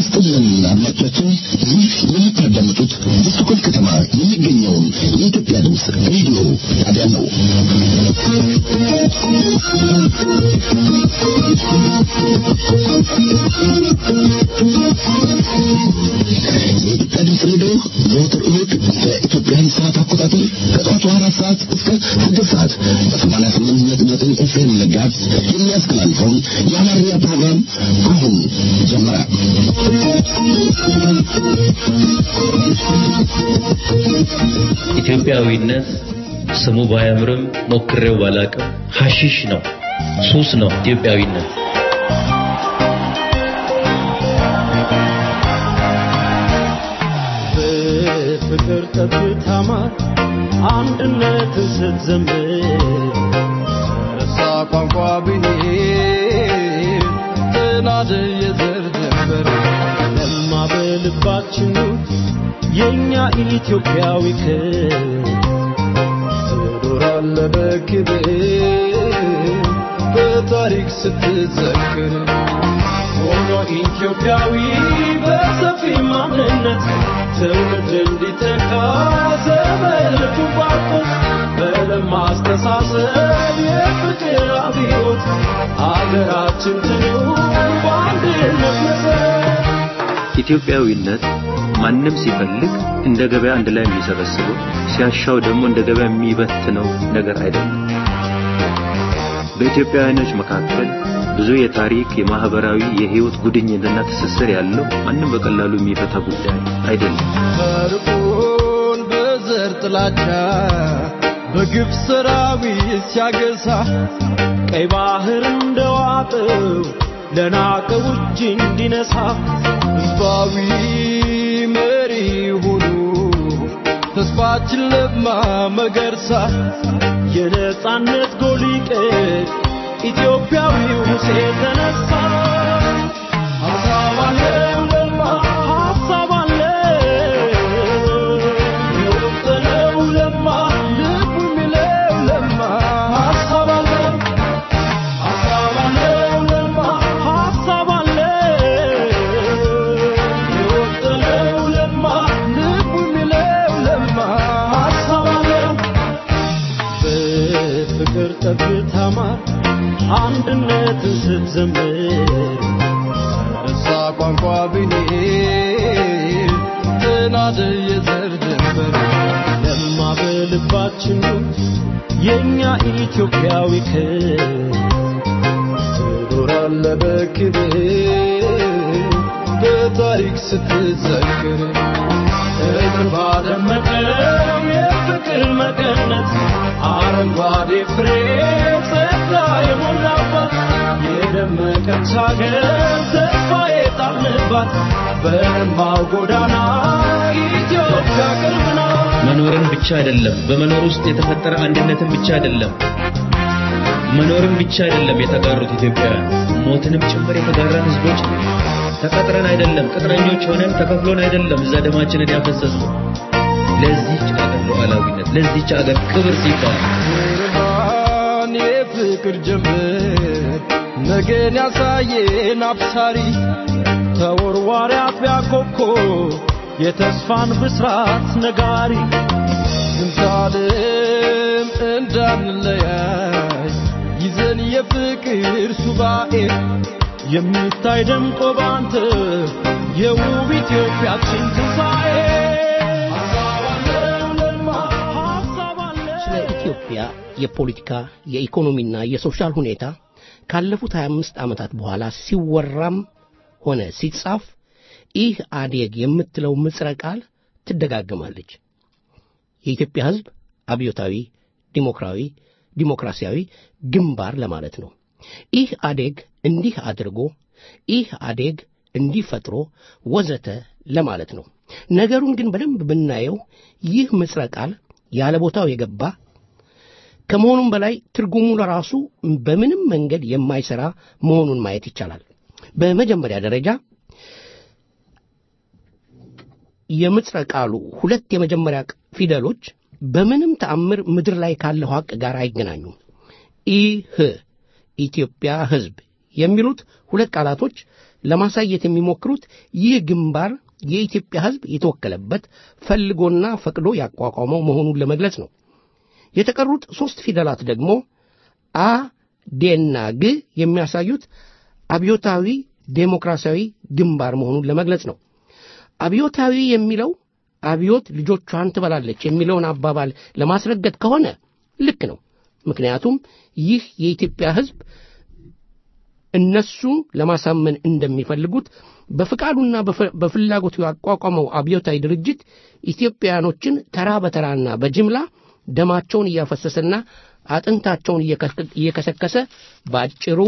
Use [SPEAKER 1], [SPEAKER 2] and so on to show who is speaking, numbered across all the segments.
[SPEAKER 1] ይስጥልን አድማጮቻችን፣ ይህ የምታዳምጡት በስቶኮልም ከተማ የሚገኘውን የኢትዮጵያ ድምፅ ሬዲዮ ጣቢያ ነው። የኢትዮጵያ ድምፅ ሬዲዮ ዘወትር እሑድ በኢትዮጵያን ሰዓት አቆጣጠር ከጠዋቱ አራት ሰዓት እስከ ስድስት ሰዓት በሰማንያ ስምንት ነጥብ ዘጠኝ ኤፍኤም ጋዝ የሚያስተላልፈውን የአማርኛ ፕሮግራም አሁን ጀመረ።
[SPEAKER 2] ኢትዮጵያዊነት ስሙ ባያምርም ሞክሬው ባላቅም ሐሺሽ ነው፣ ሱስ ነው ኢትዮጵያዊነት።
[SPEAKER 3] በፍቅር ጠብታማ አንድነትን ስትዘምር ረሳ ቋንቋ ብሔር ጥናድ የዘር ድንበር ለማ በልባችን የእኛ ኢትዮጵያዊ ክብር ትኖራለ በክብር በታሪክ ስትዘክር ሆኖ ኢትዮጵያዊ በሰፊ ማንነት ትውልድ እንዲተካ ዘመልኩ ባርኮት በለማ አስተሳሰብ የፍቅር አብዮት አገራችን ትኑር በአንድነት መሰረት
[SPEAKER 2] ኢትዮጵያዊነት ማንም ሲፈልግ እንደ ገበያ አንድ ላይ የሚሰበስበው ሲያሻው ደግሞ እንደ ገበያ የሚበትነው ነገር አይደለም። በኢትዮጵያውያኖች መካከል ብዙ የታሪክ፣ የማህበራዊ፣ የህይወት ጉድኝትና ትስስር ያለው ማንም በቀላሉ የሚፈታ ጉዳይ አይደለም።
[SPEAKER 3] ፈርዖን በዘር ጥላቻ በግፍ ሰራዊት ሲያገሳ ቀይ ባህር እንደዋጠው ለናቀው እጅ እንዲነሳ ህዝባዊ መሪ ሆኑ ተስፋችን ለማ መገርሳ የነጻነት ጎሊቀት ኢትዮጵያዊው ሙሴ ተነሳ ሀሳብ አለው ለማ ሀሳብ አለው የወጠነው ለማ ልቡ የሚለው ለማ ሀሳብ አለው ሀሳብ አለው ለማ ሀሳብ አለው የወጠነው ለማ ልቡ የሚለው ለማ ሀሳብ አለው በፍቅር ጠብታ ማር አንድነትን ስትዘምር ረሳ ቋንቋ ብሔር ጥናድ የዘር ድንበር ለማ በልባችን የእኛ ኢትዮጵያዊ ክብር ትኖራለ በክብር በታሪክ ስትዘክር እግር ባደመቀው የፍቅር መቀነት አረንጓዴ ፍሬ ጸጋ የሞላባት የደመቀች ሀገር ተስፋ የጣልንባት በእንባው ጎዳና ኢትዮጵያ ቅርብ ናት።
[SPEAKER 2] መኖርን ብቻ አይደለም፣ በመኖር ውስጥ የተፈጠረ አንድነትን ብቻ አይደለም፣ መኖርን ብቻ አይደለም የተጋሩት ኢትዮጵያውያን ሞትንም ጭምር የተጋራን ህዝቦች ነን። ተቀጥረን አይደለም፣ ቅጥረኞች ሆነን ተከፍሎን አይደለም እዛ ደማችንን ያፈሰስነው ለዚህች አገር ሉዓላዊነት ለዚህች አገር ክብር ሲባል
[SPEAKER 3] ብርሃን የፍቅር ጀምር ነገን ያሳየን አብሳሪ ተወርዋሪ አጥቢያ ኮከብ የተስፋን ብስራት ነጋሪ ዝንታለም እንዳንለያይ ይዘን የፍቅር ሱባኤ የሚታይ ደምቆ ባንተ የውብ ኢትዮጵያችን ትንሣኤ ሀሳብ አለው ለማ ሀሳብ አለው
[SPEAKER 4] ስለ ኢትዮጵያ የፖለቲካ የኢኮኖሚና የሶሻል ሁኔታ ካለፉት 25 ዓመታት በኋላ ሲወራም ሆነ ሲጻፍ ይህ አዴግ የምትለው ምጽረ ቃል ትደጋገማለች። የኢትዮጵያ ሕዝብ አብዮታዊ ዲሞክራዊ ዲሞክራሲያዊ ግንባር ለማለት ነው። ይህ አዴግ እንዲህ አድርጎ ይህ አዴግ እንዲህ ፈጥሮ ወዘተ ለማለት ነው። ነገሩን ግን በደንብ ብናየው ይህ ምጽረ ቃል ያለ ቦታው የገባ ከመሆኑም በላይ ትርጉሙ ለራሱ በምንም መንገድ የማይሰራ መሆኑን ማየት ይቻላል። በመጀመሪያ ደረጃ የምጽረ ቃሉ ሁለት የመጀመሪያ ፊደሎች በምንም ተአምር ምድር ላይ ካለው ሐቅ ጋር አይገናኙም። ኢህ ኢትዮጵያ ሕዝብ የሚሉት ሁለት ቃላቶች ለማሳየት የሚሞክሩት ይህ ግንባር የኢትዮጵያ ሕዝብ የተወከለበት ፈልጎና ፈቅዶ ያቋቋመው መሆኑን ለመግለጽ ነው። የተቀሩት ሦስት ፊደላት ደግሞ አ ዴና ግ የሚያሳዩት አብዮታዊ ዴሞክራሲያዊ ግንባር መሆኑን ለመግለጽ ነው። አብዮታዊ የሚለው አብዮት ልጆቿን ትበላለች የሚለውን አባባል ለማስረገጥ ከሆነ ልክ ነው። ምክንያቱም ይህ የኢትዮጵያ ሕዝብ እነሱ ለማሳመን እንደሚፈልጉት በፍቃዱና በፍላጎቱ ያቋቋመው አብዮታዊ ድርጅት ኢትዮጵያውያኖችን ተራ በተራና በጅምላ ደማቸውን እያፈሰሰና አጥንታቸውን እየከሰከሰ ባጭሩ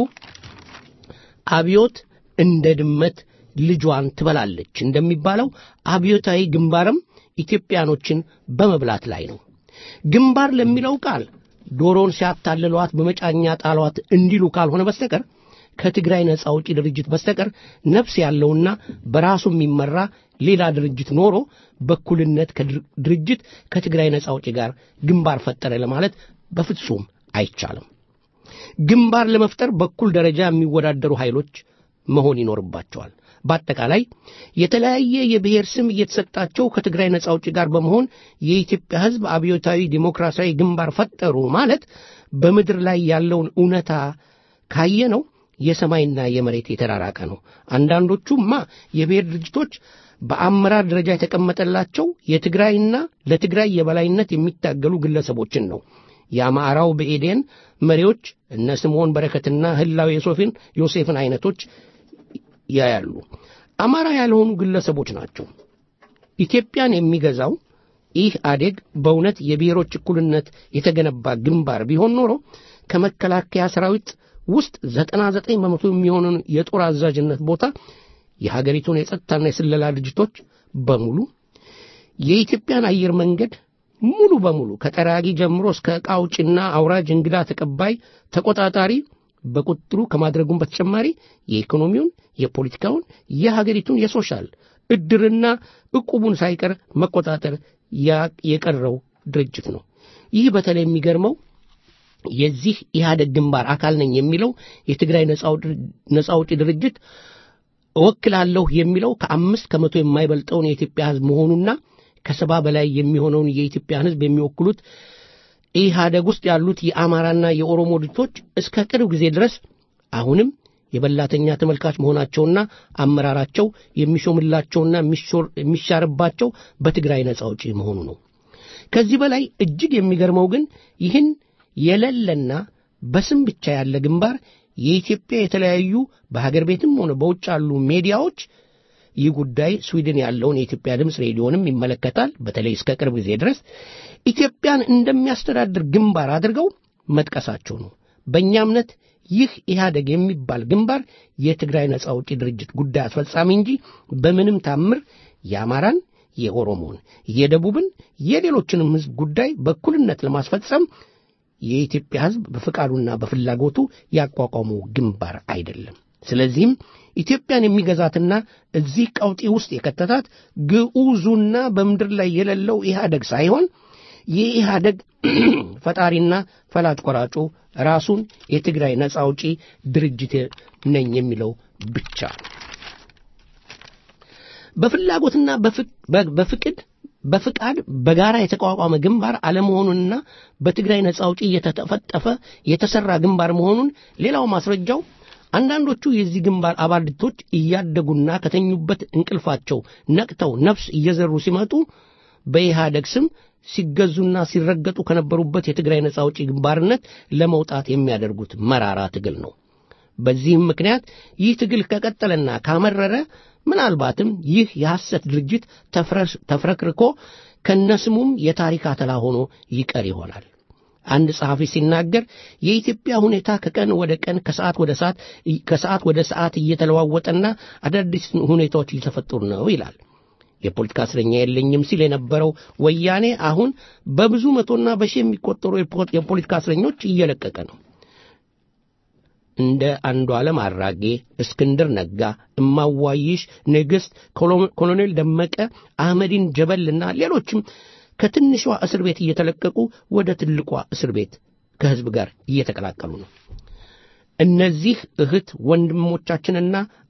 [SPEAKER 4] አብዮት እንደ ድመት ልጇን ትበላለች እንደሚባለው አብዮታዊ ግንባርም ኢትዮጵያኖችን በመብላት ላይ ነው። ግንባር ለሚለው ቃል ዶሮን ሲያታልሏት በመጫኛ ጣሏት እንዲሉ ካልሆነ በስተቀር ከትግራይ ነጻ አውጪ ድርጅት በስተቀር ነፍስ ያለውና በራሱ የሚመራ ሌላ ድርጅት ኖሮ በኩልነት ድርጅት ከትግራይ ነጻ አውጪ ጋር ግንባር ፈጠረ ለማለት በፍጹም አይቻልም። ግንባር ለመፍጠር በኩል ደረጃ የሚወዳደሩ ኃይሎች መሆን ይኖርባቸዋል። በአጠቃላይ የተለያየ የብሔር ስም እየተሰጣቸው ከትግራይ ነጻ አውጪ ጋር በመሆን የኢትዮጵያ ሕዝብ አብዮታዊ ዲሞክራሲያዊ ግንባር ፈጠሩ ማለት በምድር ላይ ያለውን እውነታ ካየ ነው የሰማይና የመሬት የተራራቀ ነው። አንዳንዶቹማ የብሔር ድርጅቶች በአመራር ደረጃ የተቀመጠላቸው የትግራይና ለትግራይ የበላይነት የሚታገሉ ግለሰቦችን ነው። የአማራው ብኤዴን መሪዎች እነ ስምዖን በረከትና ህላዊ ዮሴፍን ዮሴፍን አይነቶች ያያሉ። አማራ ያልሆኑ ግለሰቦች ናቸው። ኢትዮጵያን የሚገዛው ይህ አዴግ በእውነት የብሔሮች እኩልነት የተገነባ ግንባር ቢሆን ኖሮ ከመከላከያ ሰራዊት ውስጥ ዘጠና ዘጠኝ በመቶ የሚሆኑን የጦር አዛዥነት ቦታ የሀገሪቱን የጸጥታና የስለላ ድርጅቶች በሙሉ የኢትዮጵያን አየር መንገድ ሙሉ በሙሉ ከጠራጊ ጀምሮ እስከ ዕቃ አውጭና አውራጅ እንግዳ ተቀባይ ተቆጣጣሪ በቁጥጥሩ ከማድረጉም በተጨማሪ የኢኮኖሚውን፣ የፖለቲካውን፣ የሀገሪቱን የሶሻል እድርና ዕቁቡን ሳይቀር መቆጣጠር የቀረው ድርጅት ነው። ይህ በተለይ የሚገርመው የዚህ ኢህአደግ ግንባር አካል ነኝ የሚለው የትግራይ ነጻ አውጪ ድርጅት እወክላለሁ የሚለው ከአምስት ከመቶ የማይበልጠውን የኢትዮጵያ ሕዝብ መሆኑና ከሰባ በላይ የሚሆነውን የኢትዮጵያን ሕዝብ የሚወክሉት ኢህአደግ ውስጥ ያሉት የአማራና የኦሮሞ ድርጅቶች እስከ ቅርብ ጊዜ ድረስ አሁንም የበላተኛ ተመልካች መሆናቸውና አመራራቸው የሚሾምላቸውና የሚሻርባቸው በትግራይ ነጻ አውጪ መሆኑ ነው። ከዚህ በላይ እጅግ የሚገርመው ግን ይህን የሌለና በስም ብቻ ያለ ግንባር የኢትዮጵያ የተለያዩ በሀገር ቤትም ሆነ በውጭ ያሉ ሜዲያዎች ይህ ጉዳይ ስዊድን ያለውን የኢትዮጵያ ድምፅ ሬዲዮንም ይመለከታል። በተለይ እስከ ቅርብ ጊዜ ድረስ ኢትዮጵያን እንደሚያስተዳድር ግንባር አድርገው መጥቀሳቸው ነው። በእኛ እምነት ይህ ኢህአደግ የሚባል ግንባር የትግራይ ነጻ አውጪ ድርጅት ጉዳይ አስፈጻሚ እንጂ በምንም ታምር የአማራን፣ የኦሮሞን፣ የደቡብን፣ የሌሎችንም ሕዝብ ጉዳይ በእኩልነት ለማስፈጸም የኢትዮጵያ ሕዝብ በፍቃዱና በፍላጎቱ ያቋቋመው ግንባር አይደለም። ስለዚህም ኢትዮጵያን የሚገዛትና እዚህ ቀውጢ ውስጥ የከተታት ግዑዙና በምድር ላይ የሌለው ኢህአደግ ሳይሆን የኢህአደግ ፈጣሪና ፈላጭ ቆራጩ ራሱን የትግራይ ነጻ አውጪ ድርጅት ነኝ የሚለው ብቻ ነው። በፍላጎትና በፍቅድ በፍቃድ በጋራ የተቋቋመ ግንባር አለመሆኑንና በትግራይ ነጻ አውጪ እየተጠፈጠፈ የተሰራ ግንባር መሆኑን ሌላው ማስረጃው አንዳንዶቹ የዚህ ግንባር አባል ድርጅቶች እያደጉና ከተኙበት እንቅልፋቸው ነቅተው ነፍስ እየዘሩ ሲመጡ በኢህአደግ ስም ሲገዙና ሲረገጡ ከነበሩበት የትግራይ ነጻ አውጪ ግንባርነት ለመውጣት የሚያደርጉት መራራ ትግል ነው። በዚህም ምክንያት ይህ ትግል ከቀጠለና ካመረረ ምናልባትም ይህ የሐሰት ድርጅት ተፍረክርኮ ከነስሙም የታሪክ አተላ ሆኖ ይቀር ይሆናል። አንድ ጸሐፊ ሲናገር የኢትዮጵያ ሁኔታ ከቀን ወደ ቀን ከሰዓት ወደ ሰዓት ከሰዓት ወደ ሰዓት እየተለዋወጠና አዳዲስ ሁኔታዎች እየተፈጠሩ ነው ይላል። የፖለቲካ እስረኛ የለኝም ሲል የነበረው ወያኔ አሁን በብዙ መቶና በሺህ የሚቆጠሩ የፖለቲካ እስረኞች እየለቀቀ ነው። እንደ አንዱ ዓለም አራጌ፣ እስክንድር ነጋ፣ እማዋይሽ ንግሥት፣ ኮሎኔል ደመቀ፣ አህመዲን ጀበልና ሌሎችም ከትንሿ እስር ቤት እየተለቀቁ ወደ ትልቋ እስር ቤት ከሕዝብ ጋር እየተቀላቀሉ ነው። እነዚህ እህት ወንድሞቻችንና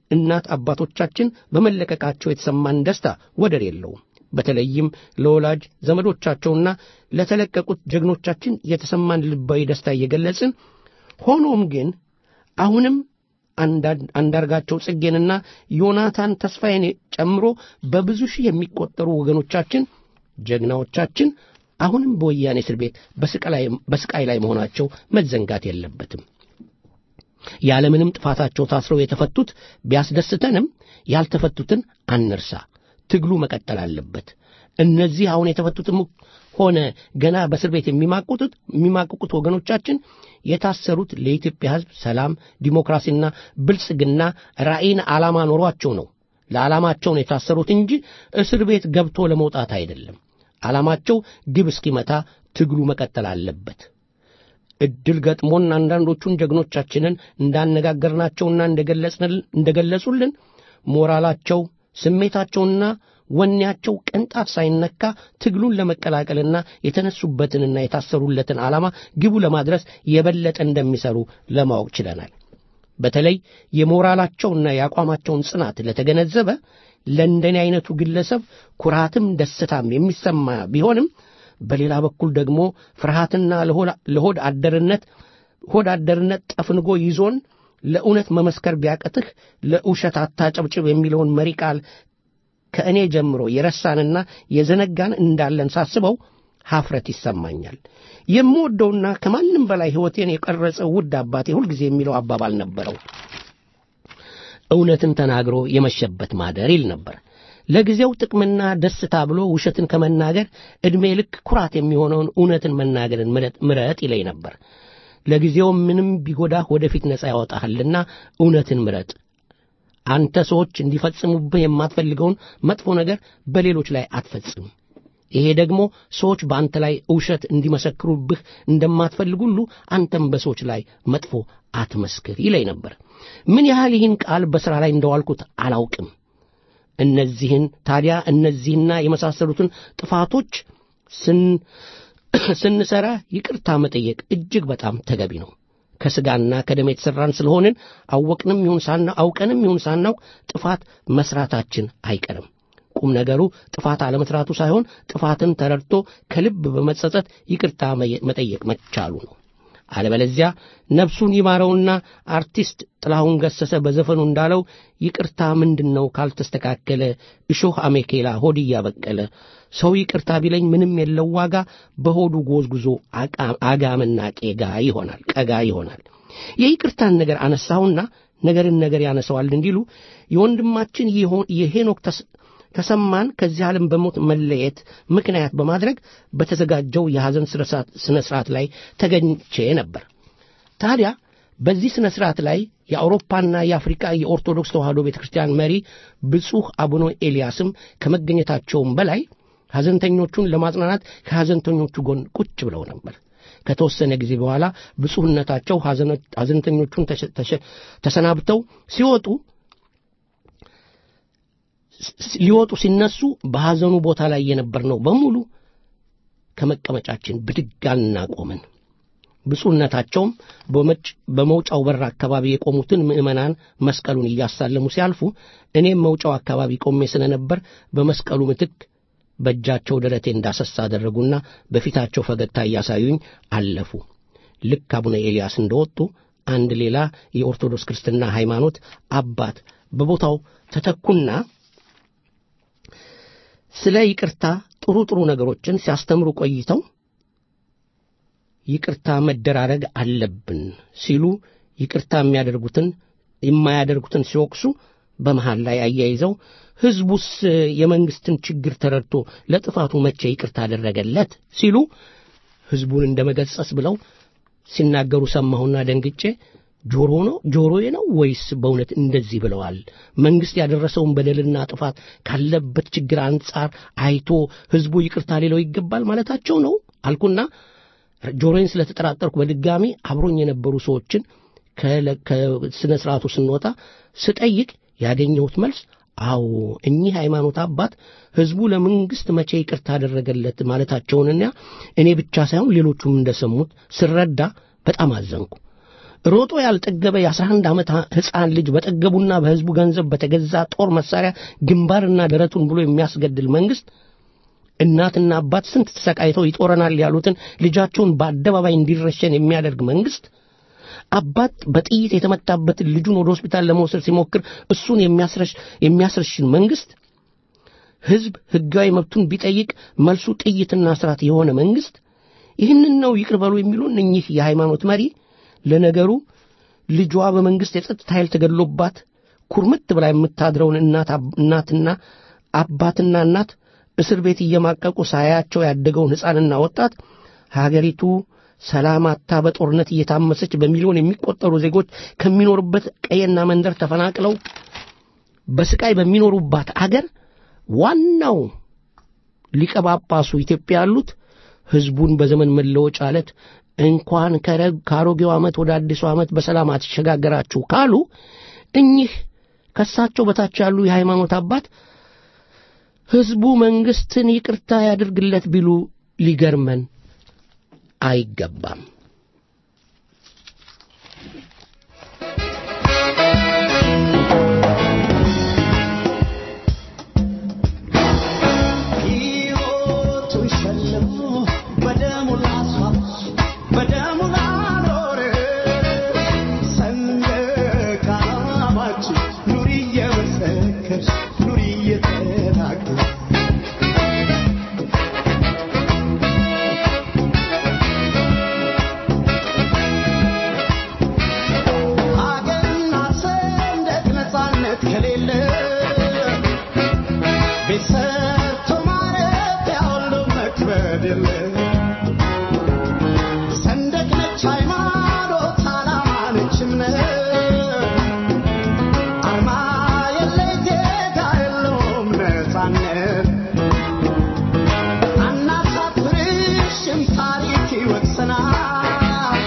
[SPEAKER 4] እናት አባቶቻችን በመለቀቃቸው የተሰማን ደስታ ወደር የለውም። በተለይም ለወላጅ ዘመዶቻቸውና ለተለቀቁት ጀግኖቻችን የተሰማን ልባዊ ደስታ እየገለጽን ሆኖም ግን አሁንም አንዳርጋቸው ጽጌንና ዮናታን ተስፋዬን ጨምሮ በብዙ ሺህ የሚቆጠሩ ወገኖቻችን ጀግናዎቻችን አሁንም በወያኔ እስር ቤት በስቃይ ላይ መሆናቸው መዘንጋት የለበትም። ያለምንም ጥፋታቸው ታስረው የተፈቱት ቢያስደስተንም ያልተፈቱትን አንርሳ። ትግሉ መቀጠል አለበት። እነዚህ አሁን የተፈቱትም ሆነ ገና በእስር ቤት የሚማቁጡት የሚማቅቁት ወገኖቻችን የታሰሩት ለኢትዮጵያ ሕዝብ ሰላም፣ ዲሞክራሲና ብልጽግና ራዕይን ዓላማ ኖሯቸው ነው። ለዓላማቸው ነው የታሰሩት እንጂ እስር ቤት ገብቶ ለመውጣት አይደለም። ዓላማቸው ግብ እስኪመታ ትግሉ መቀጠል አለበት። እድል ገጥሞን አንዳንዶቹን ጀግኖቻችንን እንዳነጋገርናቸውና እንደገለጹልን ሞራላቸው ስሜታቸውና ወኔያቸው ቅንጣት ሳይነካ ትግሉን ለመቀላቀልና የተነሱበትንና የታሰሩለትን ዓላማ ግቡ ለማድረስ የበለጠ እንደሚሰሩ ለማወቅ ችለናል። በተለይ የሞራላቸውና የአቋማቸውን ጽናት ለተገነዘበ ለእንደኔ አይነቱ ግለሰብ ኩራትም ደስታም የሚሰማ ቢሆንም በሌላ በኩል ደግሞ ፍርሃትና ለሆድ አደርነት ሆድ አደርነት ጠፍንጎ ይዞን ለእውነት መመስከር ቢያቀትህ ለውሸት አታጨብጭብ የሚለውን መሪ ቃል ከእኔ ጀምሮ የረሳንና የዘነጋን እንዳለን ሳስበው ሐፍረት ይሰማኛል። የምወደውና ከማንም በላይ ሕይወቴን የቀረጸው ውድ አባቴ ሁልጊዜ የሚለው አባባል ነበረው። እውነትን ተናግሮ የመሸበት ማደር ይል ነበር። ለጊዜው ጥቅምና ደስታ ብሎ ውሸትን ከመናገር ዕድሜ ልክ ኩራት የሚሆነውን እውነትን መናገርን ምረጥ ይለኝ ነበር። ለጊዜው ምንም ቢጎዳህ ወደፊት ነፃ ያወጣሃልና እውነትን ምረጥ። አንተ ሰዎች እንዲፈጽሙብህ የማትፈልገውን መጥፎ ነገር በሌሎች ላይ አትፈጽም። ይሄ ደግሞ ሰዎች በአንተ ላይ እውሸት እንዲመሰክሩብህ እንደማትፈልግ ሁሉ አንተም በሰዎች ላይ መጥፎ አትመስክር ይለኝ ነበር። ምን ያህል ይህን ቃል በሥራ ላይ እንደዋልኩት አላውቅም። እነዚህን ታዲያ እነዚህና የመሳሰሉትን ጥፋቶች ስንሰራ ይቅርታ መጠየቅ እጅግ በጣም ተገቢ ነው። ከሥጋና ከደም የተሠራን ስለሆንን አወቅንም ይሁን ሳና አውቀንም ይሁን ሳናውቅ ጥፋት መስራታችን አይቀርም። ቁም ነገሩ ጥፋት አለመስራቱ ሳይሆን ጥፋትን ተረድቶ ከልብ በመጸጸት ይቅርታ መጠየቅ መቻሉ ነው። አለበለዚያ ነፍሱን ይማረውና አርቲስት ጥላሁን ገሰሰ በዘፈኑ እንዳለው ይቅርታ ምንድን ነው ካልተስተካከለ እሾህ አሜኬላ ሆድ እያበቀለ ሰው ይቅርታ ቢለኝ ምንም የለው ዋጋ በሆዱ ጎዝጉዞ አጋምና ቄጋ ይሆናል ቀጋ ይሆናል። የይቅርታን ነገር አነሳሁና ነገርን ነገር ያነሰዋል እንዲሉ የወንድማችን የሄኖክ ተሰማን ከዚህ ዓለም በሞት መለየት ምክንያት በማድረግ በተዘጋጀው የሐዘን ሥነ ሥርዓት ላይ ተገኝቼ ነበር። ታዲያ በዚህ ሥነ ሥርዓት ላይ የአውሮፓና የአፍሪካ የኦርቶዶክስ ተዋሕዶ ቤተ ክርስቲያን መሪ ብፁዕ አቡነ ኤልያስም ከመገኘታቸውም በላይ ሐዘንተኞቹን ለማጽናናት ከሐዘንተኞቹ ጎን ቁጭ ብለው ነበር። ከተወሰነ ጊዜ በኋላ ብፁዕነታቸው ሐዘንተኞቹን ተሰናብተው ሲወጡ ሊወጡ ሲነሱ በሐዘኑ ቦታ ላይ የነበርነው በሙሉ ከመቀመጫችን ብድጋልና ቆምን። ብፁዕነታቸውም በመውጫው በር አካባቢ የቆሙትን ምዕመናን መስቀሉን እያሳለሙ ሲያልፉ እኔም መውጫው አካባቢ ቆሜ ስለነበር በመስቀሉ ምትክ በእጃቸው ደረቴ እንዳሰሳ አደረጉና በፊታቸው ፈገግታ እያሳዩኝ አለፉ። ልክ አቡነ ኤልያስ እንደወጡ አንድ ሌላ የኦርቶዶክስ ክርስትና ሃይማኖት አባት በቦታው ተተኩና ስለ ይቅርታ ጥሩ ጥሩ ነገሮችን ሲያስተምሩ ቆይተው ይቅርታ መደራረግ አለብን ሲሉ ይቅርታ የሚያደርጉትን የማያደርጉትን ሲወቅሱ በመሃል ላይ አያይዘው ሕዝቡስ የመንግስትን ችግር ተረድቶ ለጥፋቱ መቼ ይቅርታ አደረገለት ሲሉ ሕዝቡን እንደ መገጸስ ብለው ሲናገሩ ሰማሁና ደንግጬ ጆሮ ነው ጆሮዬ ነው ወይስ በእውነት እንደዚህ ብለዋል? መንግስት ያደረሰውን በደልና ጥፋት ካለበት ችግር አንጻር አይቶ ሕዝቡ ይቅርታ ሊለው ይገባል ማለታቸው ነው አልኩና ጆሮዬን ስለተጠራጠርኩ በድጋሚ አብሮኝ የነበሩ ሰዎችን ከስነ ስርዓቱ ስንወጣ ስጠይቅ ያገኘሁት መልስ አዎ እኚህ ሃይማኖት አባት ሕዝቡ ለመንግስት መቼ ይቅርታ አደረገለት ማለታቸውንና እኔ ብቻ ሳይሆን ሌሎቹም እንደሰሙት ስረዳ በጣም አዘንኩ። ሮጦ ያልጠገበ የ11 ዓመት ሕፃን ልጅ በጠገቡና በሕዝቡ ገንዘብ በተገዛ ጦር መሳሪያ ግንባርና ደረቱን ብሎ የሚያስገድል መንግሥት እናትና አባት ስንት ተሰቃይተው ይጦረናል ያሉትን ልጃቸውን በአደባባይ እንዲረሸን የሚያደርግ መንግሥት አባት በጥይት የተመታበትን ልጁን ወደ ሆስፒታል ለመውሰድ ሲሞክር እሱን የሚያስረሽ የሚያስረሽን መንግሥት ሕዝብ ሕጋዊ መብቱን ቢጠይቅ መልሱ ጥይትና ስርዓት የሆነ መንግሥት ይህንን ነው ይቅር በሉ የሚሉን እኚህ የሃይማኖት መሪ ለነገሩ ልጇ በመንግሥት የጸጥታ ኃይል ተገድሎባት ኩርምት ብላ የምታድረውን እናትና አባትና እናት እስር ቤት እየማቀቁ ሳያቸው ያደገውን ሕፃንና ወጣት ሀገሪቱ ሰላም አታ በጦርነት እየታመሰች በሚሊዮን የሚቆጠሩ ዜጎች ከሚኖሩበት ቀየና መንደር ተፈናቅለው በስቃይ በሚኖሩባት አገር ዋናው ሊቀ ጳጳሱ ኢትዮጵያ ያሉት ሕዝቡን በዘመን መለወጫ ዕለት እንኳን ከአሮጌው ዓመት ወደ አዲሱ ዓመት በሰላም አትሸጋገራችሁ ካሉ እኚህ ከሳቸው በታች ያሉ የሃይማኖት አባት ሕዝቡ መንግሥትን ይቅርታ ያድርግለት ቢሉ ሊገርመን አይገባም።
[SPEAKER 3] ሕይወቱን ሸልሞ በደሙ ላስዋብሽ በደሙ ላኖር ሰንደቅ ዓላማችን ኑሪ እየመሰከርሽ ኑሪ እየተናገርሽ ሀገርና ሰንደቅ ነፃነት ከሌለ ቤት ሰርቶ ማረፊያ ሁሉ መክበድ የለ ሰንደቅ ነች ሃይማኖት ዓላማ ነች እምነት አርማ የለይ ዜጋ የለውም ነፃነት አናሳፍርሽም ታሪክ ይወቅሰናል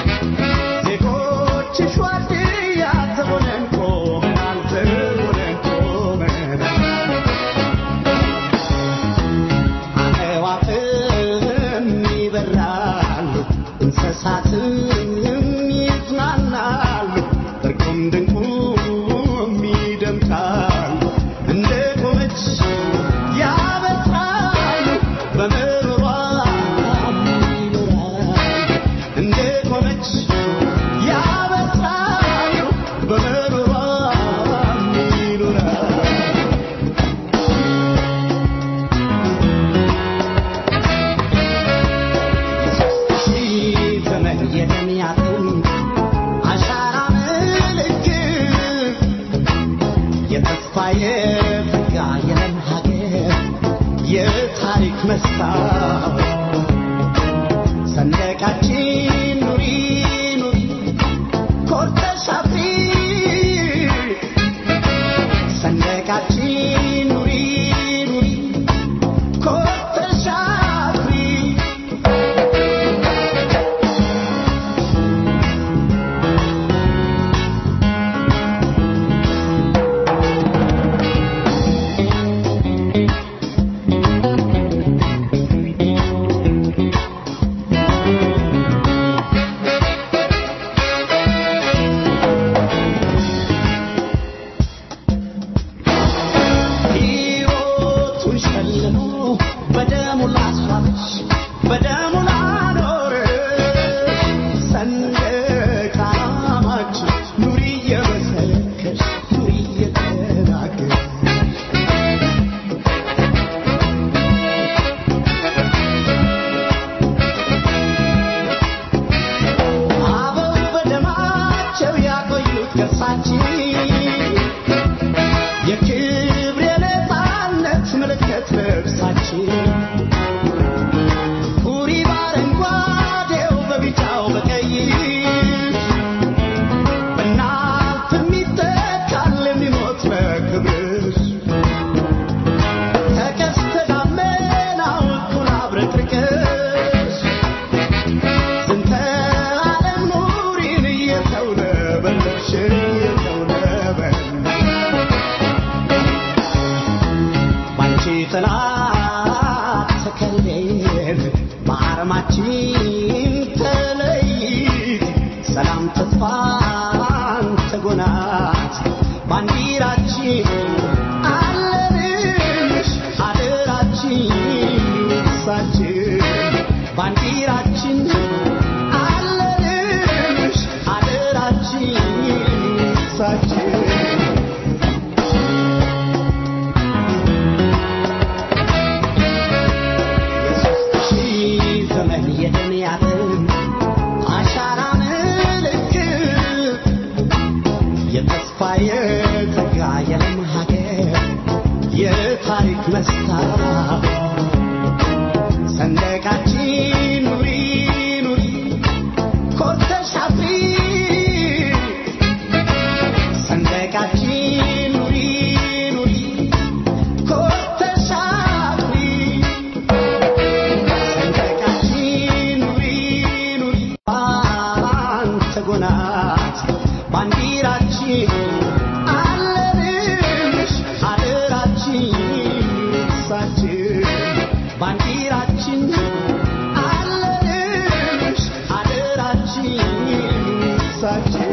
[SPEAKER 3] ዜጎችሽ ዋርድያ ተሆነን ቆመናል ተሆነን ቆመናል አዕዋፍም ይበራሉ እንስሳትም ይዝናናሉ እርቁም ድንቁም ይደምቃሉ እንደ ቆመች ያበስራሉ በምሮሯ ይኖራሉ እንደ ቆመች ያበስራሉ በምሮሯ ይኖራሉ ሺህ ዘመን የደሚያትን አሻራ ምልክት የተስፋ የጸጋ የለም ሀገር የታሪክ መስታወት ሰንደቃችን ኑሪ ኑሪ ኮርተሽ አፍሪ ሰንደቃችን ኑሪ ኑሪ ኮርተሽ አፍሪ ሕይወቱን ሸልሞ በደሙ ላስዋብሽ በደሙ ላኖርሽ ሰንደቅ ዓላማችን ኑሪ እየመሰከርሽ ኑሪ እየተናገርሽ አበው በደማቸው ያቆዩት ቅርሳችን የክብር የነፃነት ምልክት ልብሳችን ኩሪ በአረንጓዴው በቢጫው በቀይ በእናት የሚተካል የሚሞት በክብርሽ ከቀስተ ደመናው እኩል አብረቅርቅሽ ዝንተ ዓለም ኑሪን እየተውለበለብሽ እየተውለበለብሽ ባንቺ ጥላ ተከልለን በአርማችን ተለይት ሰላም ተተ አንተ ጎናት ባንዲራችን አለንሽ አደራችን ሳችን ባንዲራችን አለንሽ አደራችን ሳችን የሦስት ሺህ ዘመን የድንያትን አሻራ ምልክት የተስፋ የጸጋ የለም ሀገር የታሪክ መስታወት ሰንደቃችን ኑሪ ኑሪ ኮርተሽ አፍሪ ሰንደቃችን ኑሪ ኑሪ ኮርተሽ አፍሪ ሰንደቃችን ኑሪ ኑሪ አንተ ጎናት ባንዲራችን አለንሽ አደራችን ሳችን ባንዲራችን አለንሽ አደራችን ሳችን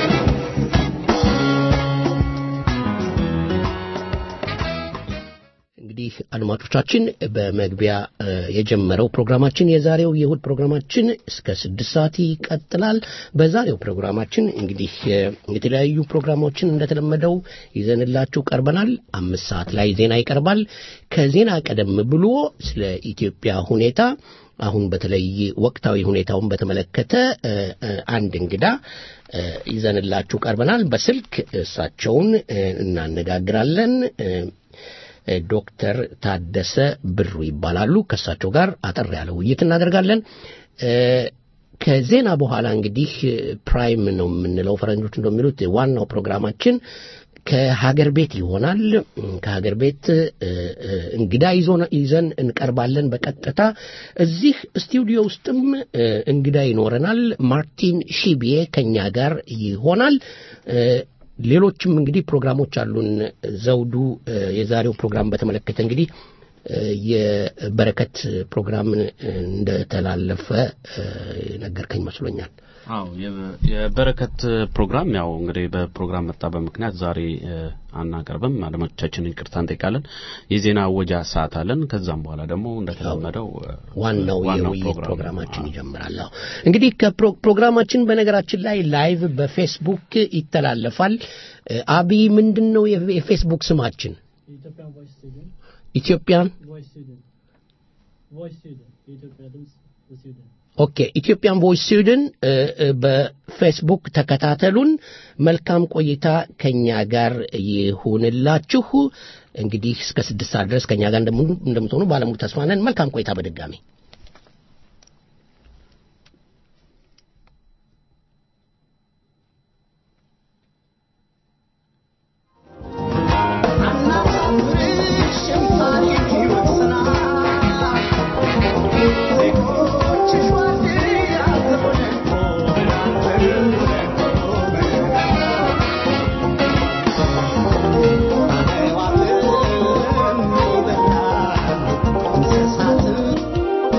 [SPEAKER 4] እንግዲህ አድማጮቻችን በመግቢያ እ፣ የጀመረው ፕሮግራማችን የዛሬው የእሁድ ፕሮግራማችን እስከ ስድስት ሰዓት ይቀጥላል። በዛሬው ፕሮግራማችን እንግዲህ እ፣ የተለያዩ ፕሮግራሞችን እንደተለመደው ይዘንላችሁ ቀርበናል። አምስት ሰዓት ላይ ዜና ይቀርባል። ከዜና ቀደም ብሎ ስለ ኢትዮጵያ ሁኔታ አሁን በተለይ ወቅታዊ ሁኔታውን በተመለከተ እ፣ እ፣ አንድ እንግዳ እ፣ ይዘንላችሁ ቀርበናል። በስልክ እሳቸውን እ፣ እናነጋግራለን። እ፣ ዶክተር ታደሰ ብሩ ይባላሉ። ከእሳቸው ጋር አጠር ያለ ውይይት እናደርጋለን። እ፣ ከዜና በኋላ እንግዲህ ፕራይም ነው የምንለው ፈረንጆች እንደሚሉት ዋናው ፕሮግራማችን ከሀገር ቤት ይሆናል። ከሀገር ቤት እ፣ እ፣ እንግዳ ይዞ- ይዘን እንቀርባለን በቀጥታ እዚህ ስቱዲዮ ውስጥም እ፣ እንግዳ ይኖረናል። ማርቲን ሺቢዬ ከኛ ጋር ይሆናል። እ፣ ሌሎችም እንግዲህ ፕሮግራሞች አሉን። ዘውዱ እ፣ የዛሬው ፕሮግራም በተመለከተ እንግዲህ እ፣ የበረከት ፕሮግራም እ፣ እንደተላለፈ እ፣ ነገርከኝ መስሎኛል።
[SPEAKER 5] አዎ የ- የበረከት ፕሮግራም ያው እንግዲህ በፕሮግራም መጣ በምክንያት ዛሬ እ፣ አናቀርብም። አድማጮቻችንን ይቅርታ እንጠይቃለን። የዜና አወጃ ሰዓት አለን። ከዛም በኋላ ደግሞ እንደተለመደው እ፣
[SPEAKER 4] ዋናው
[SPEAKER 5] ዋናው
[SPEAKER 4] የውይይት
[SPEAKER 5] ፕሮግራም
[SPEAKER 4] ፕሮግራማችን
[SPEAKER 5] ነው።
[SPEAKER 4] ይጀምራል። አዎ እንግዲህ ከፕሮግራማችን በነገራችን ላይ ላይቭ በፌስቡክ ይተላለፋል። እ፣ አብይ ምንድን ነው የፌ- የፌስቡክ ስማችን?
[SPEAKER 6] የኢትዮጵያን ቮይስ ስቱዲዮ
[SPEAKER 4] ኢትዮጵያን
[SPEAKER 6] ቮይስ ስቱዲዮ ቮይስ ስቱዲዮ የኢትዮጵያ ድምፅ በስቱዲዮ
[SPEAKER 4] ኦኬ ኢትዮጵያን ቮይስ ስዊድን እ፣ እ፣ በፌስቡክ ተከታተሉን። መልካም ቆይታ ከኛ ጋር ይሁንላችሁ። እንግዲህ እስከ ስድስት ሰዓት ድረስ ከኛ ጋር እንደምኑ- እንደምትሆኑ ባለሙሉ ተስፋ ነን። መልካም ቆይታ በድጋሚ
[SPEAKER 3] Thank you.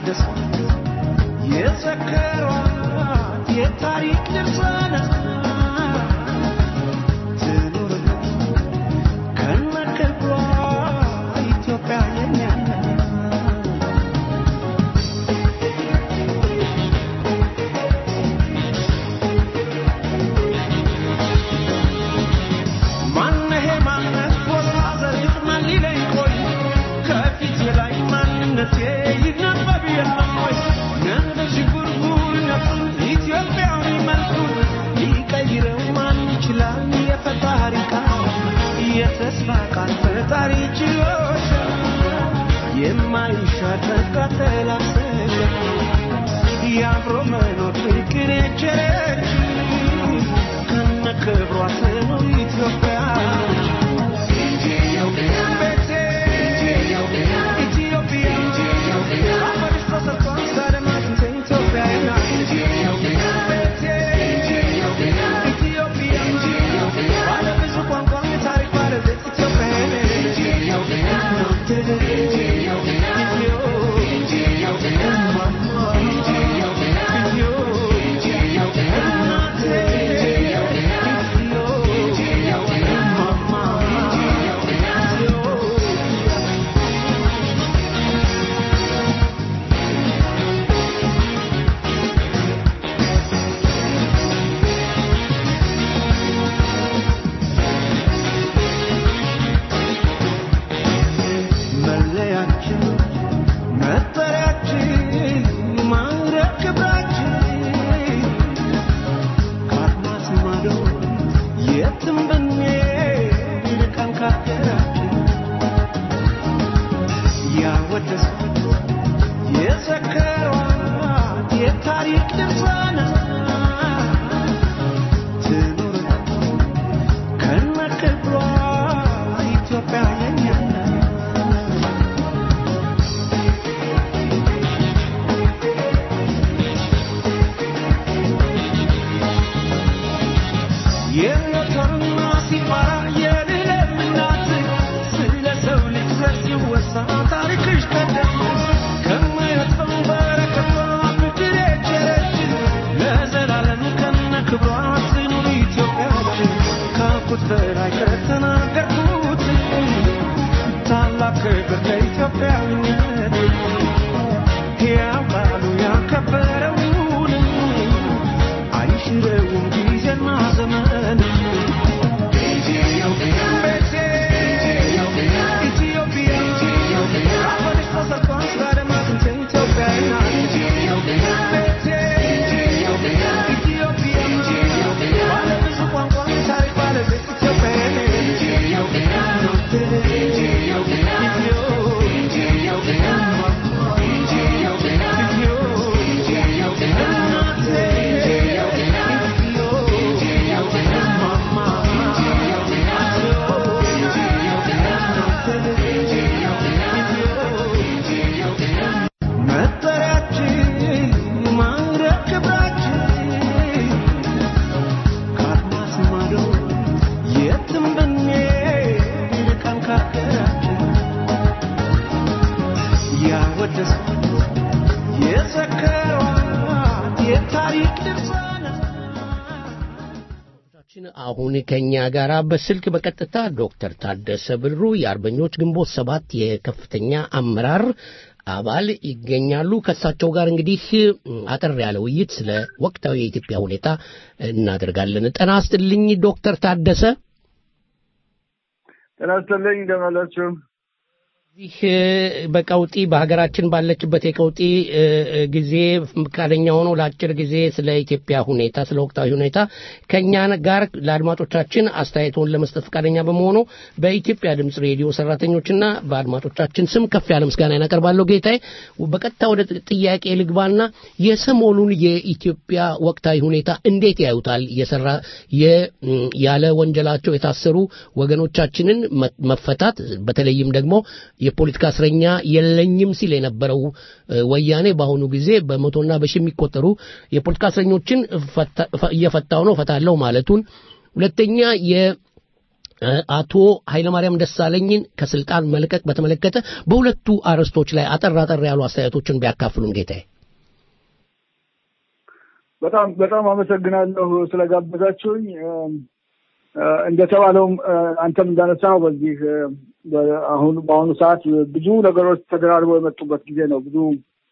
[SPEAKER 3] ያወደሷት የዘከሯት የታሪክ ድርሳናት ትኑርልን ከነክብሯ ኢትዮጵያ የኛ ናት። ማነሄ ማነት ቦታ ዘሪት ማን ሊለኝ ቆይ ከፊቴ ላይ ማንነቴ ይነበብ የለም ወይ ነንደ ሽጉርጉርነቱን ኢትዮጵያዊ መልኩን ሊቀይረው ማን ይችላል የፈጣሪ ቃል የተስፋ ቃል ፈጣሪ ችሎች የማይሻር ተላሰለ የአብሮ መኖር ፍቅር የቸረች ከነ ክብሯ ትኑር ኢትዮጵያ ቤቴ ኢትዮጵያ አፈርሽ ተሰርቷል ሳለማት ኢትዮጵያ ናት ቤቴ ኢትዮጵያ ባለብዙ ቋንቋ የታሪክ ባለቤት ኢትዮጵያ መለያችን መጠሪያችን ማዕረግ ክብራችን ከአድማስ ማዶ የትም ብንሄድ ቀን ካገራችን ያወደሷት የዘከሯት የታሪክ ድርሳናት ትኑር ከነ ክብሯ ኢትዮጵያ የኛ ናት። የሞተርና ሲባራ የልዕልም እናት ስለ ሰው ልጅ ዘር ሲወሳ ታሪክሽ ቀደም ከማይረጥፈው በረከቷ ምድር የቸረች ለዘላለም ከነ ክብሯ ትኑር ኢትዮጵያችን ካልኩት በላይ ከተናገርኩት ታላቅ ክብር ለኢትዮጵያዊነት ሕያው ቃሉ ያከበረውን አይሽረውም ጊዜና ዘመን ቤቴ ኢትዮጵያ አፈርሽ ተሰርቷል ስላደማት ኢትዮጵያ ናት ቤቴ ኢትዮጵያ ባለብዙ ቋንቋ ታሪክ ባለቤት ኢትዮጵያ መጠሪያችን ማዕረግ ክብራችን ከአድማስ ማዶ የትም ብንሄድ ቀን ካገራችን ያወደሷት የዘከሯት የታሪክ ድርሳናት
[SPEAKER 4] ችን አሁን ከኛ ጋር በስልክ በቀጥታ ዶክተር ታደሰ ብሩ የአርበኞች ግንቦት ሰባት የከፍተኛ አመራር አባል ይገኛሉ። ከእሳቸው ጋር እንግዲህ አጠር ያለ ውይይት ስለ ወቅታዊ የኢትዮጵያ ሁኔታ እናደርጋለን። ጤና ይስጥልኝ ዶክተር ታደሰ።
[SPEAKER 7] ጤና ይስጥልኝ እንደምን አላችሁ?
[SPEAKER 4] ይህ በቀውጢ በሀገራችን ባለችበት የቀውጢ እ፣ እ፣ ጊዜ ፈቃደኛ ሆኖ ለአጭር ጊዜ ስለ ኢትዮጵያ ሁኔታ ስለ ወቅታዊ ሁኔታ ከእኛ ጋር ለአድማጮቻችን አስተያየቶን ለመስጠት ፈቃደኛ በመሆኑ በኢትዮጵያ ድምፅ ሬዲዮ ሰራተኞችና በአድማጮቻችን ስም ከፍ ያለ ምስጋና እናቀርባለሁ። ጌታዬ በቀጥታ ወደ ጥያቄ ልግባና የሰሞኑን የኢትዮጵያ ወቅታዊ ሁኔታ እንዴት ያዩታል? የሰራ የ- ያለ ወንጀላቸው የታሰሩ ወገኖቻችንን መ- መፈታት በተለይም ደግሞ የፖለቲካ እስረኛ የለኝም ሲል የነበረው እ፣ ወያኔ በአሁኑ ጊዜ በመቶና በሺ የሚቆጠሩ የፖለቲካ እስረኞችን ፈታ- ፈ- እየፈታው ነው ፈታለው ማለቱን፣ ሁለተኛ የ አቶ ኃይለማርያም ደሳለኝን ከስልጣን መልቀቅ በተመለከተ በሁለቱ አርዕስቶች ላይ አጠር አጠር ያሉ አስተያየቶችን ቢያካፍሉን ጌታዬ።
[SPEAKER 7] በጣም በጣም አመሰግናለሁ ስለጋበዛችሁኝ። እንደተባለውም አንተም እንዳነሳው በዚህ አሁን በአሁኑ ሰዓት ብዙ ነገሮች ተደራርበው የመጡበት ጊዜ ነው። ብዙ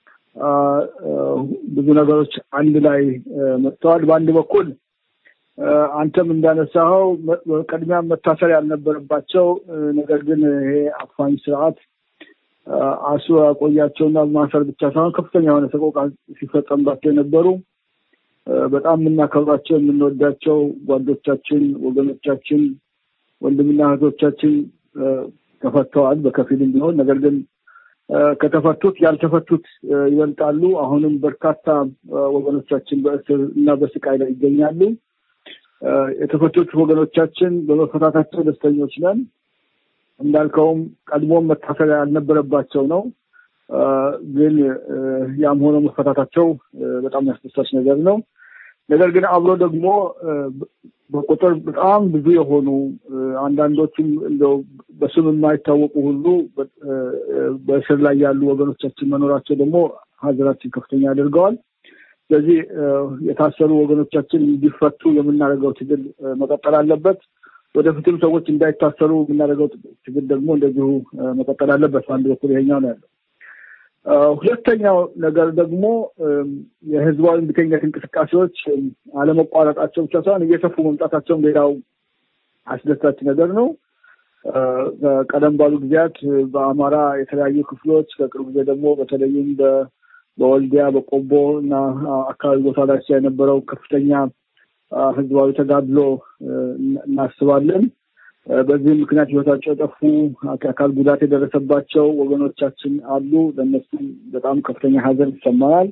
[SPEAKER 7] ብዙ ነገሮች አንድ ላይ መጥተዋል። በአንድ በኩል አንተም እንዳነሳኸው ቅድሚያ መታሰር ያልነበረባቸው ነገር ግን ይሄ አፋኝ ስርዓት አስሮ ያቆያቸውና ማሰር ብቻ ሳይሆን ከፍተኛ የሆነ ሰቆቃ ሲፈጸምባቸው የነበሩ በጣም የምናከብራቸው የምንወዳቸው ጓዶቻችን፣ ወገኖቻችን፣ ወንድምና እህቶቻችን ተፈተዋል በከፊልም ቢሆን ነገር ግን ከተፈቱት ያልተፈቱት ይበልጣሉ። አሁንም በርካታ ወገኖቻችን በእስር እና በስቃይ ላይ ይገኛሉ። የተፈቱት ወገኖቻችን በመፈታታቸው ደስተኞች ነን። እንዳልከውም ቀድሞም መታሰር ያልነበረባቸው ነው። ግን ያም ሆኖ መፈታታቸው በጣም ያስደሳች ነገር ነው። ነገር ግን አብሮ ደግሞ በቁጥር በጣም ብዙ የሆኑ አንዳንዶቹም እንደው በስም የማይታወቁ ሁሉ በእስር ላይ ያሉ ወገኖቻችን መኖራቸው ደግሞ ሀዘናችን ከፍተኛ ያደርገዋል። ስለዚህ የታሰሩ ወገኖቻችን እንዲፈቱ የምናደርገው ትግል መቀጠል አለበት። ወደፊትም ሰዎች እንዳይታሰሩ የምናደርገው ትግል ደግሞ እንደዚሁ መቀጠል አለበት። በአንድ በኩል ይሄኛው ነው ያለው። ሁለተኛው ነገር ደግሞ የህዝባዊ እምቢተኝነት እንቅስቃሴዎች አለመቋረጣቸው ብቻ ሳይሆን እየሰፉ መምጣታቸውም ሌላው አስደሳች ነገር ነው። ቀደም ባሉ ጊዜያት በአማራ የተለያዩ ክፍሎች ከቅርብ ጊዜ ደግሞ በተለይም በወልዲያ በቆቦ እና አካባቢ ቦታ ላይ የነበረው ከፍተኛ ህዝባዊ ተጋድሎ እናስባለን። በዚህ ምክንያት ህይወታቸው የጠፉ አካል ጉዳት የደረሰባቸው ወገኖቻችን አሉ። ለእነሱም በጣም ከፍተኛ ሀዘን ይሰማናል።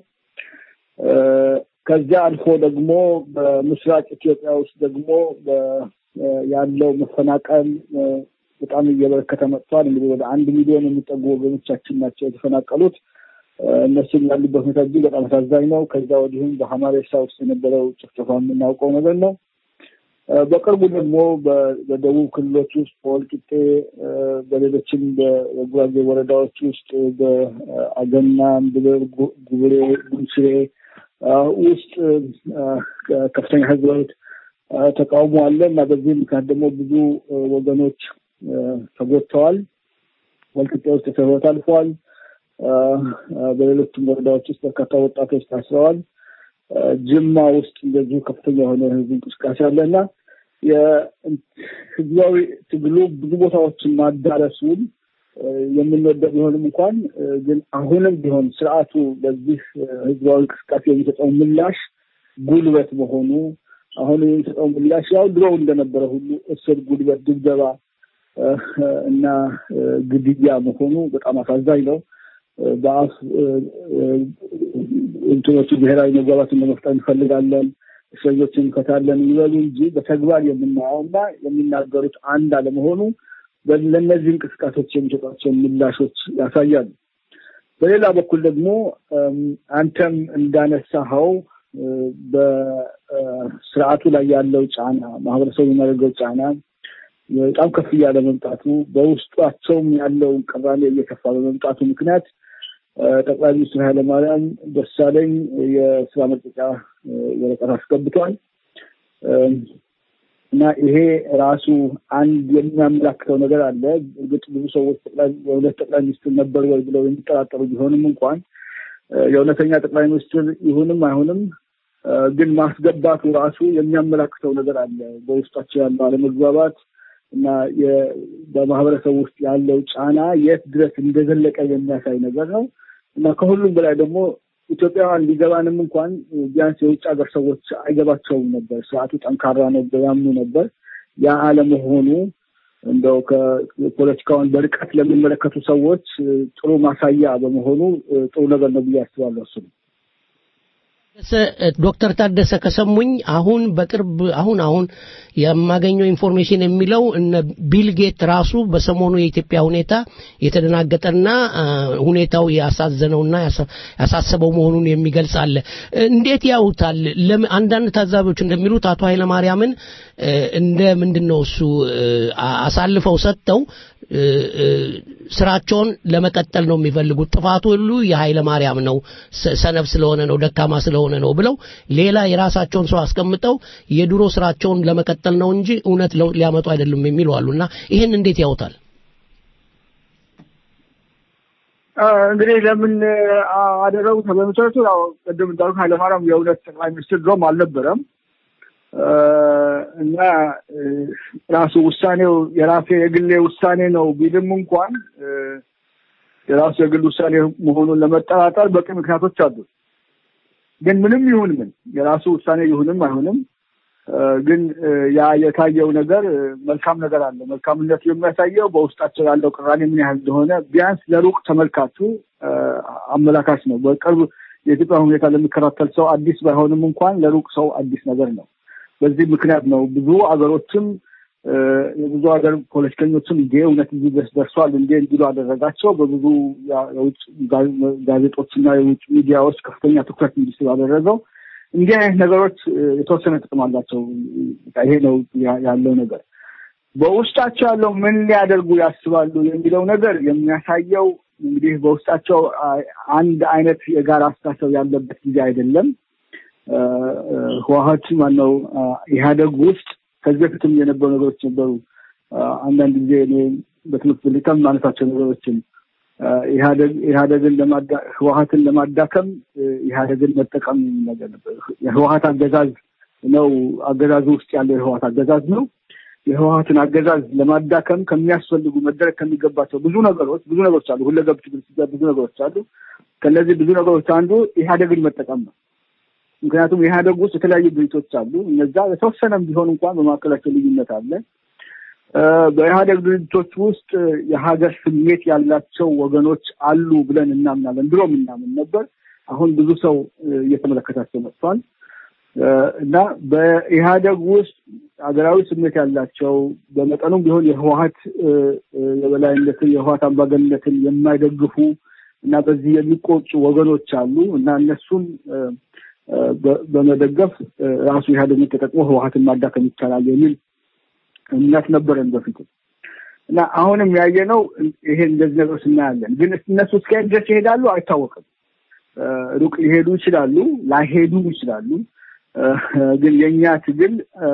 [SPEAKER 7] ከዚያ አልፎ ደግሞ በምስራቅ ኢትዮጵያ ውስጥ ደግሞ ያለው መፈናቀል በጣም እየበረከተ መጥቷል። እንግዲህ ወደ አንድ ሚሊዮን የሚጠጉ ወገኖቻችን ናቸው የተፈናቀሉት። እነሱም ያሉበት ሁኔታ እጅግ በጣም አሳዛኝ ነው። ከዛ ወዲህም በሀማሬሳ ውስጥ የነበረው ጭፍጨፋ የምናውቀው ነገር ነው። በቅርቡ ደግሞ በደቡብ ክልሎች ውስጥ በወልቂጤ፣ በሌሎችም በጉራጌ ወረዳዎች ውስጥ በአገና፣ ጉብሬ፣ ጉንችሬ ውስጥ ከፍተኛ ህዝባዊ ተቃውሞ አለ እና በዚህ ምክንያት ደግሞ ብዙ ወገኖች ተጎድተዋል። ወልቂጤ ውስጥ የሰው ህይወት አልፈዋል። በሌሎችም ወረዳዎች ውስጥ በርካታ ወጣቶች ታስረዋል። ጅማ ውስጥ እንደዚሁ ከፍተኛ የሆነ ህዝብ እንቅስቃሴ አለ እና የህዝባዊ ትግሉ ብዙ ቦታዎችን ማዳረሱን የምንወደው ቢሆንም እንኳን ግን አሁንም ቢሆን ስርዓቱ በዚህ ህዝባዊ እንቅስቃሴ የሚሰጠው ምላሽ ጉልበት መሆኑ አሁን የሚሰጠው ምላሽ ያው ድሮው እንደነበረ ሁሉ እስር፣ ጉልበት፣ ድብደባ እና ግድያ መሆኑ በጣም አሳዛኝ ነው። በአፍ እንትኖቹ ብሔራዊ መግባባትን ለመፍጠር እንፈልጋለን፣ እስረኞችን እንፈታለን ይበሉ እንጂ በተግባር የምናየው እና የሚናገሩት አንድ አለመሆኑ ለእነዚህ እንቅስቃሴዎች የሚሰጧቸው ምላሾች ያሳያሉ። በሌላ በኩል ደግሞ አንተም እንዳነሳኸው በስርዓቱ ላይ ያለው ጫና ማህበረሰቡ የሚያደርገው ጫና በጣም ከፍ እያለ መምጣቱ በውስጧቸውም ያለውን ቅራኔ እየከፋ በመምጣቱ ምክንያት ጠቅላይ ሚኒስትር ኃይለማርያም ደሳለኝ የስራ መልቀቂያ ወረቀት አስገብቷል እና ይሄ ራሱ አንድ የሚያመላክተው ነገር አለ። እርግጥ ብዙ ሰዎች የሁለት ጠቅላይ ሚኒስትር ነበር ወይ ብለው የሚጠራጠሩ ቢሆንም እንኳን የእውነተኛ ጠቅላይ ሚኒስትር ይሁንም አይሁንም ግን ማስገባቱ ራሱ የሚያመላክተው ነገር አለ። በውስጣቸው ያለው አለመግባባት እና በማህበረሰቡ ውስጥ ያለው ጫና የት ድረስ እንደዘለቀ የሚያሳይ ነገር ነው እና ከሁሉም በላይ ደግሞ ኢትዮጵያውያን ሊገባንም እንኳን ቢያንስ የውጭ ሀገር ሰዎች አይገባቸውም ነበር። ስርዓቱ ጠንካራ ነው ያምኑ ነበር። ያ አለመሆኑ እንደው ከፖለቲካውን በርቀት ለሚመለከቱ ሰዎች ጥሩ ማሳያ በመሆኑ ጥሩ ነገር ነው ብዬ አስባለሁ። እሱ
[SPEAKER 4] ዶክተር ታደሰ ከሰሙኝ አሁን በቅርብ አሁን አሁን የማገኘው ኢንፎርሜሽን የሚለው እነ ቢል ጌት ራሱ በሰሞኑ የኢትዮጵያ ሁኔታ የተደናገጠና ሁኔታው ያሳዘነውና ያሳሰበው መሆኑን የሚገልጽ አለ። እንዴት ያውታል? አንዳንድ ታዛቢዎች እንደሚሉት አቶ ኃይለማርያምን እንደ ምንድን ነው እሱ አሳልፈው ሰጥተው ስራቸውን ለመቀጠል ነው የሚፈልጉት። ጥፋቱ ሁሉ የኃይለ ማርያም ነው፣ ሰነፍ ስለሆነ ነው፣ ደካማ ስለሆነ ነው ብለው ሌላ የራሳቸውን ሰው አስቀምጠው የድሮ ስራቸውን ለመቀጠል ነው እንጂ እውነት ለውጥ ሊያመጡ አይደሉም የሚሉ አሉና ይህን እንዴት ያውታል?
[SPEAKER 7] እንግዲህ ለምን አደረጉት? በመሰረቱ ያው ቅድም እንዳልኩ ኃይለማርያም የእውነት ጠቅላይ ሚኒስትር ድሮም አልነበረም እና ራሱ ውሳኔው የራሴ የግሌ ውሳኔ ነው ቢልም እንኳን የራሱ የግል ውሳኔ መሆኑን ለመጠራጠር በቂ ምክንያቶች አሉ። ግን ምንም ይሁን ምን የራሱ ውሳኔ ይሁንም አይሁንም ግን ያ የታየው ነገር መልካም ነገር አለ። መልካምነቱ የሚያሳየው በውስጣቸው ያለው ቅራኔ ምን ያህል እንደሆነ ቢያንስ ለሩቅ ተመልካቹ አመላካች ነው። በቅርብ የኢትዮጵያ ሁኔታ ለሚከታተል ሰው አዲስ ባይሆንም እንኳን ለሩቅ ሰው አዲስ ነገር ነው። በዚህ ምክንያት ነው ብዙ አገሮችም የብዙ ሀገር ፖለቲከኞችም እንዴ እውነት እዚህ ድረስ ደርሷል እንዴ እንዲሉ አደረጋቸው። በብዙ የውጭ ጋዜጦችና የውጭ ሚዲያዎች ከፍተኛ ትኩረት እንዲስብ አደረገው። እንዲህ አይነት ነገሮች የተወሰነ ጥቅም አላቸው። ይሄ ነው ያለው ነገር። በውስጣቸው ያለው ምን ሊያደርጉ ያስባሉ የሚለው ነገር የሚያሳየው እንግዲህ በውስጣቸው አንድ አይነት የጋራ አስተሳሰብ ያለበት ጊዜ አይደለም። ህወሀት ማነው ኢህአደግ ውስጥ ከዚህ በፊትም የነበሩ ነገሮች ነበሩ። አንዳንድ ጊዜ እኔ በትምህርት ብልቀም ማነሳቸው ነገሮችን ኢህአደግን ህወሀትን ለማዳከም ኢህአደግን መጠቀም ነገር ነበር። የህወሀት አገዛዝ ነው አገዛዙ ውስጥ ያለው የህወሀት አገዛዝ ነው። የህወሀትን አገዛዝ ለማዳከም ከሚያስፈልጉ መደረግ ከሚገባቸው ብዙ ነገሮች ብዙ ነገሮች አሉ። ሁለገብ ትግል ብዙ ነገሮች አሉ። ከነዚህ ብዙ ነገሮች አንዱ ኢህአደግን መጠቀም ነው። ምክንያቱም ኢህአደግ ውስጥ የተለያዩ ድርጅቶች አሉ። እነዛ የተወሰነም ቢሆን እንኳን በመካከላቸው ልዩነት አለ። በኢህአደግ ድርጅቶች ውስጥ የሀገር ስሜት ያላቸው ወገኖች አሉ ብለን እናምናለን። ድሮም እናምን ነበር። አሁን ብዙ ሰው እየተመለከታቸው መጥቷል እና በኢህአደግ ውስጥ ሀገራዊ ስሜት ያላቸው በመጠኑም ቢሆን የህወሀት የበላይነትን የህወሀት አምባገነትን የማይደግፉ እና በዚህ የሚቆጩ ወገኖች አሉ እና እነሱን በመደገፍ ራሱ ኢህአዴግን ተጠቅሞ ህወሀትን ማዳከም ይቻላል የሚል እምነት ነበረን በፊት እና አሁንም ያየነው ይሄ እንደዚህ ነገሮች እናያለን። ግን እነሱ እስከ ድረስ ይሄዳሉ አይታወቅም። ሩቅ ሊሄዱ ይችላሉ፣ ላይሄዱ ይችላሉ። ግን የእኛ ትግል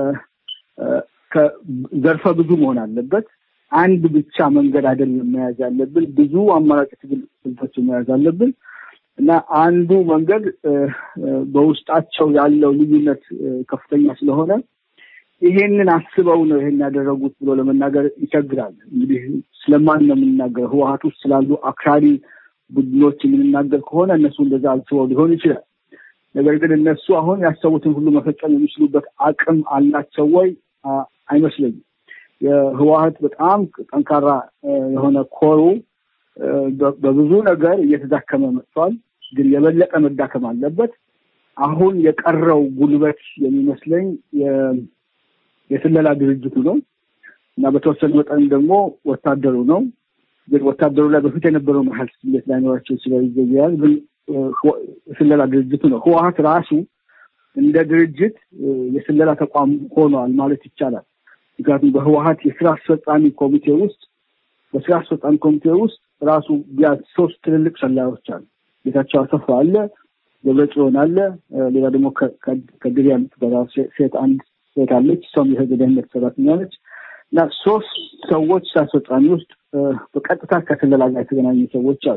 [SPEAKER 7] ዘርፈ ብዙ መሆን አለበት። አንድ ብቻ መንገድ አይደለም መያዝ ያለብን፣ ብዙ አማራጭ ትግል ስልቶችን መያዝ አለብን። እና አንዱ መንገድ በውስጣቸው ያለው ልዩነት ከፍተኛ ስለሆነ ይሄንን አስበው ነው ይሄን ያደረጉት ብሎ ለመናገር ይቸግራል። እንግዲህ ስለማን ነው የምንናገር? ህወሀት ውስጥ ስላሉ አክራሪ ቡድኖች የምንናገር ከሆነ እነሱ እንደዛ አስበው ሊሆን ይችላል። ነገር ግን እነሱ አሁን ያሰቡትን ሁሉ መፈጸም የሚችሉበት አቅም አላቸው ወይ? አይመስለኝም። የህወሀት በጣም ጠንካራ የሆነ ኮሩ በብዙ ነገር እየተዳከመ መጥቷል። ግን የበለጠ መዳከም አለበት። አሁን የቀረው ጉልበት የሚመስለኝ የስለላ ድርጅቱ ነው እና በተወሰነ መጠን ደግሞ ወታደሩ ነው። ግን ወታደሩ ላይ በፊት የነበረው መሀል ስሌት ላይኖራቸው ስለይዘያዝ ግን የስለላ ድርጅቱ ነው። ህወሀት ራሱ እንደ ድርጅት የስለላ ተቋም ሆኗል ማለት ይቻላል። ምክንያቱም በህወሀት የስራ አስፈጻሚ ኮሚቴ ውስጥ በስራ አስፈጻሚ ኮሚቴ ውስጥ ራሱ ቢያንስ ሶስት ትልልቅ ሰላዮች አሉ። ጌታቸው አሰፋ አለ፣ ደብረጽዮን አለ፣ ሌላ ደግሞ ከድር የምትበላ ሴት አንድ ሴት አለች። እሷም የህግ ደህንነት ሰራተኛ ነች እና ሶስት ሰዎች ስራ አስፈጻሚ ውስጥ በቀጥታ ከስለላ ጋር የተገናኙ ሰዎች አሉ።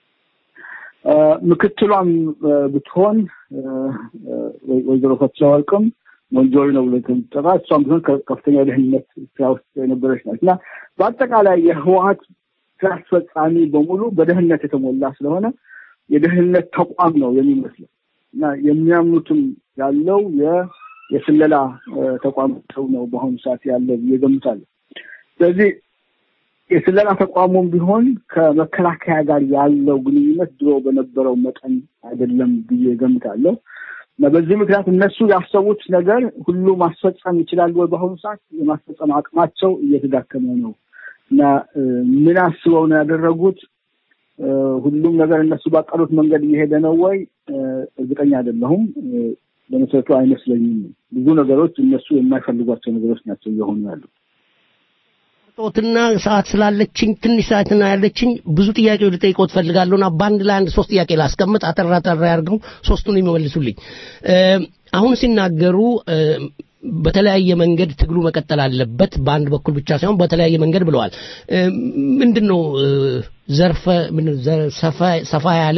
[SPEAKER 7] ምክትሏም ብትሆን ወይዘሮ ፈትለ ወርቅም ወንጆሪ ነው ብሎ ተጠራ። እሷም ቢሆን ከፍተኛ ደህንነት ስራ ውስጥ የነበረች ናት እና በአጠቃላይ የህወሀት ስራ አስፈጻሚ በሙሉ በደህንነት የተሞላ ስለሆነ የደህንነት ተቋም ነው የሚመስለው እና የሚያምኑትም ያለው የስለላ ተቋም ሰው ነው በአሁኑ ሰዓት ያለ ብዬ ገምታለሁ። ስለዚህ የስለላ ተቋሙም ቢሆን ከመከላከያ ጋር ያለው ግንኙነት ድሮ በነበረው መጠን አይደለም ብዬ ገምታለሁ። እና በዚህ ምክንያት እነሱ ያሰቡት ነገር ሁሉ ማስፈጸም ይችላሉ ወይ? በአሁኑ ሰዓት የማስፈጸም አቅማቸው እየተዳከመ ነው እና ምን አስበው ነው ያደረጉት? ሁሉም ነገር እነሱ ባቀዱት መንገድ እየሄደ ነው ወይ? እርግጠኛ አይደለሁም። በመሰረቱ አይመስለኝም። ብዙ ነገሮች እነሱ የማይፈልጓቸው ነገሮች ናቸው እየሆኑ ያሉት።
[SPEAKER 4] ጦትና ሰዓት ስላለችኝ ትንሽ ሰዓትና ያለችኝ ብዙ ጥያቄዎች ልጠይቆት ፈልጋለሁና በአንድ ላይ አንድ ሶስት ጥያቄ ላስቀምጥ። አጠራ አጠራ ያድርገው ሶስቱን የሚመልሱልኝ። አሁን ሲናገሩ በተለያየ መንገድ ትግሉ መቀጠል አለበት፣ በአንድ በኩል ብቻ ሳይሆን በተለያየ መንገድ ብለዋል። ምንድን ነው ዘርፈ ሰፋ ያለ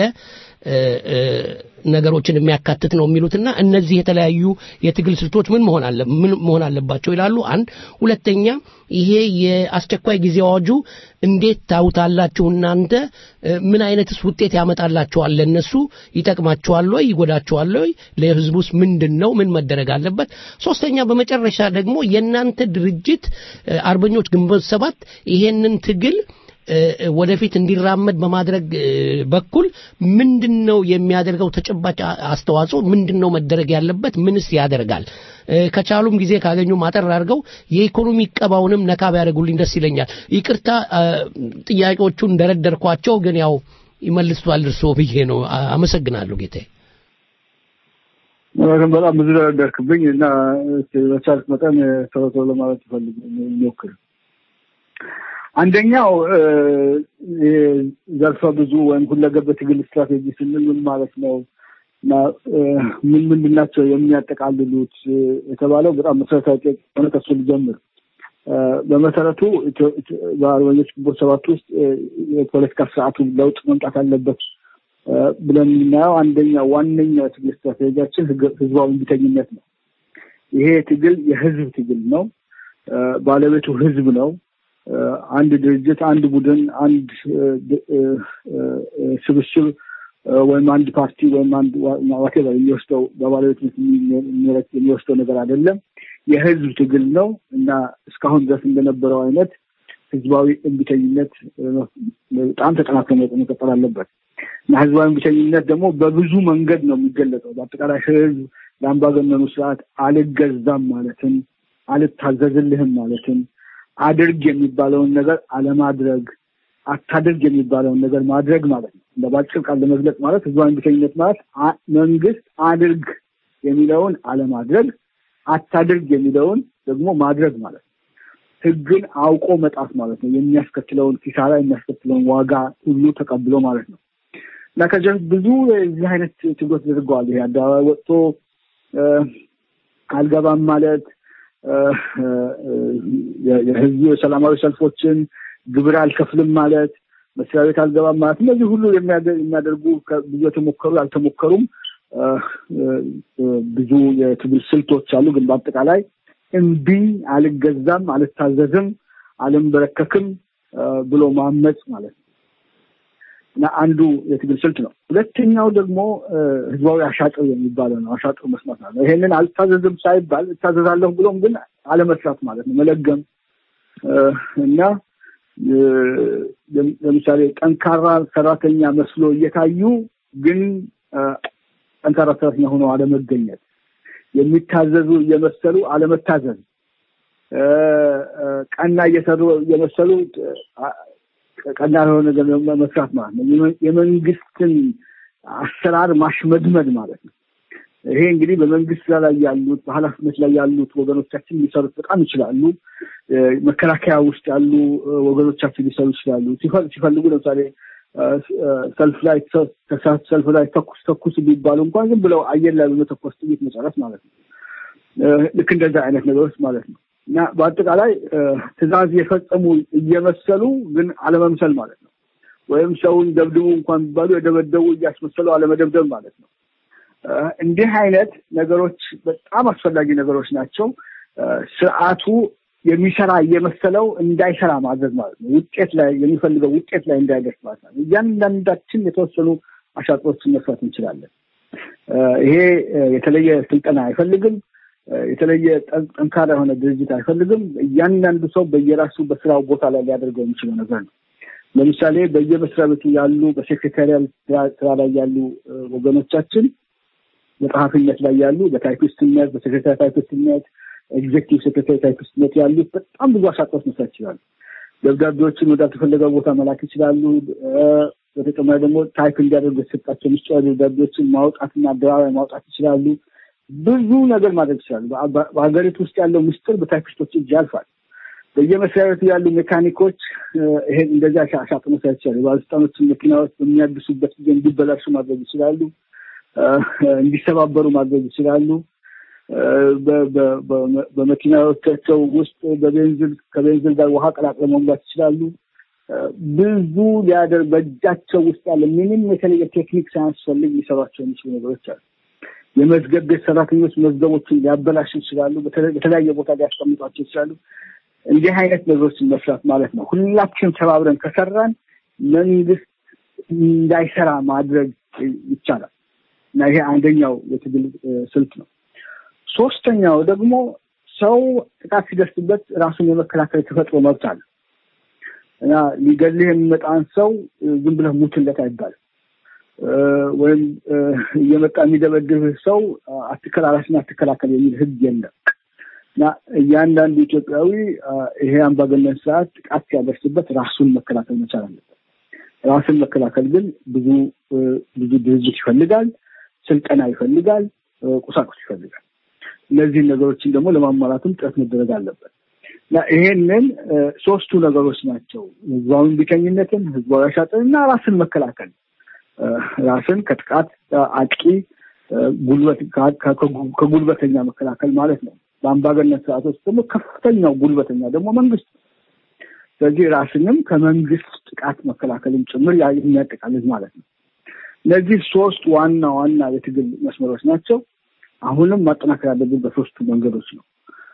[SPEAKER 4] ነገሮችን የሚያካትት ነው የሚሉትና እነዚህ የተለያዩ የትግል ስልቶች ምን መሆን አለ ምን መሆን አለባቸው ይላሉ። አንድ ሁለተኛ ይሄ የአስቸኳይ ጊዜ አዋጁ እንዴት ታውታላችሁ እናንተ? ምን አይነትስ ውጤት ያመጣላችኋል? ለእነሱ ይጠቅማችኋል ወይ ይጎዳችኋል ወይ? ለህዝቡስ ምንድን ነው ምን መደረግ አለበት? ሶስተኛ በመጨረሻ ደግሞ የእናንተ ድርጅት አርበኞች ግንቦት ሰባት ይሄንን ትግል ወደፊት እንዲራመድ በማድረግ በኩል ምንድን ነው የሚያደርገው ተጨባጭ አስተዋጽኦ ምንድን ነው መደረግ ያለበት ምንስ ያደርጋል ከቻሉም ጊዜ ካገኙ ማጠር አድርገው የኢኮኖሚ ቀባውንም ነካ ቢያደርጉልኝ ደስ ይለኛል ይቅርታ ጥያቄዎቹን እንደረደርኳቸው ግን ያው ይመልሷል እርስዎ ብዬ ነው አመሰግናለሁ ጌታዬ
[SPEAKER 7] በጣም ብዙ ደረደርክብኝ እና በቻልክ መጠን ቶሎ ቶሎ ለማለት ይፈልግ ሞክር አንደኛው ዘርፈ ብዙ ወይም ሁለገብ ትግል ስትራቴጂ ስንል ምን ማለት ነው እና ምን ምንድን ናቸው የሚያጠቃልሉት የተባለው በጣም መሰረታዊ ጥያቄ ሆነ ከሱ ልጀምር በመሰረቱ በአርበኞች ግንቦት ሰባት ውስጥ የፖለቲካ ስርዓቱ ለውጥ መምጣት አለበት ብለን የምናየው አንደኛው ዋነኛው የትግል ስትራቴጂያችን ህዝባዊ እምቢተኝነት ነው ይሄ ትግል የህዝብ ትግል ነው ባለቤቱ ህዝብ ነው አንድ ድርጅት አንድ ቡድን አንድ ስብስብ ወይም አንድ ፓርቲ ወይም አንድ ዋቴቨር የሚወስደው በባለቤትነት የሚወስደው ነገር አይደለም የህዝብ ትግል ነው እና እስካሁን ድረስ እንደነበረው አይነት ህዝባዊ እምቢተኝነት በጣም ተጠናክሮ መቀጠል አለበት እና ህዝባዊ እምቢተኝነት ደግሞ በብዙ መንገድ ነው የሚገለጸው በአጠቃላይ ህዝብ ለአምባገነኑ ስርዓት አልገዛም ማለትን አልታዘዝልህም ማለትን አድርግ የሚባለውን ነገር አለማድረግ አታድርግ የሚባለውን ነገር ማድረግ ማለት ነው እንደ ባጭር ቃል ለመግለጽ ማለት ህዝባዊ እምቢተኝነት ማለት መንግስት አድርግ የሚለውን አለማድረግ አታድርግ የሚለውን ደግሞ ማድረግ ማለት ነው ህግን አውቆ መጣት ማለት ነው የሚያስከትለውን ኪሳራ የሚያስከትለውን ዋጋ ሁሉ ተቀብሎ ማለት ነው እና ከዚህ ብዙ የዚህ አይነት ትግሎች ተደርገዋል ይሄ አደባባይ ወጥቶ አልገባም ማለት የህዝቡ የሰላማዊ ሰልፎችን ግብር አልከፍልም ማለት መስሪያ ቤት አልገባም ማለት እነዚህ ሁሉ የሚያደርጉ ብዙ የተሞከሩ ያልተሞከሩም ብዙ የትግል ስልቶች አሉ ግን በአጠቃላይ እምቢ አልገዛም አልታዘዝም አልንበረከክም ብሎ ማመፅ ማለት ነው እና አንዱ የትግል ስልት ነው ሁለተኛው ደግሞ ህዝባዊ አሻጥር የሚባለው ነው አሻጥር መስማት ነው ይሄንን አልታዘዝም ሳይባል እታዘዛለሁ ብሎም ግን አለመስራት ማለት ነው መለገም እና ለምሳሌ ጠንካራ ሰራተኛ መስሎ እየታዩ ግን ጠንካራ ሰራተኛ ሆነው አለመገኘት የሚታዘዙ እየመሰሉ አለመታዘዝ ቀና እየሰሩ እየመሰሉ ቀና የሆነ ነገር መስራት ማለት ነው የመንግስትን አሰራር ማሽመድመድ ማለት ነው ይሄ እንግዲህ በመንግስት ስራ ላይ ያሉት በኃላፊነት ላይ ያሉት ወገኖቻችን ሊሰሩት በጣም ይችላሉ መከላከያ ውስጥ ያሉ ወገኖቻችን ሊሰሩ ይችላሉ ሲፈልጉ ለምሳሌ ሰልፍ ላይ ሰልፍ ላይ ተኩስ ተኩስ ቢባሉ እንኳን ዝም ብለው አየር ላይ በመተኮስ ጥይት መጨረስ ማለት ነው ልክ እንደዛ አይነት ነገሮች ማለት ነው እና በአጠቃላይ ትእዛዝ የፈጸሙ እየመሰሉ ግን አለመምሰል ማለት ነው ወይም ሰውን ደብድቡ እንኳን ቢባሉ የደበደቡ እያስመሰሉ አለመደብደብ ማለት ነው እንዲህ አይነት ነገሮች በጣም አስፈላጊ ነገሮች ናቸው ስርዓቱ የሚሰራ እየመሰለው እንዳይሰራ ማድረግ ማለት ነው ውጤት ላይ የሚፈልገው ውጤት ላይ እንዳይደርስ ማለት ነው እያንዳንዳችን የተወሰኑ አሻጥሮችን መስራት እንችላለን ይሄ የተለየ ስልጠና አይፈልግም የተለየ ጠንካራ የሆነ ድርጅት አይፈልግም እያንዳንዱ ሰው በየራሱ በስራው ቦታ ላይ ሊያደርገው የሚችለው ነገር ነው ለምሳሌ በየመስሪያ ቤቱ ያሉ በሴክሬታሪያል ስራ ላይ ያሉ ወገኖቻችን በጸሐፊነት ላይ ያሉ በታይፒስትነት፣ በሴክሬታሪ ታይፒስትነት፣ ኤግዜክቲቭ ሴክሬታሪ ታይፒስትነት ያሉት በጣም ብዙ አሻጥሮች መስራት ይችላሉ። ደብዳቤዎችን ወዳልተፈለገው ቦታ መላክ ይችላሉ። በተጨማሪ ደግሞ ታይፕ እንዲያደርጉ የተሰጣቸው ምስጢራዊ ደብዳቤዎችን ማውጣትና አደባባይ ማውጣት ይችላሉ። ብዙ ነገር ማድረግ ይችላሉ። በሀገሪቱ ውስጥ ያለው ምስጢር በታይፒስቶች እጅ ያልፋል። በየመስሪያ ቤቱ ያሉ ሜካኒኮች ይሄን እንደዚህ አሻጥ መስራት ይችላሉ። ባለስልጣኖችን መኪናዎች በሚያድሱበት ጊዜ እንዲበላሹ ማድረግ ይችላሉ። እንዲሰባበሩ ማድረግ ይችላሉ። በመኪናዎቻቸው ውስጥ በቤንዝል ከቤንዝል ጋር ውሃ ቀላቅለው መሙላት ይችላሉ። ብዙ ሊያደርግ በእጃቸው ውስጥ ያለ ምንም የተለየ ቴክኒክ ሳያስፈልግ ሊሰሯቸው የሚችሉ ነገሮች አሉ። የመዝገብ ቤት ሰራተኞች መዝገቦችን ሊያበላሹ ይችላሉ። በተለያየ ቦታ ሊያስቀምጧቸው ይችላሉ። እንዲህ አይነት ነገሮችን መስራት ማለት ነው። ሁላችን ተባብረን ከሰራን መንግስት እንዳይሰራ ማድረግ ይቻላል እና ይሄ አንደኛው የትግል ስልት ነው። ሶስተኛው ደግሞ ሰው ጥቃት ሲደርስበት ራሱን የመከላከል የተፈጥሮ መብት አለ እና ሊገልህ የሚመጣን ሰው ዝም ብለህ ሙትለት አይባልም። ወይም እየመጣ የሚደበድብህ ሰው አትከላላሽና አትከላከል የሚል ህግ የለም እና እያንዳንዱ ኢትዮጵያዊ ይሄ አምባገነን ስርዓት ጥቃት ሲያደርስበት ራሱን መከላከል መቻል አለበት። ራስን መከላከል ግን ብዙ ብዙ ድርጅት ይፈልጋል፣ ስልጠና ይፈልጋል፣ ቁሳቁስ ይፈልጋል። እነዚህን ነገሮችን ደግሞ ለማሟላትም ጥረት መደረግ አለበት እና ይሄንን ሶስቱ ነገሮች ናቸው። ህዝባዊ ቢተኝነትን፣ ህዝባዊ አሻጥን እና ራስን መከላከል ራስን ከጥቃት አጥቂ ጉልበት ከጉልበተኛ መከላከል ማለት ነው። በአምባገነን ስርዓቶች ደግሞ ከፍተኛው ጉልበተኛ ደግሞ መንግስት ነው። ስለዚህ ራስንም ከመንግስት ጥቃት መከላከልም ጭምር የሚያጠቃልል ማለት ነው። እነዚህ ሶስት ዋና ዋና የትግል መስመሮች ናቸው። አሁንም ማጠናከር ያለብን በሶስቱ መንገዶች ነው።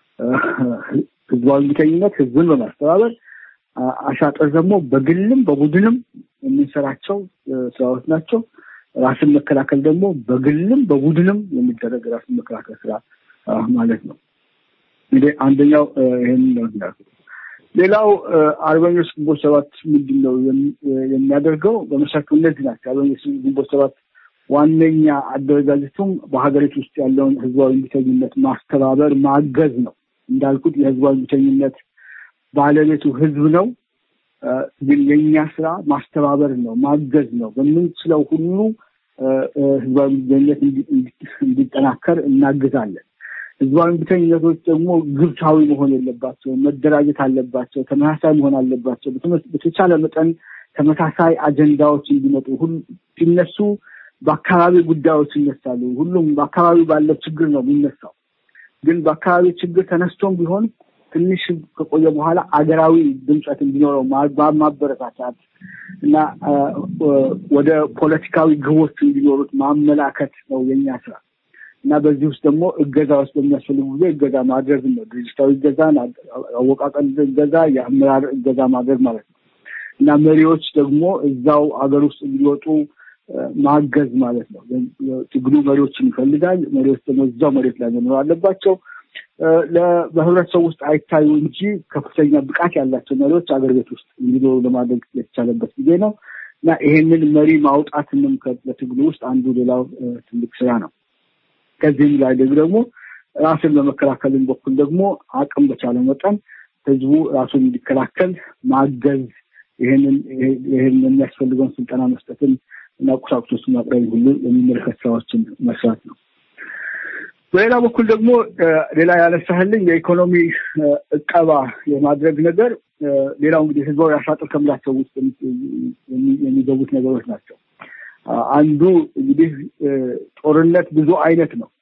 [SPEAKER 7] ህዝባዊ ቢተኝነት ህዝብን በማስተባበር አሻጥር ደግሞ በግልም በቡድንም የምንሰራቸው ስራዎች ናቸው። ራስን መከላከል ደግሞ በግልም በቡድንም የሚደረግ ራስን መከላከል ስራ ማለት ነው። እንግዲህ አንደኛው ይህን ነው እንዳልኩት። ሌላው አርበኞች ግንቦት ሰባት ምንድን ነው የሚያደርገው? በመሰረቱ እነዚህ ናቸው። አርበኞች ግንቦት ሰባት ዋነኛ አደረጃጀቱም በሀገሪቱ ውስጥ ያለውን ህዝባዊ እምቢተኝነት ማስተባበር ማገዝ ነው። እንዳልኩት የህዝባዊ እምቢተኝነት ባለቤቱ ህዝብ ነው። ግን የእኛ ስራ ማስተባበር ነው፣ ማገዝ ነው። በምንችለው ሁሉ ህዝባዊ እምቢተኝነት እንዲጠናከር እናግዛለን። ህዝባዊ እምቢተኝነቶች ደግሞ ግብታዊ መሆን የለባቸው፣ መደራጀት አለባቸው፣ ተመሳሳይ መሆን አለባቸው። በተቻለ መጠን ተመሳሳይ አጀንዳዎች እንዲመጡ ሲነሱ በአካባቢ ጉዳዮች ይነሳሉ። ሁሉም በአካባቢ ባለው ችግር ነው የሚነሳው። ግን በአካባቢ ችግር ተነስቶም ቢሆን ትንሽ ከቆየ በኋላ አገራዊ ድምፀት እንዲኖረው ማበረታታት እና ወደ ፖለቲካዊ ግቦች እንዲኖሩት ማመላከት ነው የኛ ስራ እና በዚህ ውስጥ ደግሞ እገዛዎች በሚያስፈልጉ ጊዜ እገዛ ማድረግ ነው። ድርጅታዊ እገዛን፣ አወቃቀር እገዛ፣ የአመራር እገዛ ማድረግ ማለት ነው እና መሪዎች ደግሞ እዛው አገር ውስጥ እንዲወጡ ማገዝ ማለት ነው። ትግሉ መሪዎችን ይፈልጋል። መሪዎች ደግሞ እዛው መሬት ላይ መኖር አለባቸው። በህብረተሰቡ ውስጥ አይታዩ እንጂ ከፍተኛ ብቃት ያላቸው መሪዎች አገር ቤት ውስጥ እንዲኖሩ ለማድረግ የተቻለበት ጊዜ ነው እና ይሄንን መሪ ማውጣትንም በትግሉ ውስጥ አንዱ ሌላው ትልቅ ስራ ነው። ከዚህም ላይ ደግሞ ራስን በመከላከልም በኩል ደግሞ አቅም በቻለ መጠን ህዝቡ ራሱን እንዲከላከል ማገዝ ይህንን የሚያስፈልገውን ስልጠና መስጠትን እና ቁሳቁሶችን ማቅረብ ሁሉ የሚመለከት ስራዎችን መስራት ነው። በሌላ በኩል ደግሞ ሌላ ያነሳህልኝ የኢኮኖሚ እቀባ የማድረግ ነገር ሌላው እንግዲህ ህዝባዊ አሻጥር ከምላቸው ውስጥ የሚገቡት ነገሮች ናቸው። አንዱ እንግዲህ ጦርነት ብዙ አይነት ነው።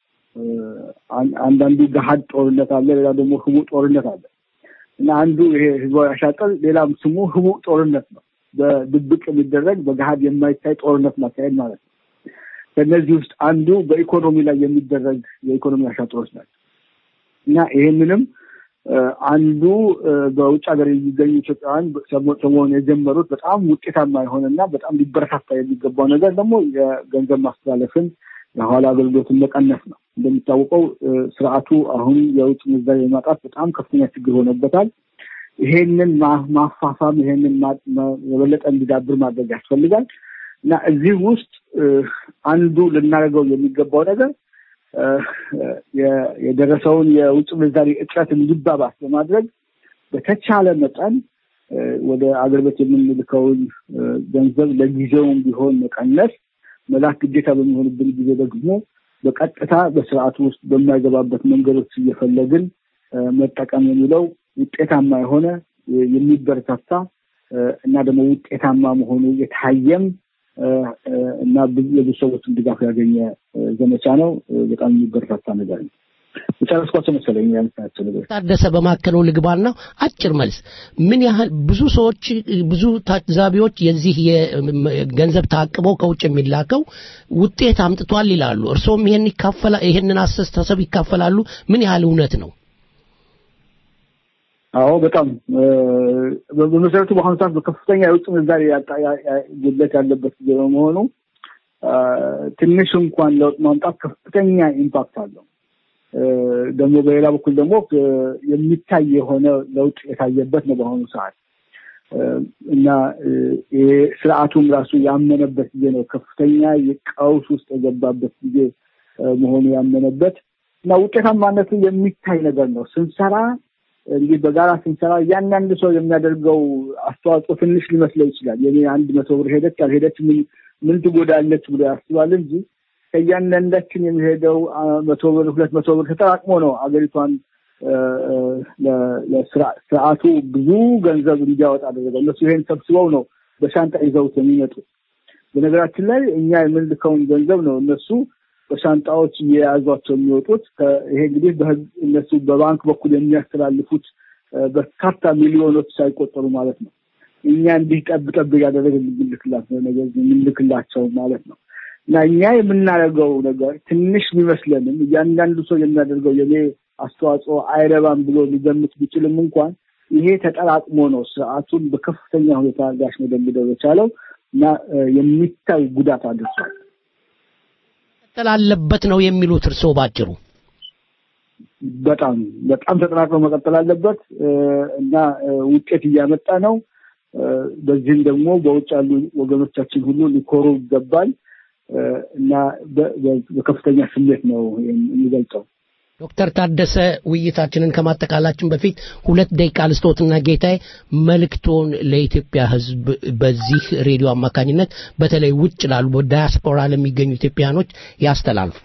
[SPEAKER 7] አንዳንዱ ገሀድ ጦርነት አለ፣ ሌላ ደግሞ ህቡዕ ጦርነት አለ እና አንዱ ይሄ ህዝባዊ አሻጥር ሌላም ስሙ ህቡዕ ጦርነት ነው። በድብቅ የሚደረግ በገሀድ የማይታይ ጦርነት ማካሄድ ማለት ነው። ከእነዚህ ውስጥ አንዱ በኢኮኖሚ ላይ የሚደረግ የኢኮኖሚ አሻጥሮች ናቸው እና ይህንንም አንዱ በውጭ ሀገር የሚገኙ ኢትዮጵያውያን ሰሞኑን የጀመሩት በጣም ውጤታማ የሆነና በጣም ሊበረታታ የሚገባው ነገር ደግሞ የገንዘብ ማስተላለፍን የኋላ አገልግሎትን መቀነስ ነው። እንደሚታወቀው ስርዓቱ አሁን የውጭ ምንዛሪ የማጣት በጣም ከፍተኛ ችግር ሆነበታል። ይሄንን ማፋፋም ይሄንን የበለጠ እንዲዳብር ማድረግ ያስፈልጋል እና እዚህ ውስጥ አንዱ ልናደርገው የሚገባው ነገር የደረሰውን የውጭ ምንዛሪ እጥረት እንዲባባስ በማድረግ በተቻለ መጠን ወደ አገር ቤት የምንልከውን ገንዘብ ለጊዜውም ቢሆን መቀነስ፣ መላክ ግዴታ በሚሆንብን ጊዜ ደግሞ በቀጥታ በስርዓቱ ውስጥ በማይገባበት መንገዶች እየፈለግን መጠቀም የሚለው ውጤታማ የሆነ የሚበረታታ እና ደግሞ ውጤታማ መሆኑ የታየም እና የብዙ ሰዎችን ድጋፍ ያገኘ ዘመቻ ነው። በጣም የሚበረታታ ነገር ነው። የጨረስኳቸው መሰለኝ ያነሳቸው ነገሮች።
[SPEAKER 4] ታደሰ በማከለው ልግባና አጭር መልስ ምን ያህል ብዙ ሰዎች ብዙ ታዛቢዎች የዚህ የገንዘብ ታቅበው ከውጭ የሚላከው ውጤት አምጥቷል ይላሉ። እርስዎም ይሄን ይካፈላ ይሄንን አስተሳሰብ ይካፈላሉ? ምን ያህል እውነት ነው?
[SPEAKER 7] አዎ በጣም በመሰረቱ በአሁኑ ሰዓት በከፍተኛ የውጭ ምንዛሪ ጉድለት ያለበት ጊዜ በመሆኑ ትንሽ እንኳን ለውጥ ማምጣት ከፍተኛ ኢምፓክት አለው። ደግሞ በሌላ በኩል ደግሞ የሚታይ የሆነ ለውጥ የታየበት ነው በአሁኑ ሰዓት እና ስርዓቱም ራሱ ያመነበት ጊዜ ነው። ከፍተኛ የቀውስ ውስጥ የገባበት ጊዜ መሆኑ ያመነበት እና ውጤታማነቱ የሚታይ ነገር ነው። ስንሰራ እንግዲህ በጋራ ስንሰራ እያንዳንዱ ሰው የሚያደርገው አስተዋጽኦ ትንሽ ሊመስለው ይችላል። የኔ አንድ መቶ ብር ሄደች አልሄደች ምን ምን ትጎዳለች ብሎ ያስባል እንጂ ከእያንዳንዳችን የሚሄደው መቶ ብር ሁለት መቶ ብር ተጠራቅሞ ነው አገሪቷን ለስርዓቱ ብዙ ገንዘብ እንዲያወጣ አደረገው። እነሱ ይሄን ሰብስበው ነው በሻንጣ ይዘውት የሚመጡ። በነገራችን ላይ እኛ የምንልከውን ገንዘብ ነው እነሱ በሻንጣዎች እየያዟቸው የሚወጡት። ይሄ እንግዲህ በህግ እነሱ በባንክ በኩል የሚያስተላልፉት በርካታ ሚሊዮኖች ሳይቆጠሩ ማለት ነው። እኛ እንዲህ ጠብ ጠብ እያደረግ የምንልክላቸው ማለት ነው። እና እኛ የምናደርገው ነገር ትንሽ ቢመስለንም እያንዳንዱ ሰው የሚያደርገው የኔ አስተዋጽኦ አይረባም ብሎ ሊገምት ቢችልም እንኳን ይሄ ተጠራቅሞ ነው ስርዓቱን በከፍተኛ ሁኔታ ሊያሽመደምደው የቻለው እና የሚታይ ጉዳት አድርሷል።
[SPEAKER 4] መቀጠል አለበት ነው የሚሉት እርስዎ ባጭሩ?
[SPEAKER 7] በጣም በጣም ተጠናክሮ መቀጠል አለበት እና ውጤት እያመጣ ነው። በዚህም ደግሞ በውጭ ያሉ ወገኖቻችን ሁሉ ሊኮሩ ይገባል እና በከፍተኛ ስሜት ነው የሚገልጸው።
[SPEAKER 4] ዶክተር ታደሰ ውይይታችንን ከማጠቃላችን በፊት ሁለት ደቂቃ ልስጦትና ጌታዬ መልእክቶን ለኢትዮጵያ ሕዝብ በዚህ ሬዲዮ አማካኝነት በተለይ ውጭ ላሉ በዳያስፖራ ለሚገኙ ኢትዮጵያኖች ያስተላልፉ።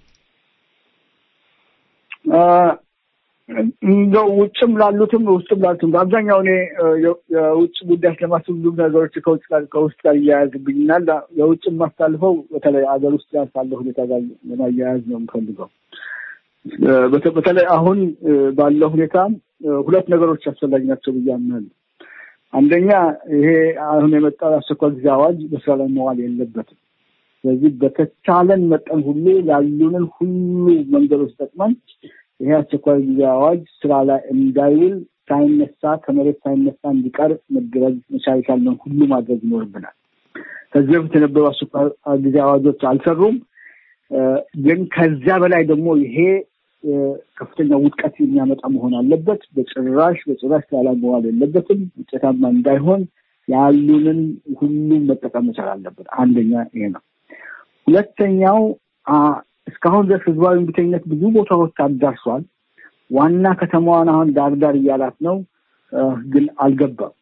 [SPEAKER 7] እንደው ውጭም ላሉትም ውስጥም ላሉትም በአብዛኛው እኔ የውጭ ጉዳይ ስለማስብ ብዙ ነገሮች ከውጭ ጋር ከውስጥ ጋር እያያዝብኝናል። የውጭ የማሳልፈው በተለይ ሀገር ውስጥ ያልካለ ሁኔታ ጋር ለማያያዝ ነው የምፈልገው። በተለይ አሁን ባለው ሁኔታ ሁለት ነገሮች አስፈላጊ ናቸው ብዬ አምናለሁ። አንደኛ ይሄ አሁን የመጣው የአስቸኳይ ጊዜ አዋጅ በስራ ላይ መዋል የለበትም። ስለዚህ በተቻለን መጠን ሁሉ ያሉንን ሁሉ መንገዶች ጠቅመን ይሄ አስቸኳይ ጊዜ አዋጅ ስራ ላይ እንዳይውል ሳይነሳ ከመሬት ሳይነሳ እንዲቀር መደረግ መቻል የቻልነውን ሁሉ ማድረግ ይኖርብናል። ከዚህ በፊት የነበሩ አስቸኳይ ጊዜ አዋጆች አልሰሩም። ግን ከዚያ በላይ ደግሞ ይሄ ከፍተኛ ውድቀት የሚያመጣ መሆን አለበት። በጭራሽ በጭራሽ ስራ ላይ መዋል የለበትም። ውጤታማ እንዳይሆን ያሉንን ሁሉም መጠቀም መቻል አለበት። አንደኛ ይሄ ነው። ሁለተኛው እስካሁን ድረስ ህዝባዊ እምቢተኝነት ብዙ ቦታዎች አዳርሷል። ዋና ከተማዋን አሁን ዳርዳር እያላት ነው፣ ግን አልገባም።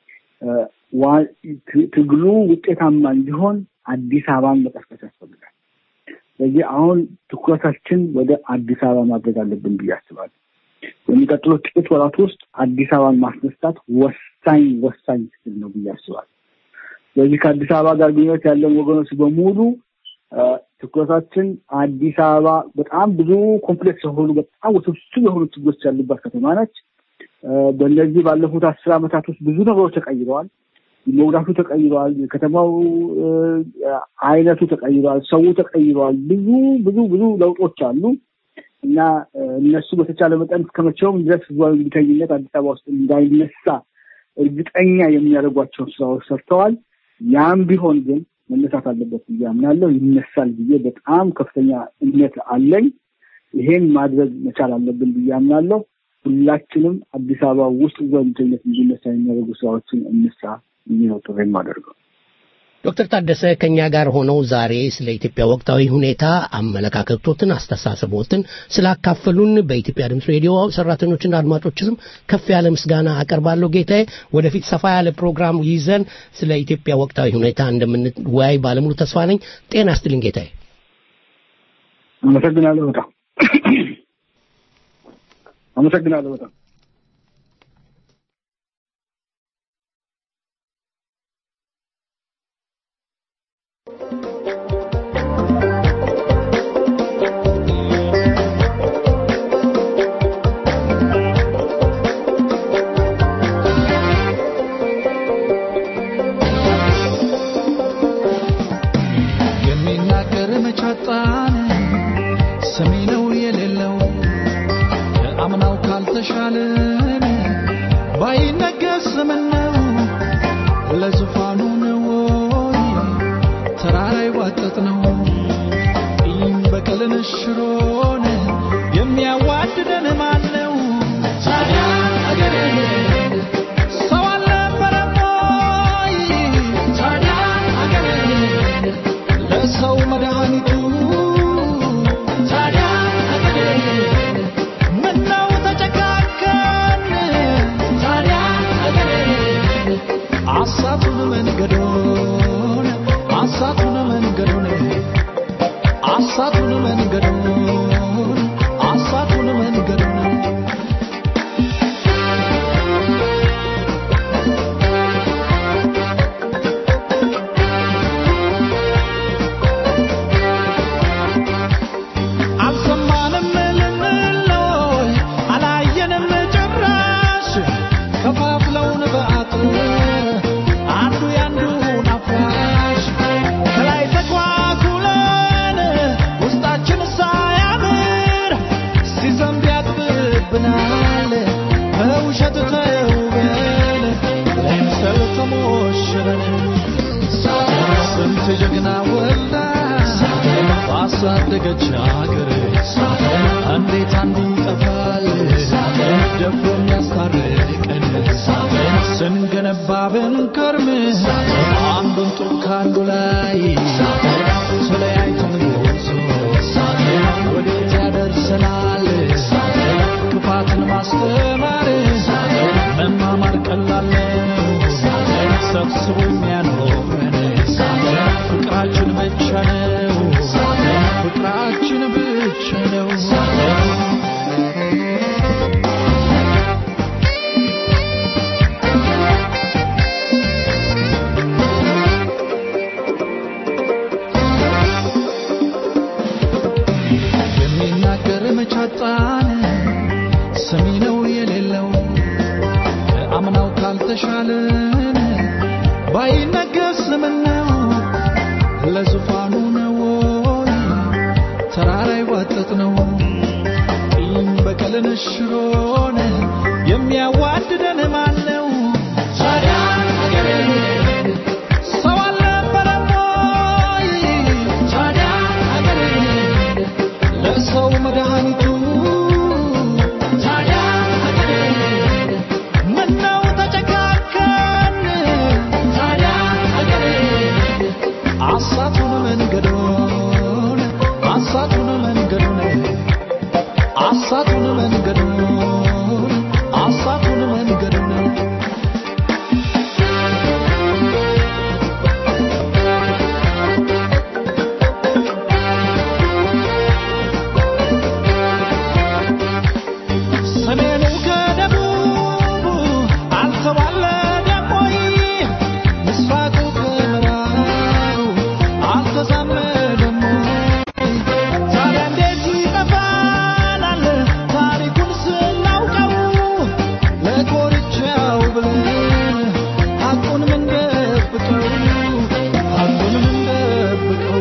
[SPEAKER 7] ትግሉ ውጤታማ እንዲሆን አዲስ አበባን መቀስቀስ ያስፈልጋል። ስለዚህ አሁን ትኩረታችን ወደ አዲስ አበባ ማድረግ አለብን ብዬ አስባለሁ። በሚቀጥሉት ጥቂት ወራት ውስጥ አዲስ አበባን ማስነሳት ወሳኝ ወሳኝ ትግል ነው ብዬ አስባለሁ። ስለዚህ ከአዲስ አበባ ጋር ግንኙነት ያለን ወገኖች በሙሉ ትኩረታችን አዲስ አበባ በጣም ብዙ ኮምፕሌክስ የሆኑ በጣም ውስብስብ የሆኑ ችግሮች ያሉባት ከተማ ነች። በእነዚህ ባለፉት አስር ዓመታት ውስጥ ብዙ ነገሮች ተቀይረዋል። መውዳቱ ተቀይረዋል። የከተማው አይነቱ ተቀይረዋል። ሰው ተቀይረዋል። ብዙ ብዙ ብዙ ለውጦች አሉ እና እነሱ በተቻለ መጠን እስከመቼውም ድረስ ህዝባዊ እምቢተኝነት አዲስ አበባ ውስጥ እንዳይነሳ እርግጠኛ የሚያደርጓቸውን ስራዎች ሰርተዋል። ያም ቢሆን ግን መነሳት አለበት ብዬ አምናለሁ። ይነሳል ብዬ በጣም ከፍተኛ እምነት አለኝ። ይሄን ማድረግ መቻል አለብን ብዬ አምናለሁ። ሁላችንም አዲስ አበባ ውስጥ ህዝባዊ እምቢተኝነት እንዲነሳ የሚያደርጉ ስራዎችን እንስራ ብዬ ነው ጥሪ የማደርገው።
[SPEAKER 4] ዶክተር ታደሰ ከኛ ጋር ሆነው ዛሬ ስለ ኢትዮጵያ ወቅታዊ ሁኔታ አመለካከቶትን፣ አስተሳሰቦትን ስላካፈሉን በኢትዮጵያ ድምፅ ሬዲዮ ሰራተኞችና አድማጮች ስም ከፍ ያለ ምስጋና አቀርባለሁ። ጌታዬ ወደፊት ሰፋ ያለ ፕሮግራም ይዘን ስለ ኢትዮጵያ ወቅታዊ ሁኔታ እንደምንወያይ ባለሙሉ ተስፋ ነኝ። ጤና ይስጥልኝ ጌታዬ።
[SPEAKER 7] አመሰግናለሁ በጣም አመሰግናለሁ በጣም
[SPEAKER 3] የሚናገር መቻጣን ሰሚ ነው የሌለው ከአምናው ካልተሻለን ባይነገስ ምነው ለዙፋኑ ነው ወይ ተራራ ይዋጠጥ ነው ቂም በቀልን ሽሮን የሚያዋድደን ማን ነው ታዲያ አገሬ ሰው አልነበረም ወይ ታዲያ አገሬ ለሰው መድኃኒቱ ታዲያ አገሬ ምነው ተጨካከን ታዲያ አገሬ አሳቱን መንገዶን አሳቱን መንገዶን አሳቱን መንገዶን አሳቱን መንገዶን አልሰማንም ልንለይ አላየንም ጭራሽ ከፋፍለውን በአጥር አንዱ ያንዱን አፍራሽ ከላይ ተጓጉለን ውስጣችን ሳያምር ሲዘንብ ያጥብብናል በውሸት ተውበን ለምሰል ተሞሽረን ስንት ጀግና ወልዳ ባሳደገች አገር እንዴት አንዱ ይጠፋል ደፍሮ የሚያስታርቀን ስንገነባ ብንከርም አንዱን ጡብ ከአንዱ ላይ ተለያይተን ጉዞ ወዴት ያደርሰናል ክፋትን ማስተማር መማማር ቀላል ነው ሰብስቦ የሚያኖረን ፍቅራችን ብቻ ነው ፍቅራችን ብቻ ነው የሚናገር መቻጣን ሰሚ ነው የሌለው ከአምናው ካልተሻለን ባይነገስ ምነው ለዙፋኑ ነው ወይ ተራራ ይዋጠጥ ነው ቂም በቀልን ሽሮን የሚያዋድደን ማን ነው ታዲያ አገሬ ሰው አልነበረም ወይ ታዲያ አገሬ ለሰው መድኃኒቱ ታዲያ አገሬ ምነው ተጨካከን ታዲያ አገሬ አሳቱን መንገዶን አሳቱን መንገዶን አሳቱን መንገዶን አሳቱን መንገዶን ሰሜኑ ከደቡብ አልተዋለደም ወይ? ምስራቁ ከምዕራቡ አልተዛመደም ወይ? ታዲያ እንዴት ይጠፋናል ታሪኩን ስናውቀው? ለኮርቻው ብለን ሐቁን ምንደብቀው? ሐቁን ምንደብቀው?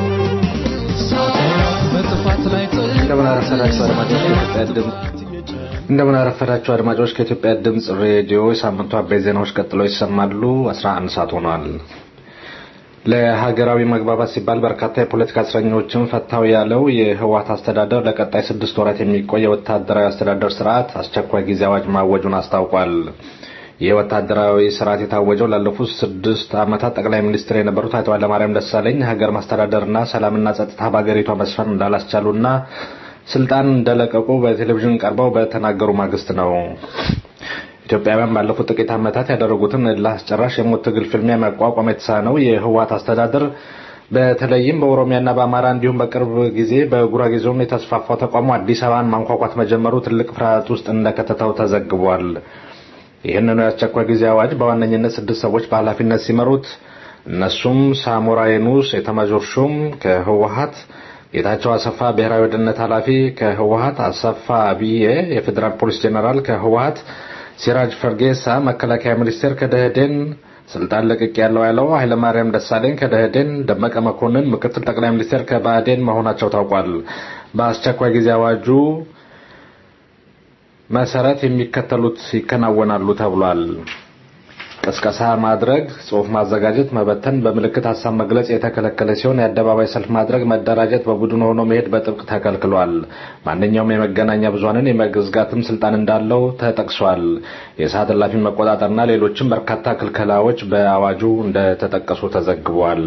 [SPEAKER 3] በጥፋት ላይ
[SPEAKER 8] እንደምን አረፈዳችሁ አድማጮች ከኢትዮጵያ ድምፅ እንደምን አረፈዳችሁ አድማጮች ከኢትዮጵያ ድምፅ ሬዲዮ የሳምንቱ አበይት ዜናዎች ቀጥለው ይሰማሉ 11 ሰዓት ሆኗል ለሀገራዊ መግባባት ሲባል በርካታ የፖለቲካ እስረኞችን ፈታው ያለው የህወሓት አስተዳደር ለቀጣይ ስድስት ወራት የሚቆይ የወታደራዊ አስተዳደር ስርዓት አስቸኳይ ጊዜ አዋጅ ማወጁን አስታውቋል የወታደራዊ ስርዓት የታወጀው ላለፉት ስድስት ዓመታት ጠቅላይ ሚኒስትር የነበሩት አቶ ኃይለማርያም ደሳለኝ ሀገር ማስተዳደርና ሰላምና ጸጥታ በሀገሪቷ መስፈን እንዳላስቻሉና ስልጣን እንደለቀቁ በቴሌቪዥን ቀርበው በተናገሩ ማግስት ነው። ኢትዮጵያውያን ባለፉት ጥቂት ዓመታት ያደረጉትን እልህ አስጨራሽ የሞት ትግል ፍልሚያ መቋቋም የተሳነው የህወሓት አስተዳደር በተለይም በኦሮሚያና በአማራ እንዲሁም በቅርብ ጊዜ በጉራጌ ዞን የተስፋፋው ተቋሙ አዲስ አበባን ማንኳኳት መጀመሩ ትልቅ ፍርሃት ውስጥ እንደከተተው ተዘግቧል። ይህንኑ የአስቸኳይ ጊዜ አዋጅ በዋነኝነት ስድስት ሰዎች በኃላፊነት ሲመሩት እነሱም ሳሞራ የኑስ ኤታማዦር ሹም ከህወሓት፣ ጌታቸው አሰፋ ብሔራዊ ደህንነት ኃላፊ ከህወሓት፣ አሰፋ አብዬ የፌዴራል ፖሊስ ጄኔራል ከህወሓት፣ ሲራጅ ፈርጌሳ መከላከያ ሚኒስቴር ከደህዴን ስልጣን ለቅቅ ያለው ያለው ኃይለማርያም ደሳለኝ ከደህዴን፣ ደመቀ መኮንን ምክትል ጠቅላይ ሚኒስቴር ከባዕዴን መሆናቸው ታውቋል። በአስቸኳይ ጊዜ አዋጁ መሰረት የሚከተሉት ይከናወናሉ ተብሏል። ቅስቀሳ ማድረግ፣ ጽሑፍ ማዘጋጀት፣ መበተን፣ በምልክት ሀሳብ መግለጽ የተከለከለ ሲሆን የአደባባይ ሰልፍ ማድረግ፣ መደራጀት፣ በቡድን ሆኖ መሄድ በጥብቅ ተከልክሏል። ማንኛውም የመገናኛ ብዙኃንን የመዝጋትም ስልጣን እንዳለው ተጠቅሷል። የሰዓት እላፊ መቆጣጠርና ሌሎችም በርካታ ክልከላዎች በአዋጁ እንደተጠቀሱ ተዘግቧል።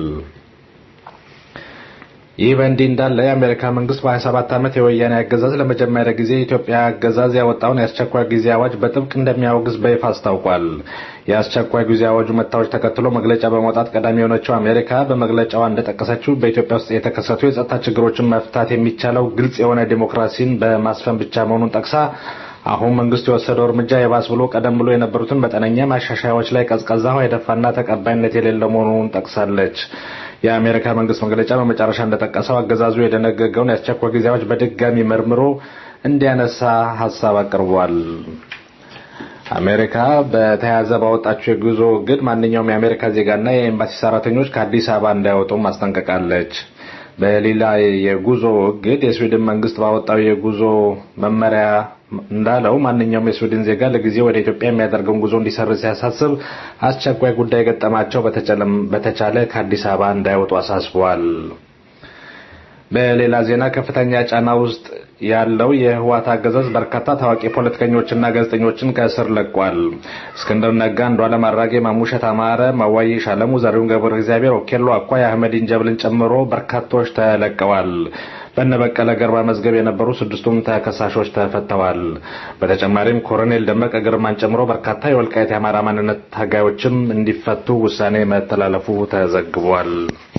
[SPEAKER 8] ይህ በእንዲህ እንዳለ የአሜሪካ መንግስት በ27 ዓመት የወያኔ አገዛዝ ለመጀመሪያ ጊዜ የኢትዮጵያ አገዛዝ ያወጣውን የአስቸኳይ ጊዜ አዋጅ በጥብቅ እንደሚያወግዝ በይፋ አስታውቋል። የአስቸኳይ ጊዜ አዋጁ መታወጅ ተከትሎ መግለጫ በማውጣት ቀዳሚ የሆነችው አሜሪካ በመግለጫዋ እንደጠቀሰችው በኢትዮጵያ ውስጥ የተከሰቱ የጸጥታ ችግሮችን መፍታት የሚቻለው ግልጽ የሆነ ዲሞክራሲን በማስፈን ብቻ መሆኑን ጠቅሳ አሁን መንግስት የወሰደው እርምጃ የባስ ብሎ ቀደም ብሎ የነበሩትን መጠነኛ ማሻሻያዎች ላይ ቀዝቃዛ ውሃ የደፋና ተቀባይነት የሌለው መሆኑን ጠቅሳለች። የአሜሪካ መንግስት መግለጫ በመጨረሻ እንደጠቀሰው አገዛዙ የደነገገውን የአስቸኳይ ጊዜ አዋጅ በድጋሚ መርምሮ እንዲያነሳ ሀሳብ አቅርቧል። አሜሪካ በተያያዘ ባወጣችው የጉዞ እግድ ማንኛውም የአሜሪካ ዜጋና የኤምባሲ ሰራተኞች ከአዲስ አበባ እንዳይወጡም አስጠንቅቃለች። በሌላ የጉዞ እግድ የስዊድን መንግስት ባወጣው የጉዞ መመሪያ እንዳለው ማንኛውም የስዊድን ዜጋ ለጊዜ ወደ ኢትዮጵያ የሚያደርገውን ጉዞ እንዲሰርዝ ሲያሳስብ አስቸኳይ ጉዳይ ገጠማቸው በተቻለ ከአዲስ አበባ እንዳይወጡ አሳስቧል። በሌላ ዜና ከፍተኛ ጫና ውስጥ ያለው የህወሓት አገዛዝ በርካታ ታዋቂ ፖለቲከኞችና ጋዜጠኞችን ከእስር ለቋል። እስክንድር ነጋ፣ አንዱዓለም አራጌ፣ ማሙሸት አማረ፣ ማዋይሽ አለሙ፣ ዘሪሁን ገብረ እግዚአብሔር፣ ኦኬሎ አኳይ፣ አህመዲን ጀብልን ጨምሮ በርካቶች ተለቀዋል። በነበቀለ ገርባ መዝገብ የነበሩ ስድስቱም ተከሳሾች ተፈተዋል። በተጨማሪም ኮሎኔል ደመቀ ግርማን ጨምሮ በርካታ የወልቃይት የአማራ ማንነት ታጋዮችም እንዲፈቱ ውሳኔ መተላለፉ ተዘግቧል።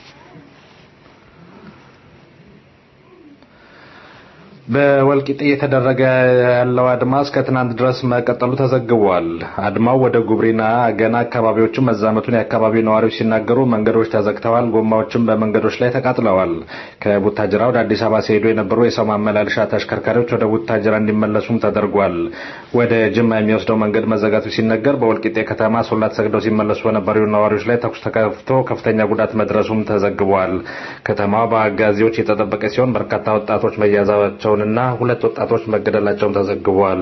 [SPEAKER 8] በወልቂጤ እየተደረገ ያለው አድማ እስከ ትናንት ድረስ መቀጠሉ ተዘግቧል። አድማው ወደ ጉብሪና ገና አካባቢዎችን መዛመቱን የአካባቢው ነዋሪዎች ሲናገሩ መንገዶች ተዘግተዋል፣ ጎማዎችም በመንገዶች ላይ ተቃጥለዋል። ከቡታጅራ ወደ አዲስ አበባ ሲሄዱ የነበሩ የሰው ማመላለሻ ተሽከርካሪዎች ወደ ቡታጅራ እንዲመለሱም ተደርጓል። ወደ ጅማ የሚወስደው መንገድ መዘጋቱ ሲነገር በወልቂጤ ከተማ ሶላት ሰግደው ሲመለሱ በነበሩ ነዋሪዎች ላይ ተኩስ ተከፍቶ ከፍተኛ ጉዳት መድረሱም ተዘግቧል። ከተማዋ በአጋዚዎች የተጠበቀ ሲሆን በርካታ ወጣቶች መያዛቸው እና ሁለት ወጣቶች መገደላቸውን ተዘግቧል።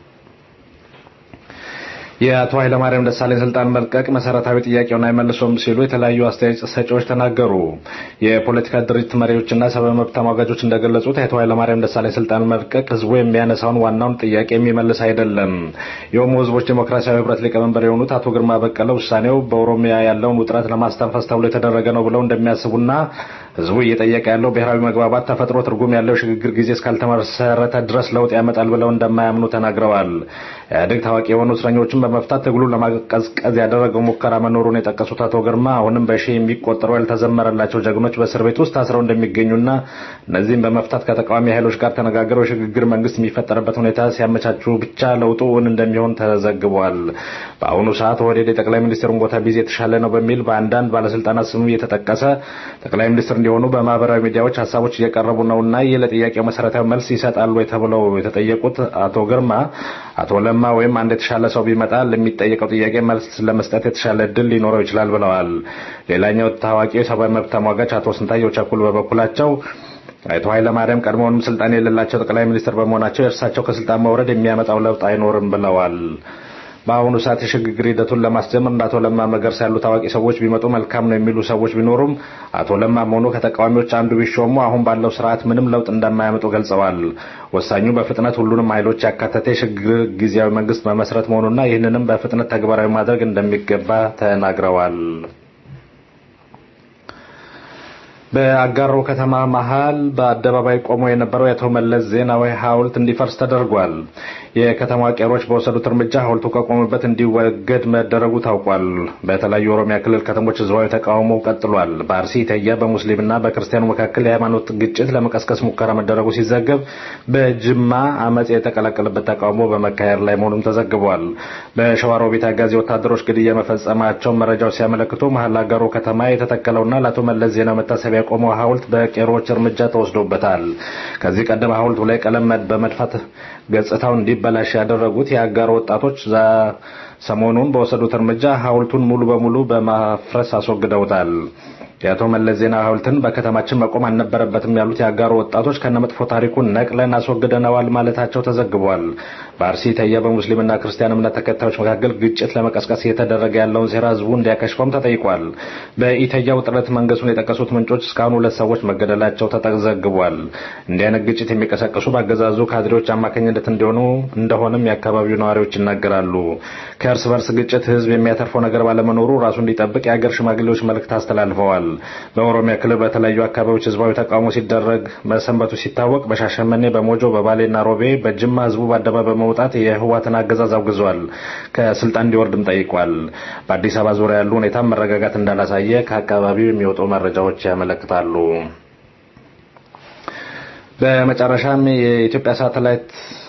[SPEAKER 8] የአቶ ኃይለማርያም ደሳለኝ ስልጣን መልቀቅ መሰረታዊ ጥያቄውን አይመልሶም ሲሉ የተለያዩ አስተያየት ሰጪዎች ተናገሩ። የፖለቲካ ድርጅት መሪዎችና ሰብአዊ መብት ተሟጋጆች እንደገለጹት የአቶ ኃይለማርያም ደሳለኝ ስልጣን መልቀቅ ህዝቡ የሚያነሳውን ዋናውን ጥያቄ የሚመልስ አይደለም። የኦሞ ህዝቦች ዴሞክራሲያዊ ህብረት ሊቀመንበር የሆኑት አቶ ግርማ በቀለ ውሳኔው በኦሮሚያ ያለውን ውጥረት ለማስተንፈስ ተብሎ የተደረገ ነው ብለው እንደሚያስቡና ህዝቡ እየጠየቀ ያለው ብሔራዊ መግባባት ተፈጥሮ ትርጉም ያለው ሽግግር ጊዜ እስካልተመሰረተ ድረስ ለውጥ ያመጣል ብለው እንደማያምኑ ተናግረዋል። ኢህአዴግ ታዋቂ የሆኑ እስረኞችን በመፍታት ትግሉን ለማቀዝቀዝ ያደረገው ሙከራ መኖሩን የጠቀሱት አቶ ግርማ አሁንም በሺህ የሚቆጠሩ ያልተዘመረላቸው ጀግኖች በእስር ቤት ውስጥ ታስረው እንደሚገኙና እነዚህም በመፍታት ከተቃዋሚ ኃይሎች ጋር ተነጋግረው የሽግግር መንግስት የሚፈጠርበት ሁኔታ ሲያመቻቹ ብቻ ለውጡ እውን እንደሚሆን ተዘግቧል። በአሁኑ ሰዓት ኦህዴድ የጠቅላይ ሚኒስትሩን ቦታ ቢዜ የተሻለ ነው በሚል በአንዳንድ ባለስልጣናት ስሙ እየተጠቀሰ ጠቅላይ ሚኒስትር እንዲሆኑ በማህበራዊ ሚዲያዎች ሀሳቦች እየቀረቡ ነውና ይህ ለጥያቄው መሰረታዊ መልስ ይሰጣሉ ወይ ተብለው የተጠየቁት አቶ ግርማ አቶ ለማ ወይም አንድ የተሻለ ሰው ቢመጣ ለሚጠየቀው ጥያቄ መልስ ለመስጠት የተሻለ እድል ሊኖረው ይችላል ብለዋል። ሌላኛው ታዋቂው የሰብአዊ መብት ተሟጋች አቶ ስንታየው ቸኩል በበኩላቸው አቶ ኃይለማርያም ቀድሞውንም ስልጣን የሌላቸው ጠቅላይ ሚኒስትር በመሆናቸው የእርሳቸው ከስልጣን መውረድ የሚያመጣው ለውጥ አይኖርም ብለዋል። በአሁኑ ሰዓት የሽግግር ሂደቱን ለማስጀመር እንደ አቶ ለማ መገርሳ ያሉ ታዋቂ ሰዎች ቢመጡ መልካም ነው የሚሉ ሰዎች ቢኖሩም አቶ ለማም ሆኑ ከተቃዋሚዎች አንዱ ቢሾሙ አሁን ባለው ስርዓት ምንም ለውጥ እንደማያመጡ ገልጸዋል። ወሳኙ በፍጥነት ሁሉንም ኃይሎች ያካተተ የሽግግር ጊዜያዊ መንግስት መመስረት መሆኑና ይህንንም በፍጥነት ተግባራዊ ማድረግ እንደሚገባ ተናግረዋል። በአጋሮ ከተማ መሃል በአደባባይ ቆሞ የነበረው የአቶ መለስ ዜናዊ ሐውልት እንዲፈርስ ተደርጓል። የከተማ ቄሮች በወሰዱት እርምጃ ሐውልቱ ከቆመበት እንዲወገድ መደረጉ ታውቋል። በተለያዩ የኦሮሚያ ክልል ከተሞች ህዝባዊ ተቃውሞ ቀጥሏል። በአርሲ ኢተያ በሙስሊምና በክርስቲያኑ መካከል የሃይማኖት ግጭት ለመቀስቀስ ሙከራ መደረጉ ሲዘገብ፣ በጅማ አመፅ የተቀላቀለበት ተቃውሞ በመካሄድ ላይ መሆኑም ተዘግቧል። በሸዋሮቢት አጋዚ ወታደሮች ግድያ መፈጸማቸውን መረጃዎች ሲያመለክቱ መሀል አጋሮ ከተማ የተተከለውና ለአቶ መለስ ዜናዊ መታሰቢያ የቆመው ሐውልት በቄሮዎች እርምጃ ተወስዶበታል። ከዚህ ቀደም ሐውልቱ ላይ ቀለም በመድፋት ገጽታው እንዲበላሽ ያደረጉት የአጋሮ ወጣቶች ሰሞኑን በወሰዱት እርምጃ ሐውልቱን ሙሉ በሙሉ በማፍረስ አስወግደውታል። የአቶ መለስ ዜና ሐውልትን በከተማችን መቆም አልነበረበትም ያሉት የአጋሮ ወጣቶች ከነመጥፎ ታሪኩን ነቅለን አስወግደነዋል ማለታቸው ተዘግቧል። በአርሲ ኢተያ በሙስሊምና ክርስቲያን እምነት ተከታዮች መካከል ግጭት ለመቀስቀስ እየተደረገ ያለውን ሴራ ህዝቡ እንዲያከሽፈም ተጠይቋል። በኢተያ ውጥረት መንገሱን የጠቀሱት ምንጮች እስካሁን ሁለት ሰዎች መገደላቸው ተዘግቧል። እንዲህ አይነት ግጭት የሚቀሰቅሱ በአገዛዙ ካድሬዎች አማካኝነት እንዲሆኑ እንደሆነም የአካባቢው ነዋሪዎች ይናገራሉ። ከእርስ በርስ ግጭት ህዝብ የሚያተርፈው ነገር ባለመኖሩ ራሱ እንዲጠብቅ የአገር ሽማግሌዎች መልእክት አስተላልፈዋል። በኦሮሚያ ክልል በተለያዩ አካባቢዎች ህዝባዊ ተቃውሞ ሲደረግ መሰንበቱ ሲታወቅ በሻሸመኔ፣ በሞጆ፣ በባሌና ሮቤ፣ በጅማ ህዝቡ በአደባባይ በመውጣት የህዋትን አገዛዝ አውግዟል። ከስልጣን እንዲወርድም ጠይቋል። በአዲስ አበባ ዙሪያ ያሉ ሁኔታም መረጋጋት እንዳላሳየ ከአካባቢው የሚወጡ መረጃዎች ያመለክታሉ። በመጨረሻም የኢትዮጵያ ሳተላይት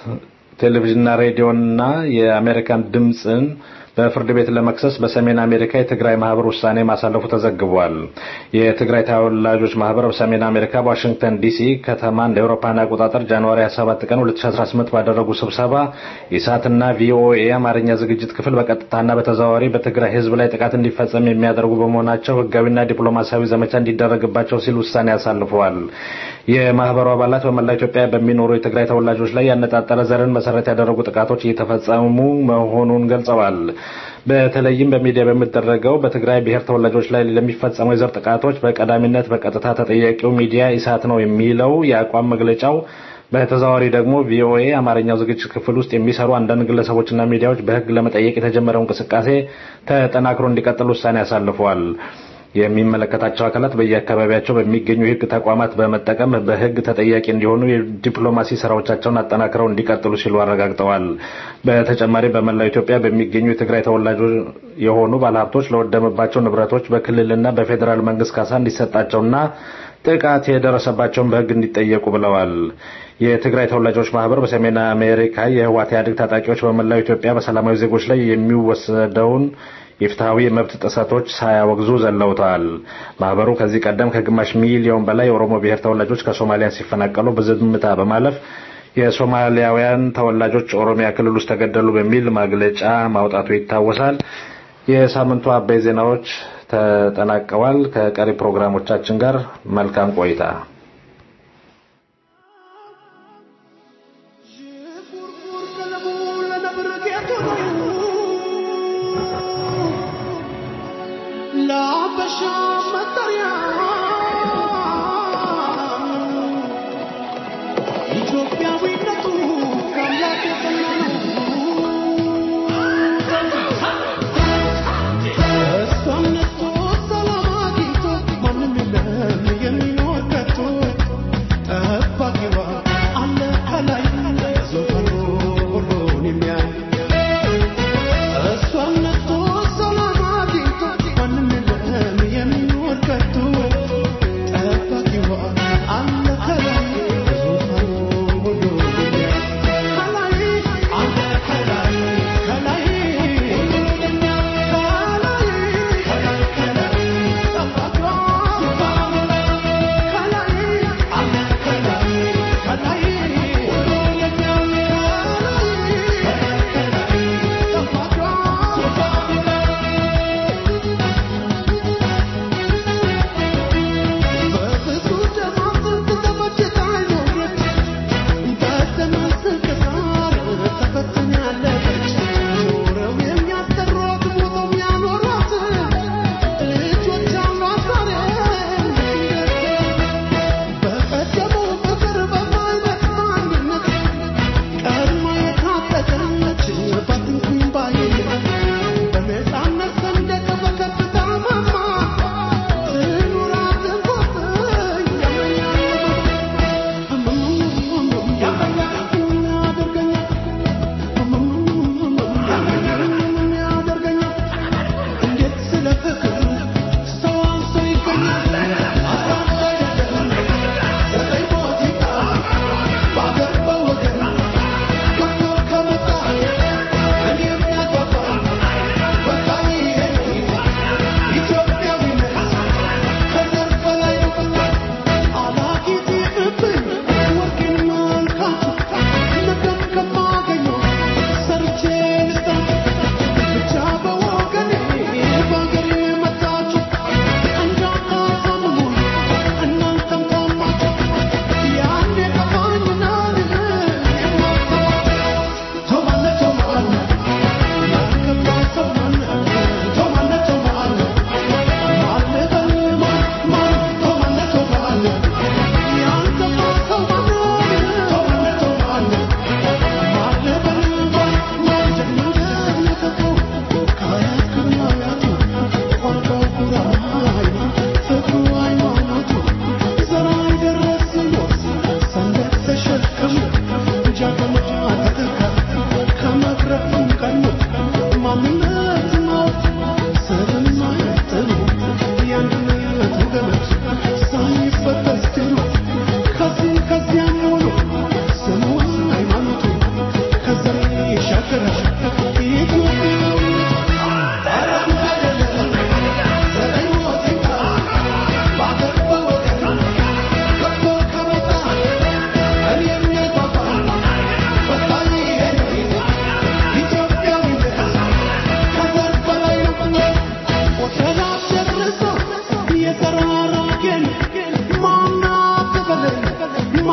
[SPEAKER 8] ቴሌቪዥንና ሬዲዮና የአሜሪካን ድምፅን በፍርድ ቤት ለመክሰስ በሰሜን አሜሪካ የትግራይ ማህበር ውሳኔ ማሳለፉ ተዘግቧል። የትግራይ ተወላጆች ማህበር በሰሜን አሜሪካ በዋሽንግተን ዲሲ ከተማ እንደ አውሮፓውያን አቆጣጠር ጃንዋሪ 27 ቀን 2018 ባደረጉ ስብሰባ ኢሳትና ቪኦኤ የአማርኛ ዝግጅት ክፍል በቀጥታና በተዘዋዋሪ በትግራይ ህዝብ ላይ ጥቃት እንዲፈጸም የሚያደርጉ በመሆናቸው ህጋዊና ዲፕሎማሲያዊ ዘመቻ እንዲደረግባቸው ሲል ውሳኔ አሳልፈዋል። የማህበሩ አባላት በመላ ኢትዮጵያ በሚኖሩ የትግራይ ተወላጆች ላይ ያነጣጠረ ዘርን መሰረት ያደረጉ ጥቃቶች እየተፈጸሙ መሆኑን ገልጸዋል። በተለይም በሚዲያ በሚደረገው በትግራይ ብሔር ተወላጆች ላይ ለሚፈጸመው የዘር ጥቃቶች በቀዳሚነት በቀጥታ ተጠያቂው ሚዲያ ኢሳት ነው የሚለው የአቋም መግለጫው በተዘዋዋሪ ደግሞ ቪኦኤ አማርኛው ዝግጅት ክፍል ውስጥ የሚሰሩ አንዳንድ ግለሰቦችና ሚዲያዎች በህግ ለመጠየቅ የተጀመረው እንቅስቃሴ ተጠናክሮ እንዲቀጥል ውሳኔ አሳልፈዋል። የሚመለከታቸው አካላት በየአካባቢያቸው በሚገኙ የህግ ተቋማት በመጠቀም በህግ ተጠያቂ እንዲሆኑ የዲፕሎማሲ ስራዎቻቸውን አጠናክረው እንዲቀጥሉ ሲሉ አረጋግጠዋል። በተጨማሪ በመላው ኢትዮጵያ በሚገኙ የትግራይ ተወላጆች የሆኑ ባለሀብቶች ለወደመባቸው ንብረቶች በክልልና በፌዴራል መንግስት ካሳ እንዲሰጣቸውና ጥቃት የደረሰባቸውን በህግ እንዲጠየቁ ብለዋል። የትግራይ ተወላጆች ማህበር በሰሜን አሜሪካ የህወሓት ኢህአዴግ ታጣቂዎች በመላው ኢትዮጵያ በሰላማዊ ዜጎች ላይ የሚወሰደውን የፍትሐዊ የመብት ጥሰቶች ሳያወግዙ ዘለውተዋል። ማህበሩ ከዚህ ቀደም ከግማሽ ሚሊዮን በላይ የኦሮሞ ብሔር ተወላጆች ከሶማሊያ ሲፈናቀሉ በዝምታ በማለፍ የሶማሊያውያን ተወላጆች ኦሮሚያ ክልል ውስጥ ተገደሉ በሚል መግለጫ ማውጣቱ ይታወሳል። የሳምንቱ አበይ ዜናዎች ተጠናቀዋል። ከቀሪ ፕሮግራሞቻችን ጋር መልካም ቆይታ።
[SPEAKER 3] ሰላም አግኝቶ ማንም የለም የሚኖር ከቶ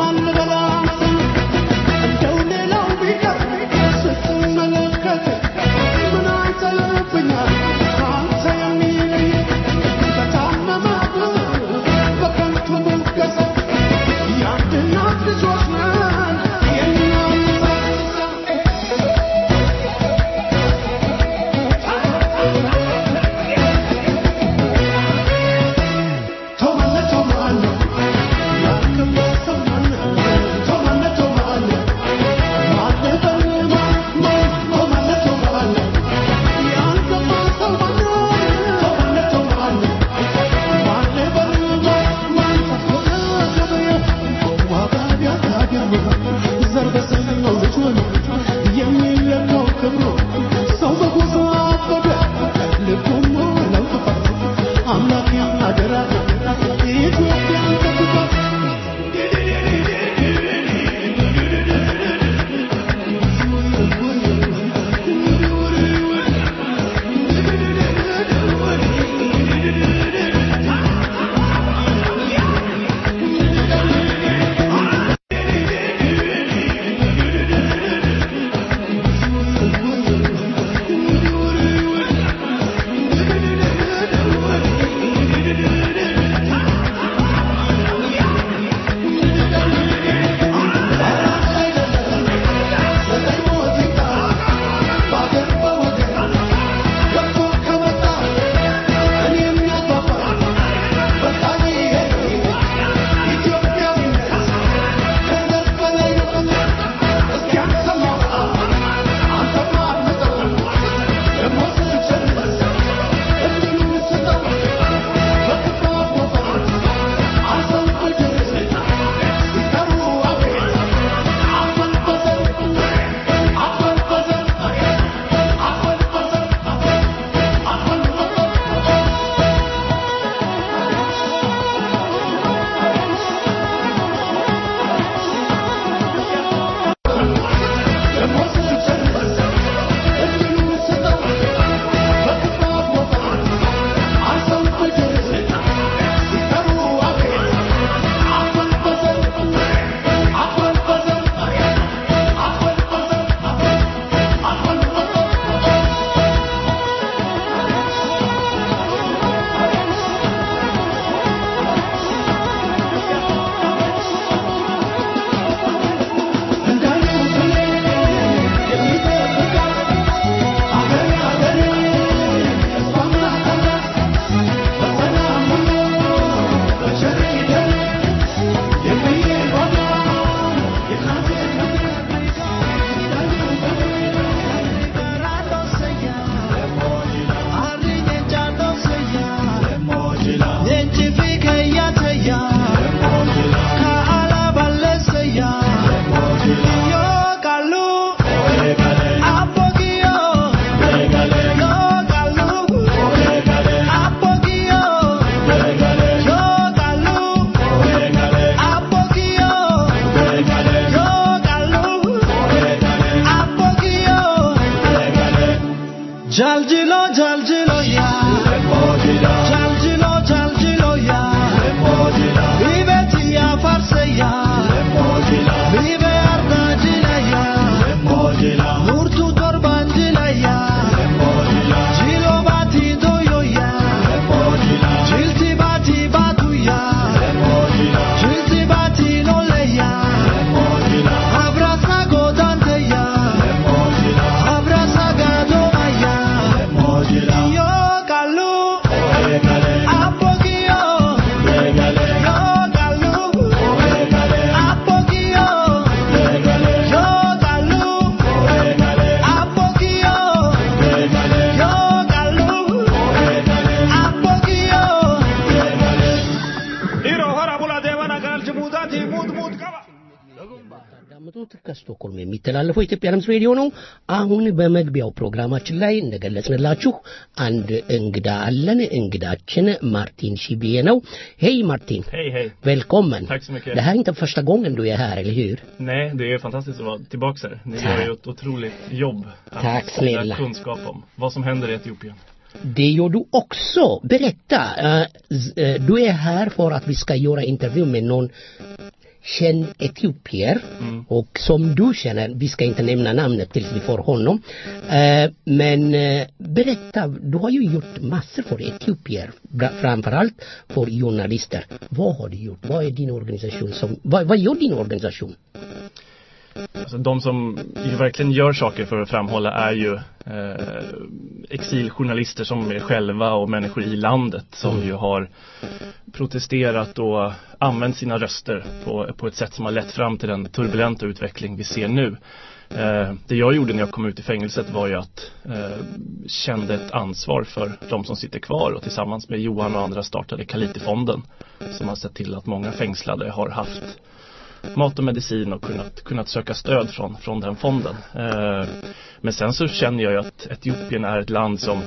[SPEAKER 3] Jaljilo, jaljilo, ya. Jaljilo, jaljilo, ya. Vive tia farse, ya. Vive ardajila, ya. Murtu torbanjila, ya. Jilo bati doyo, ya. Jilti bati batu, ya. Jilti bati nole, ya. Abraza godante, ya. Abraza gadoma, ya. Yo kalu, apogio. Yo kalu, apogio. Yo kalu, apogio. Yo kalu, apogio.
[SPEAKER 4] የምታዳምጡት ከስቶኮልም የሚተላለፈው የኢትዮጵያ ድምፅ ሬዲዮ ነው። አሁን በመግቢያው ፕሮግራማችን ላይ እንደገለጽንላችሁ አንድ እንግዳ አለን። እንግዳችን ማርቲን ሺቢዬ ነው። ሄይ ማርቲን!
[SPEAKER 9] Hej, hej.
[SPEAKER 4] Välkommen!
[SPEAKER 9] Tack så mycket.
[SPEAKER 4] Det här är inte första gången du är här, eller hur?
[SPEAKER 9] Nej, det är fantastiskt att vara tillbaka här. Ni gör ju ett otroligt jobb att
[SPEAKER 4] Tack
[SPEAKER 9] sprida
[SPEAKER 4] snälla.
[SPEAKER 9] kunskap om vad som händer i Etiopien.
[SPEAKER 4] Det gör du också. Berätta. eh, z- eh, du är här för att vi ska göra intervju med någon känd etiopier och som du känner, vi ska inte nämna namnet tills vi får honom. Eh, men eh, berätta, du har ju gjort massor för etiopier, bra- framförallt för journalister. Vad har du gjort? Vad är din organisation som, vad, vad gör din organisation?
[SPEAKER 9] Alltså, de som ju verkligen gör saker för att framhålla är ju eh, exiljournalister som är själva och människor i landet som ju har protesterat och använt sina röster på, på ett sätt som har lett fram till den turbulenta utveckling vi ser nu. Eh, det jag gjorde när jag kom ut i fängelset var ju att eh, kände ett ansvar för de som sitter kvar och tillsammans med Johan och andra startade Kalitifonden som har sett till att många fängslade har haft mat och medicin och kunnat, kunnat söka stöd från, från den fonden. Eh, men sen så känner jag ju att Etiopien är ett land som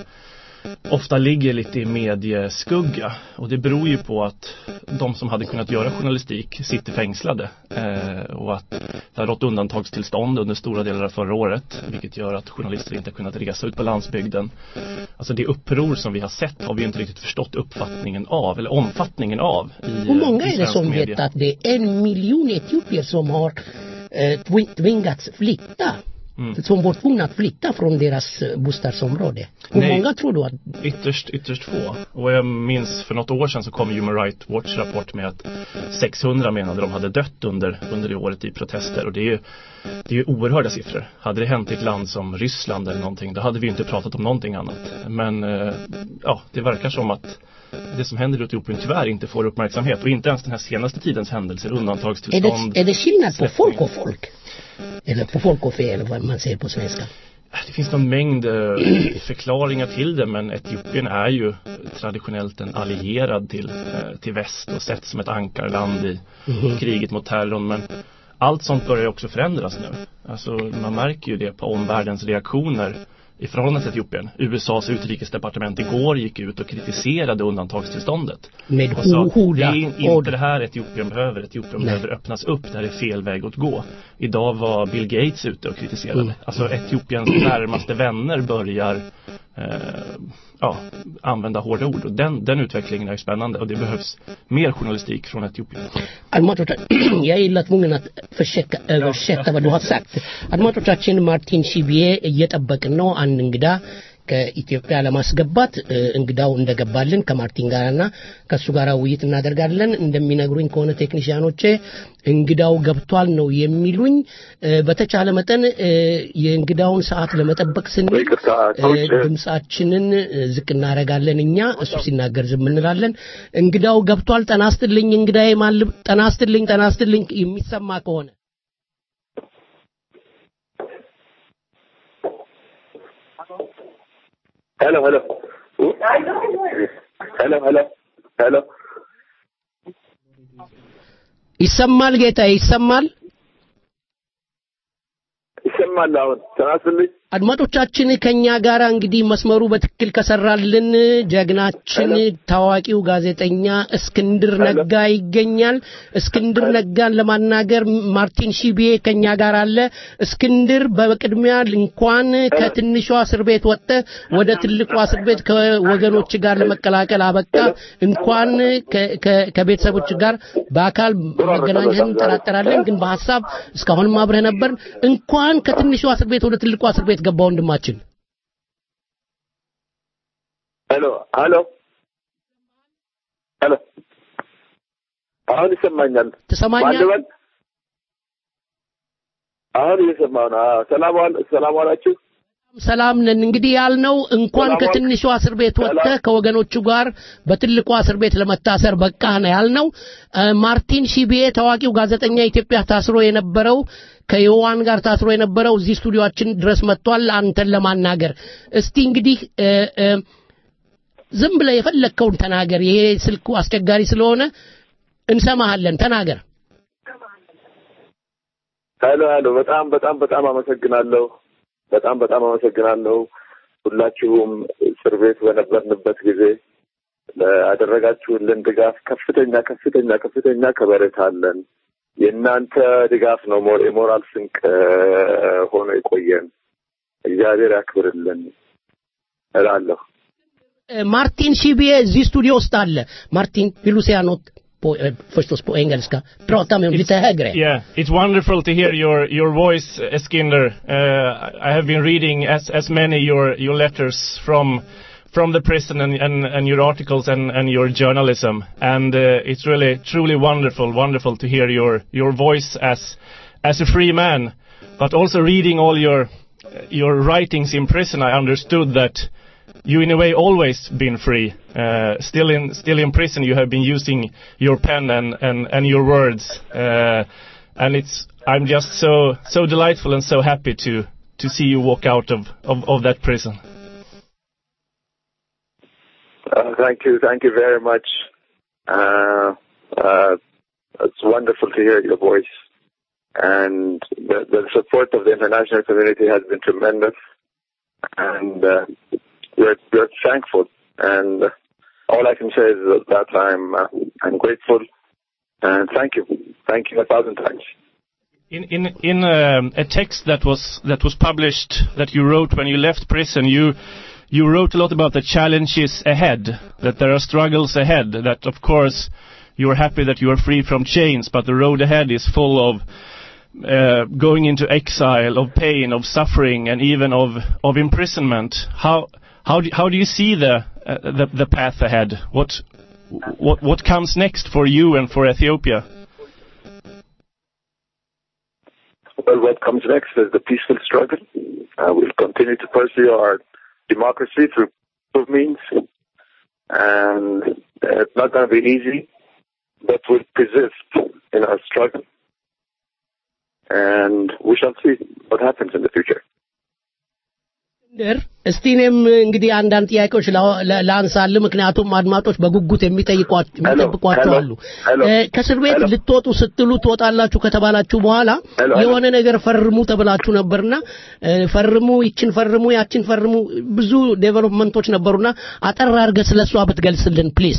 [SPEAKER 9] ofta ligger lite i medieskugga och det beror ju på att de som hade kunnat göra journalistik sitter fängslade eh, och att det har rått undantagstillstånd under stora delar av förra året vilket gör att journalister inte har kunnat resa ut på landsbygden. Alltså det uppror som vi har sett har vi inte riktigt förstått uppfattningen av eller omfattningen av i,
[SPEAKER 4] Hur många
[SPEAKER 9] i
[SPEAKER 4] är det
[SPEAKER 9] svensk
[SPEAKER 4] som
[SPEAKER 9] media.
[SPEAKER 4] vet att det är en miljon etiopier som har eh, twi- tvingats flytta?
[SPEAKER 9] Mm.
[SPEAKER 4] Som var tvungna att flytta från deras eh, bostadsområde. Hur
[SPEAKER 9] Nej.
[SPEAKER 4] många tror du att
[SPEAKER 9] Ytterst, ytterst få. Och jag minns för något år sedan så kom Human Rights Watch rapport med att 600 menade de hade dött under, under det året i protester. Och det är ju, det är ju oerhörda siffror. Hade det hänt i ett land som Ryssland eller någonting, då hade vi ju inte pratat om någonting annat. Men eh, ja, det verkar som att det som händer i Etiopien tyvärr inte får uppmärksamhet. Och inte ens den här senaste tidens händelser,
[SPEAKER 4] är
[SPEAKER 9] undantagstillstånd.
[SPEAKER 4] det, är det skillnad på
[SPEAKER 9] släppning.
[SPEAKER 4] folk och folk? Eller på folk och fe eller vad man säger på svenska.
[SPEAKER 9] Det finns någon mängd eh, förklaringar till det men Etiopien är ju traditionellt en allierad till, eh, till väst och sett som ett ankarland i
[SPEAKER 4] Mhm.
[SPEAKER 9] kriget mot terrorn men allt sånt börjar ju också förändras nu. Alltså man märker ju det på omvärldens reaktioner i förhållande till Etiopien. USAs utrikesdepartement igår gick ut och kritiserade undantagstillståndet.
[SPEAKER 4] Med
[SPEAKER 9] Och sa,
[SPEAKER 4] ho-
[SPEAKER 9] det
[SPEAKER 4] hårda
[SPEAKER 9] är in-
[SPEAKER 4] ord.
[SPEAKER 9] inte det här Etiopien behöver. Etiopien
[SPEAKER 4] Nej.
[SPEAKER 9] behöver öppnas upp. Det här är fel väg att gå. Idag var Bill Gates ute och kritiserade.
[SPEAKER 4] Mm.
[SPEAKER 9] Alltså Etiopiens närmaste vänner börjar eh, ja, använda hårda ord. Och den, den utvecklingen är ju spännande. Och det behövs mer journalistik från Etiopien.
[SPEAKER 4] አድማጮቻችን jag gillar tvungen att försöka översätta vad du har sagt አድማጮቻችን ማርቲን ሺቢዬ እየጠበቅን ነው አንድ እንግዳ ከኢትዮጵያ ለማስገባት እ፣ እንግዳው እንደገባልን ከማርቲን ጋርና ከእሱ ጋር ውይይት እናደርጋለን እንደሚነግሩኝ ከሆነ ቴክኒሽያኖቼ እንግዳው ገብቷል ነው የሚሉኝ እ፣ በተቻለ መጠን እ፣ የእንግዳውን ሰዓት ለመጠበቅ ስንል እ፣ ድምፃችንን እ፣ ዝቅ እናደርጋለን እኛ እሱ ሲናገር ዝም እንላለን እንግዳው ገብቷል ጠና ስትልኝ እንግዳዬ ማልብ ጠና ስትልኝ ጠና ስትልኝ የሚሰማ ከሆነ
[SPEAKER 10] ሄሎ ሄሎ ሄሎ ሄሎ ሄሎ
[SPEAKER 4] ይሰማል ጌታ ይሰማል
[SPEAKER 10] ይሰማል አሁን ተናስልኝ
[SPEAKER 4] አድማጮቻችን ከኛ ጋር እንግዲህ መስመሩ በትክክል ከሰራልን ጀግናችን ታዋቂው ጋዜጠኛ እስክንድር ነጋ ይገኛል። እስክንድር ነጋን ለማናገር ማርቲን ሺቢዬ ከኛ ጋር አለ። እስክንድር በቅድሚያ እንኳን ከትንሿ እስር ቤት ወጥተህ ወደ ትልቋ እስር ቤት ከወገኖች ጋር ለመቀላቀል አበቃ። እንኳን ከ- ከ- ከቤተሰቦች ጋር በአካል መገናኘትን እንጠራጠራለን፣ ግን በሀሳብ እስካሁንም አብረህ ነበር። እንኳን ከትንሿ እስር ቤት ወደ ትልቋ እስር ቤት ገባ ወንድማችን።
[SPEAKER 10] ሄሎ ሄሎ ሄሎ አሁን ይሰማኛል
[SPEAKER 4] ትሰማኛል?
[SPEAKER 10] ማን ልበል? አሁን እየሰማሁ ነው አዎ ሰላም ዋል ሰላም ዋላችሁ
[SPEAKER 4] ሰላም ነን። እንግዲህ ያልነው እንኳን
[SPEAKER 10] ሰላም ዋል-
[SPEAKER 4] ከትንሿ እስር ቤት ወጥተህ ከወገኖቹ ጋር በትልቋ እስር ቤት ለመታሰር በቃ ነው ያልነው። እ፣ ማርቲን ሺቢዬ ታዋቂው ጋዜጠኛ ኢትዮጵያ ታስሮ የነበረው ከዮዋን ጋር ታስሮ የነበረው እዚህ ስቱዲዮአችን ድረስ መጥቷል አንተን ለማናገር። እስቲ እንግዲህ እ፣ እ፣ ዝም ብለህ የፈለግከውን ተናገር። ይሄ ስልኩ አስቸጋሪ ስለሆነ እንሰማሃለን። ተናገር።
[SPEAKER 10] ሄሎ ሄሎ በጣም በጣም በጣም አመሰግናለሁ በጣም በጣም አመሰግናለሁ ሁላችሁም እስር ቤት በነበርንበት ጊዜ ያደረጋችሁልን ድጋፍ ከፍተኛ ከፍተኛ ከፍተኛ ከበሬታ አለን። የእናንተ ድጋፍ ነው ሞ- የሞራል ስንቅ እ፣ ሆኖ የቆየን። እግዚአብሔር ያክብርልን እላለሁ።
[SPEAKER 4] እ፣ ማርቲን ሺቢዬ እዚህ ስቱዲዮ ውስጥ አለ። ማርቲን ፊሉሲያኖት på, eh, förstås på engelska. Prata med lite högre.
[SPEAKER 9] Yeah, it's wonderful to hear your your voice, Eskinder. Uh, I have been reading as as many your your letters from from the prison and and, and your articles and and your journalism, and uh, it's really truly wonderful, wonderful to hear your your voice as as a free man, but also reading all your your writings in prison. I understood that you in a way always been free. Uh, still in still in prison, you have been using your pen and and and your words, uh, and it's I'm just so so delightful and so happy to to see you walk out of of, of that prison.
[SPEAKER 10] Uh, thank you, thank you very much. Uh, uh, it's wonderful to hear your voice, and the, the support of the international community has been tremendous, and uh, we're we're thankful. And all I can say is that, that I'm uh, I'm grateful, and thank you, thank you a thousand times.
[SPEAKER 9] In in in um, a text that was that was published that you wrote when you left prison, you you wrote a lot about the challenges ahead, that there are struggles ahead, that of course you are happy that you are free from chains, but the road ahead is full of uh, going into exile, of pain, of suffering, and even of of imprisonment. How how do, how do you see the, uh, the the path ahead? What what what comes next for you and for Ethiopia?
[SPEAKER 10] Well, what comes next is the peaceful struggle. Uh, we'll continue to pursue our democracy through peaceful means, and uh, it's not going to be easy, but we'll persist in our struggle, and we shall see what happens in the future.
[SPEAKER 4] እስክንድር እስቲ እኔም እንግዲህ አንዳንድ ጥያቄዎች ላ- ላ- ላንሳል ምክንያቱም አድማጮች በጉጉት የሚጠይቋቸው የሚጠብቋቸው አሉ
[SPEAKER 10] ሄሎ።
[SPEAKER 4] እ፣ ከእስር ቤት
[SPEAKER 10] ሄሎ።
[SPEAKER 4] ልትወጡ ስትሉ ትወጣላችሁ ከተባላችሁ በኋላ
[SPEAKER 10] ሄሎ፣ ሄሎ።
[SPEAKER 4] የሆነ ነገር ፈርሙ ተብላችሁ ነበርና እ፣ ፈርሙ ይችን ፈርሙ ያችን ፈርሙ ብዙ ዴቨሎፕመንቶች ነበሩና አጠር አድርገህ ስለሷ ብትገልጽልን ፕሊዝ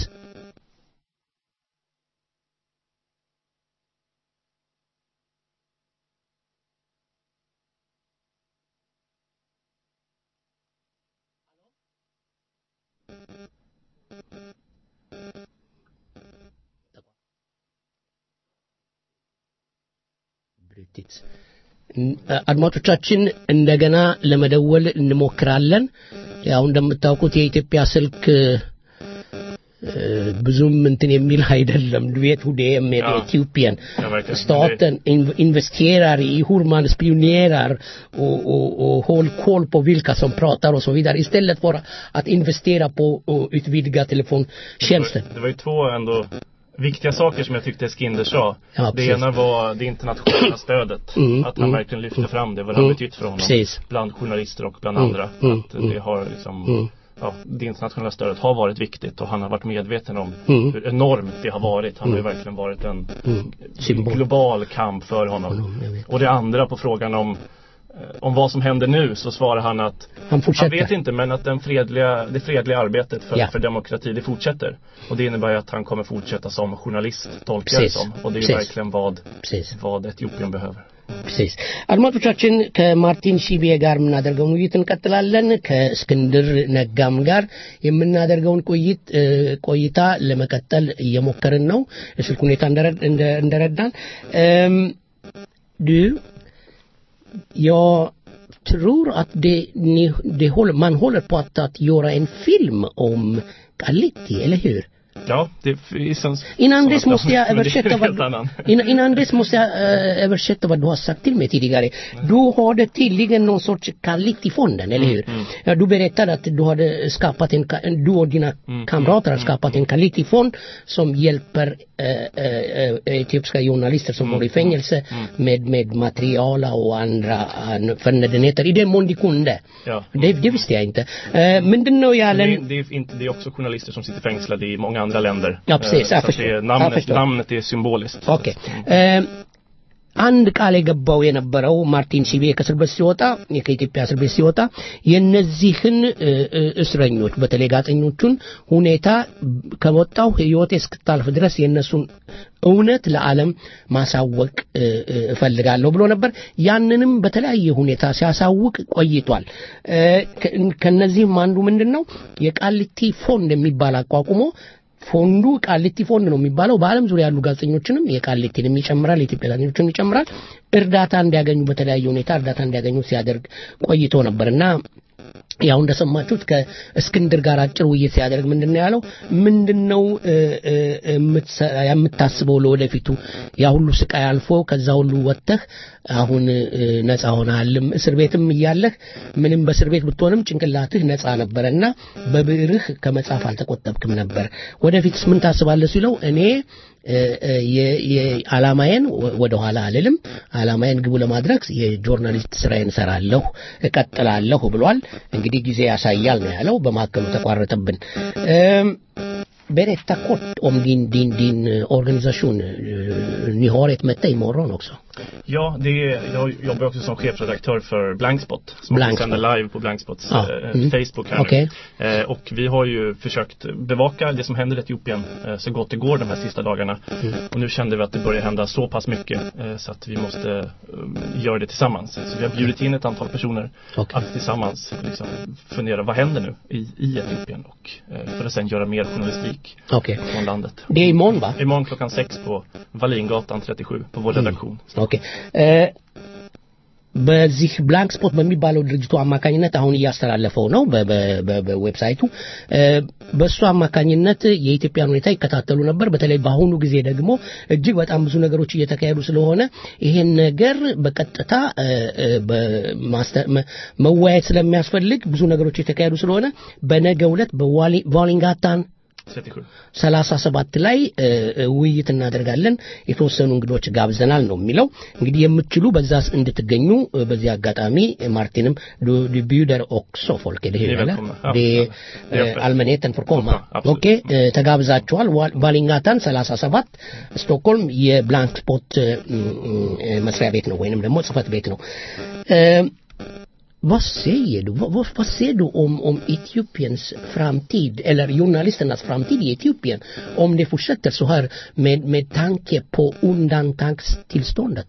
[SPEAKER 4] ብሪቲክስ አድማጮቻችን እንደገና ለመደወል እንሞክራለን። ያው እንደምታውቁት የኢትዮጵያ ስልክ እ፣ ብዙም እንትን የሚል አይደለም vet hur det är med
[SPEAKER 9] Ja.
[SPEAKER 4] Etiopien.
[SPEAKER 9] Ja, verkligen.
[SPEAKER 4] Staten in- investerar i hur man spionerar och, och, och håll koll på vilka som pratar och så vidare istället för att investera på att utvidga telefontjänsten.
[SPEAKER 9] Det var ju två ändå viktiga saker som jag tyckte Skinder sa.
[SPEAKER 4] Ja,
[SPEAKER 9] det
[SPEAKER 4] precis.
[SPEAKER 9] ena var det internationella stödet.
[SPEAKER 4] Mm,
[SPEAKER 9] att han
[SPEAKER 4] mm,
[SPEAKER 9] verkligen lyfte fram det, vad det har
[SPEAKER 4] Mm,
[SPEAKER 9] betytt för honom.
[SPEAKER 4] precis.
[SPEAKER 9] Bland journalister och bland
[SPEAKER 4] Mm,
[SPEAKER 9] andra.
[SPEAKER 4] mm,
[SPEAKER 9] att
[SPEAKER 4] mm.
[SPEAKER 9] det har liksom,
[SPEAKER 4] Mm.
[SPEAKER 9] ja, det internationella stödet har varit viktigt och han har varit medveten om
[SPEAKER 4] Mm.
[SPEAKER 9] hur enormt det har varit. Han har ju
[SPEAKER 4] Mm.
[SPEAKER 9] verkligen varit en
[SPEAKER 4] Mm. Symbol.
[SPEAKER 9] global kamp för honom.
[SPEAKER 4] jag vet.
[SPEAKER 9] Och det andra på frågan om eh, om vad som händer nu så svarar han att
[SPEAKER 4] Han fortsätter.
[SPEAKER 9] vet inte men att den fredliga, det fredliga arbetet för,
[SPEAKER 4] Ja.
[SPEAKER 9] för demokrati det fortsätter. Och det innebär ju att han kommer fortsätta som journalist tolkar det
[SPEAKER 4] Precis.
[SPEAKER 9] som. Och det är ju
[SPEAKER 4] Precis.
[SPEAKER 9] verkligen vad,
[SPEAKER 4] Precis.
[SPEAKER 9] vad Etiopien behöver.
[SPEAKER 4] ፕሬስ አድማጮቻችን ከማርቲን ሺቤ ጋር የምናደርገውን ውይይት እንቀጥላለን ከእስክንድር ነጋም ጋር የምናደርገውን ቆይት እ፣ ቆይታ ለመቀጠል እየሞከርን ነው የስልክ ሁኔታ እንደረ- እንደ- እንደረዳን እም፣ du jag tror att det, ni, det håller, man håller på att, att göra en film om Galiti, eller hur?
[SPEAKER 9] Ja, det finns en
[SPEAKER 4] Innan
[SPEAKER 9] sådana
[SPEAKER 4] dess måste jag
[SPEAKER 9] planer, men det är
[SPEAKER 4] översätta
[SPEAKER 9] en helt
[SPEAKER 4] vad,
[SPEAKER 9] annan.
[SPEAKER 4] innan, innan dess måste jag eh, översätta vad du har sagt till mig tidigare. Du har det tydligen någon sorts Kalitifonden, eller hur? Ja, du berättade att du hade skapat en, ka- du och dina kamrater har skapat en Kalitifond som hjälper eh, eh, eh, etiopiska journalister som går i fängelse med, med material och andra eh, förnödenheter i den mån de kunde.
[SPEAKER 9] Ja.
[SPEAKER 4] Det, det visste jag inte. Eh, ምንድን ነው
[SPEAKER 9] Men
[SPEAKER 4] ያለን
[SPEAKER 9] det, det, är inte, det är också journalister som sitter fängslade i många andra länder.
[SPEAKER 4] Ja, precis.
[SPEAKER 9] Eh, så
[SPEAKER 4] Jag
[SPEAKER 9] att
[SPEAKER 4] förstår.
[SPEAKER 9] det är,
[SPEAKER 4] Jag
[SPEAKER 9] namnet,
[SPEAKER 4] förstår.
[SPEAKER 9] namnet är symboliskt.
[SPEAKER 4] ኦኬ እ፣ አንድ ቃል የገባው የነበረው ማርቲን ሺቤ ከእስር ቤት ሲወጣ ከኢትዮጵያ እስር ቤት ሲወጣ የነዚህን እ፣ እ፣ እስረኞች በተለይ ጋዜጠኞቹን ሁኔታ ከወጣው ህይወቴ እስክታልፍ ድረስ የእነሱን እውነት ለዓለም ማሳወቅ እ፣ እ፣ እፈልጋለሁ ብሎ ነበር። ያንንም በተለያየ ሁኔታ ሲያሳውቅ ቆይቷል። እ፣ ከ- ከነዚህም አንዱ ምንድን ነው የቃሊቲ ፎንድ የሚባል አቋቁሞ ፎንዱ ቃሊቲ ፎንድ ነው የሚባለው። በዓለም ዙሪያ ያሉ ጋዜጠኞችንም የቃሊቲንም ይጨምራል፣ የኢትዮጵያ ጋዜጠኞችን ይጨምራል። እርዳታ እንዲያገኙ በተለያየ ሁኔታ እርዳታ እንዲያገኙ ሲያደርግ ቆይቶ ነበር እና ያው እንደሰማችሁት ከእስክንድር ጋር አጭር ውይይት ሲያደርግ ምንድን ነው ያለው? ምንድን ነው እ፣ እ፣ የምትሰ- የምታስበው ለወደፊቱ? ያ ሁሉ ስቃይ አልፎ ከዛ ሁሉ ወጥተህ አሁን እ፣ ነፃ ሆነሃልም እስር ቤትም እያለህ ምንም በእስር ቤት ብትሆንም ጭንቅላትህ ነፃ ነበረ እና በብዕርህ ከመጻፍ አልተቆጠብክም ነበር። ወደፊትስ ምን ታስባለህ ሲለው እኔ እ፣ እ፣ የ- የ- ዓላማዬን ወ- ወደኋላ አልልም። ዓላማዬን ግቡ ለማድረግ የጆርናሊስት ስራዬን እሰራለሁ፣ እቀጥላለሁ ብሏል። እንግዲህ ጊዜ ያሳያል ነው ያለው። በመካከሉ ተቋረጠብን። እም፣ berätta kort om din, din, din eh, organisation. Eh, Ni har ett möte imorgon också.
[SPEAKER 9] Ja, det är, jag jobbar också som chefredaktör för Blankspot som
[SPEAKER 4] Blankspot.
[SPEAKER 9] sänder live på Blankspots
[SPEAKER 4] Ja,
[SPEAKER 9] eh,
[SPEAKER 4] mm.
[SPEAKER 9] Facebook här
[SPEAKER 4] Okej.
[SPEAKER 9] nu. Eh, och vi har ju försökt bevaka det som händer i Etiopien eh, så gott det går de här sista dagarna.
[SPEAKER 4] Mm.
[SPEAKER 9] Och nu kände vi att det börjar hända så pass mycket eh, så att vi måste eh, göra det tillsammans. Så vi har bjudit in ett antal personer att tillsammans liksom, fundera vad händer nu i, i Etiopien och eh, för att sen göra mer journalistik
[SPEAKER 4] Okej.
[SPEAKER 9] från landet.
[SPEAKER 4] Det är imorgon va?
[SPEAKER 9] Imorgon klockan sex på Wallingatan 37 på vår redaktion.
[SPEAKER 4] ኦኬ እ፣ በዚህ ብላንክ ስፖት በሚባለው ድርጅቱ አማካኝነት አሁን እያስተላለፈው ነው በ- በ- በ- በዌብሳይቱ እ፣ በእሱ አማካኝነት የኢትዮጵያን ሁኔታ ይከታተሉ ነበር። በተለይ በአሁኑ ጊዜ ደግሞ እጅግ በጣም ብዙ ነገሮች እየተካሄዱ ስለሆነ ይሄን ነገር በቀጥታ እ፣ እ፣ በማስተ- መ- መወያየት ስለሚያስፈልግ ብዙ ነገሮች የተካሄዱ ስለሆነ በነገው ዕለት በዋሊንጋታን
[SPEAKER 9] 37.
[SPEAKER 4] ሰላሳ ሰባት ላይ እ፣ እ፣ ውይይት እናደርጋለን። የተወሰኑ እንግዶች ጋብዘናል ነው የሚለው። እንግዲህ የምትችሉ በዛ እንድትገኙ እ፣ በዚህ አጋጣሚ ማርቲንም ዱ ቢዩደር ኦክሶ ፎልክ det
[SPEAKER 9] Ni är
[SPEAKER 4] hela
[SPEAKER 9] välkomna. Ja,
[SPEAKER 4] det
[SPEAKER 9] ja. Det är öppet.
[SPEAKER 4] allmänheten får komma
[SPEAKER 9] absolut.
[SPEAKER 4] ኦኬ እ፣ ተጋብዛችኋል። ዋ- ባሊንጋታን 37 ስቶክሆልም የብላንክ ስፖት እ፣ እ፣ መስሪያ ቤት ነው ወይንም ደግሞ ጽህፈት ቤት ነው። እ፣ vad säger du? Vad, vad, vad säger du om, om Etiopiens framtid, eller journalisternas framtid i Etiopien, om det fortsätter så här med, med tanke på undantagstillståndet?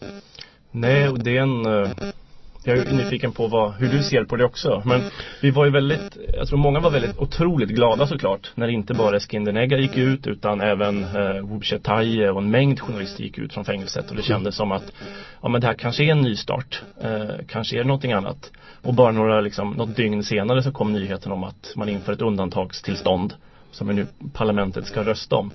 [SPEAKER 9] Nej, och det är en... eh, Jag är ju nyfiken på vad, hur du ser på det också. Men vi var ju väldigt, jag tror många var väldigt otroligt glada såklart. När inte bara Eskindernega gick ut utan även eh, Wubshe Taye och en mängd journalister gick ut från fängelset. Och det kändes som att, ja men det här kanske är en nystart. Eh, kanske är det någonting annat. Och bara några, liksom, något dygn senare så kom nyheten om att man inför ett undantagstillstånd. Som nu parlamentet ska rösta om.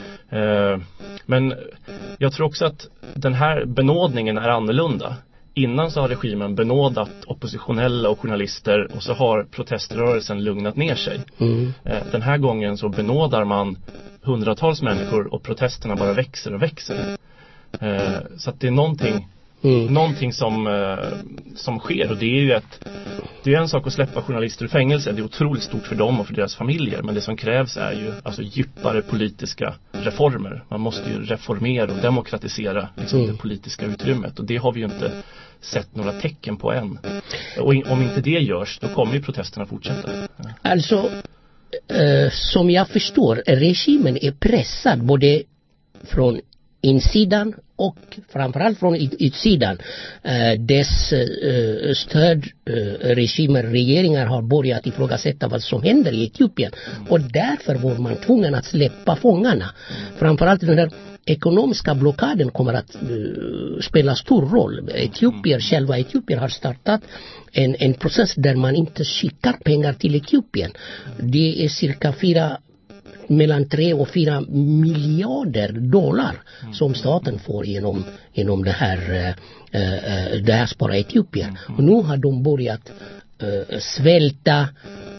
[SPEAKER 9] Eh, men jag tror också att den här benådningen är annorlunda. Innan så har regimen benådat oppositionella och journalister och så har proteströrelsen lugnat ner sig.
[SPEAKER 4] Mm.
[SPEAKER 9] Eh, Den här gången så benådar man hundratals människor och protesterna bara växer och växer. Eh, Så att det är någonting Någonting som, eh, som sker och det är ju ett Det är en sak att släppa journalister ur fängelse Det är otroligt stort för dem och för deras familjer Men det som krävs är ju alltså djupare politiska reformer Man måste ju reformera och demokratisera liksom,
[SPEAKER 4] Mm.
[SPEAKER 9] det politiska utrymmet och det har vi ju inte sett några tecken på än Och in, om inte det görs då kommer ju protesterna fortsätta
[SPEAKER 4] Alltså, eh, som jag förstår, regimen är pressad både från insidan och framförallt från ut- utsidan. Eh, dess eh, stödregimer, regeringar har börjat ifrågasätta vad som händer i Etiopien. Och därför var man tvungen att släppa fångarna. Framförallt den här ekonomiska blockaden kommer att eh, spela stor roll. Etiopier, själva Etiopier har startat en, en process där man inte skickar pengar till Etiopien. Det är cirka fyra mellan 3 och 4 miljarder dollar som staten får genom, genom det här äh, äh, diaspora Etiopien. Och nu har de börjat äh, svälta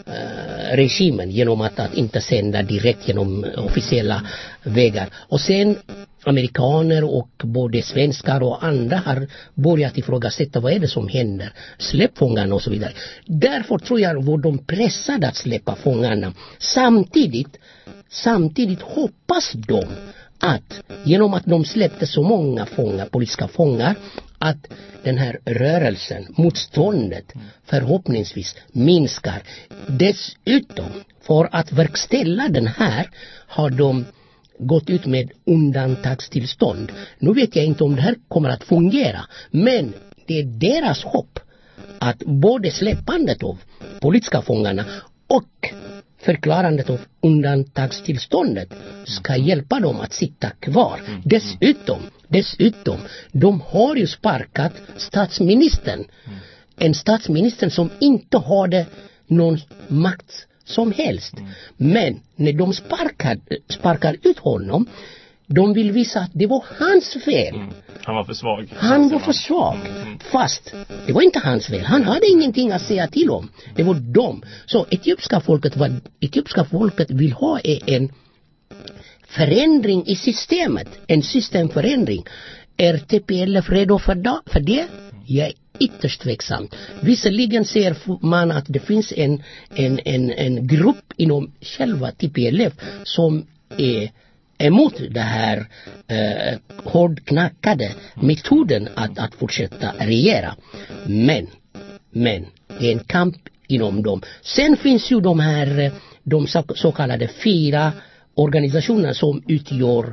[SPEAKER 4] äh, regimen genom att, att inte sända direkt genom officiella vägar. Och sen amerikaner och både svenskar och andra har börjat ifrågasätta vad är det som händer. Släpp fångarna och så vidare. Därför tror jag var de pressade att släppa fångarna. Samtidigt, samtidigt hoppas de att genom att de släppte så många fångar, politiska fångar, att den här rörelsen, motståndet förhoppningsvis minskar. Dessutom, för att verkställa den här har de gått ut med undantagstillstånd. Nu vet jag inte om det här kommer att fungera, men det är deras hopp att både släppandet av politiska fångarna och förklarandet av undantagstillståndet ska hjälpa dem att sitta kvar. Dessutom, dessutom, de har ju sparkat statsministern. En statsminister som inte hade någon makt som helst. Men när de sparkar, sparkar ut honom, de vill visa att det var hans fel.
[SPEAKER 9] Han var för svag.
[SPEAKER 4] Han var för svag. Fast det var inte hans fel. Han hade ingenting att säga till om. Det var de. Så etiopiska folket, vad etiopiska folket vill ha är en förändring i systemet. En systemförändring. Är TPLF redo för, da, för det? Jag är ytterst tveksam. Visserligen ser man att det finns en, en, en, en grupp inom själva TPLF som är emot det här eh, hårdknackade metoden att, att fortsätta regera. Men, men, det är en kamp inom dem. Sen finns ju de här, eh, de så, så kallade fyra organisationerna som utgör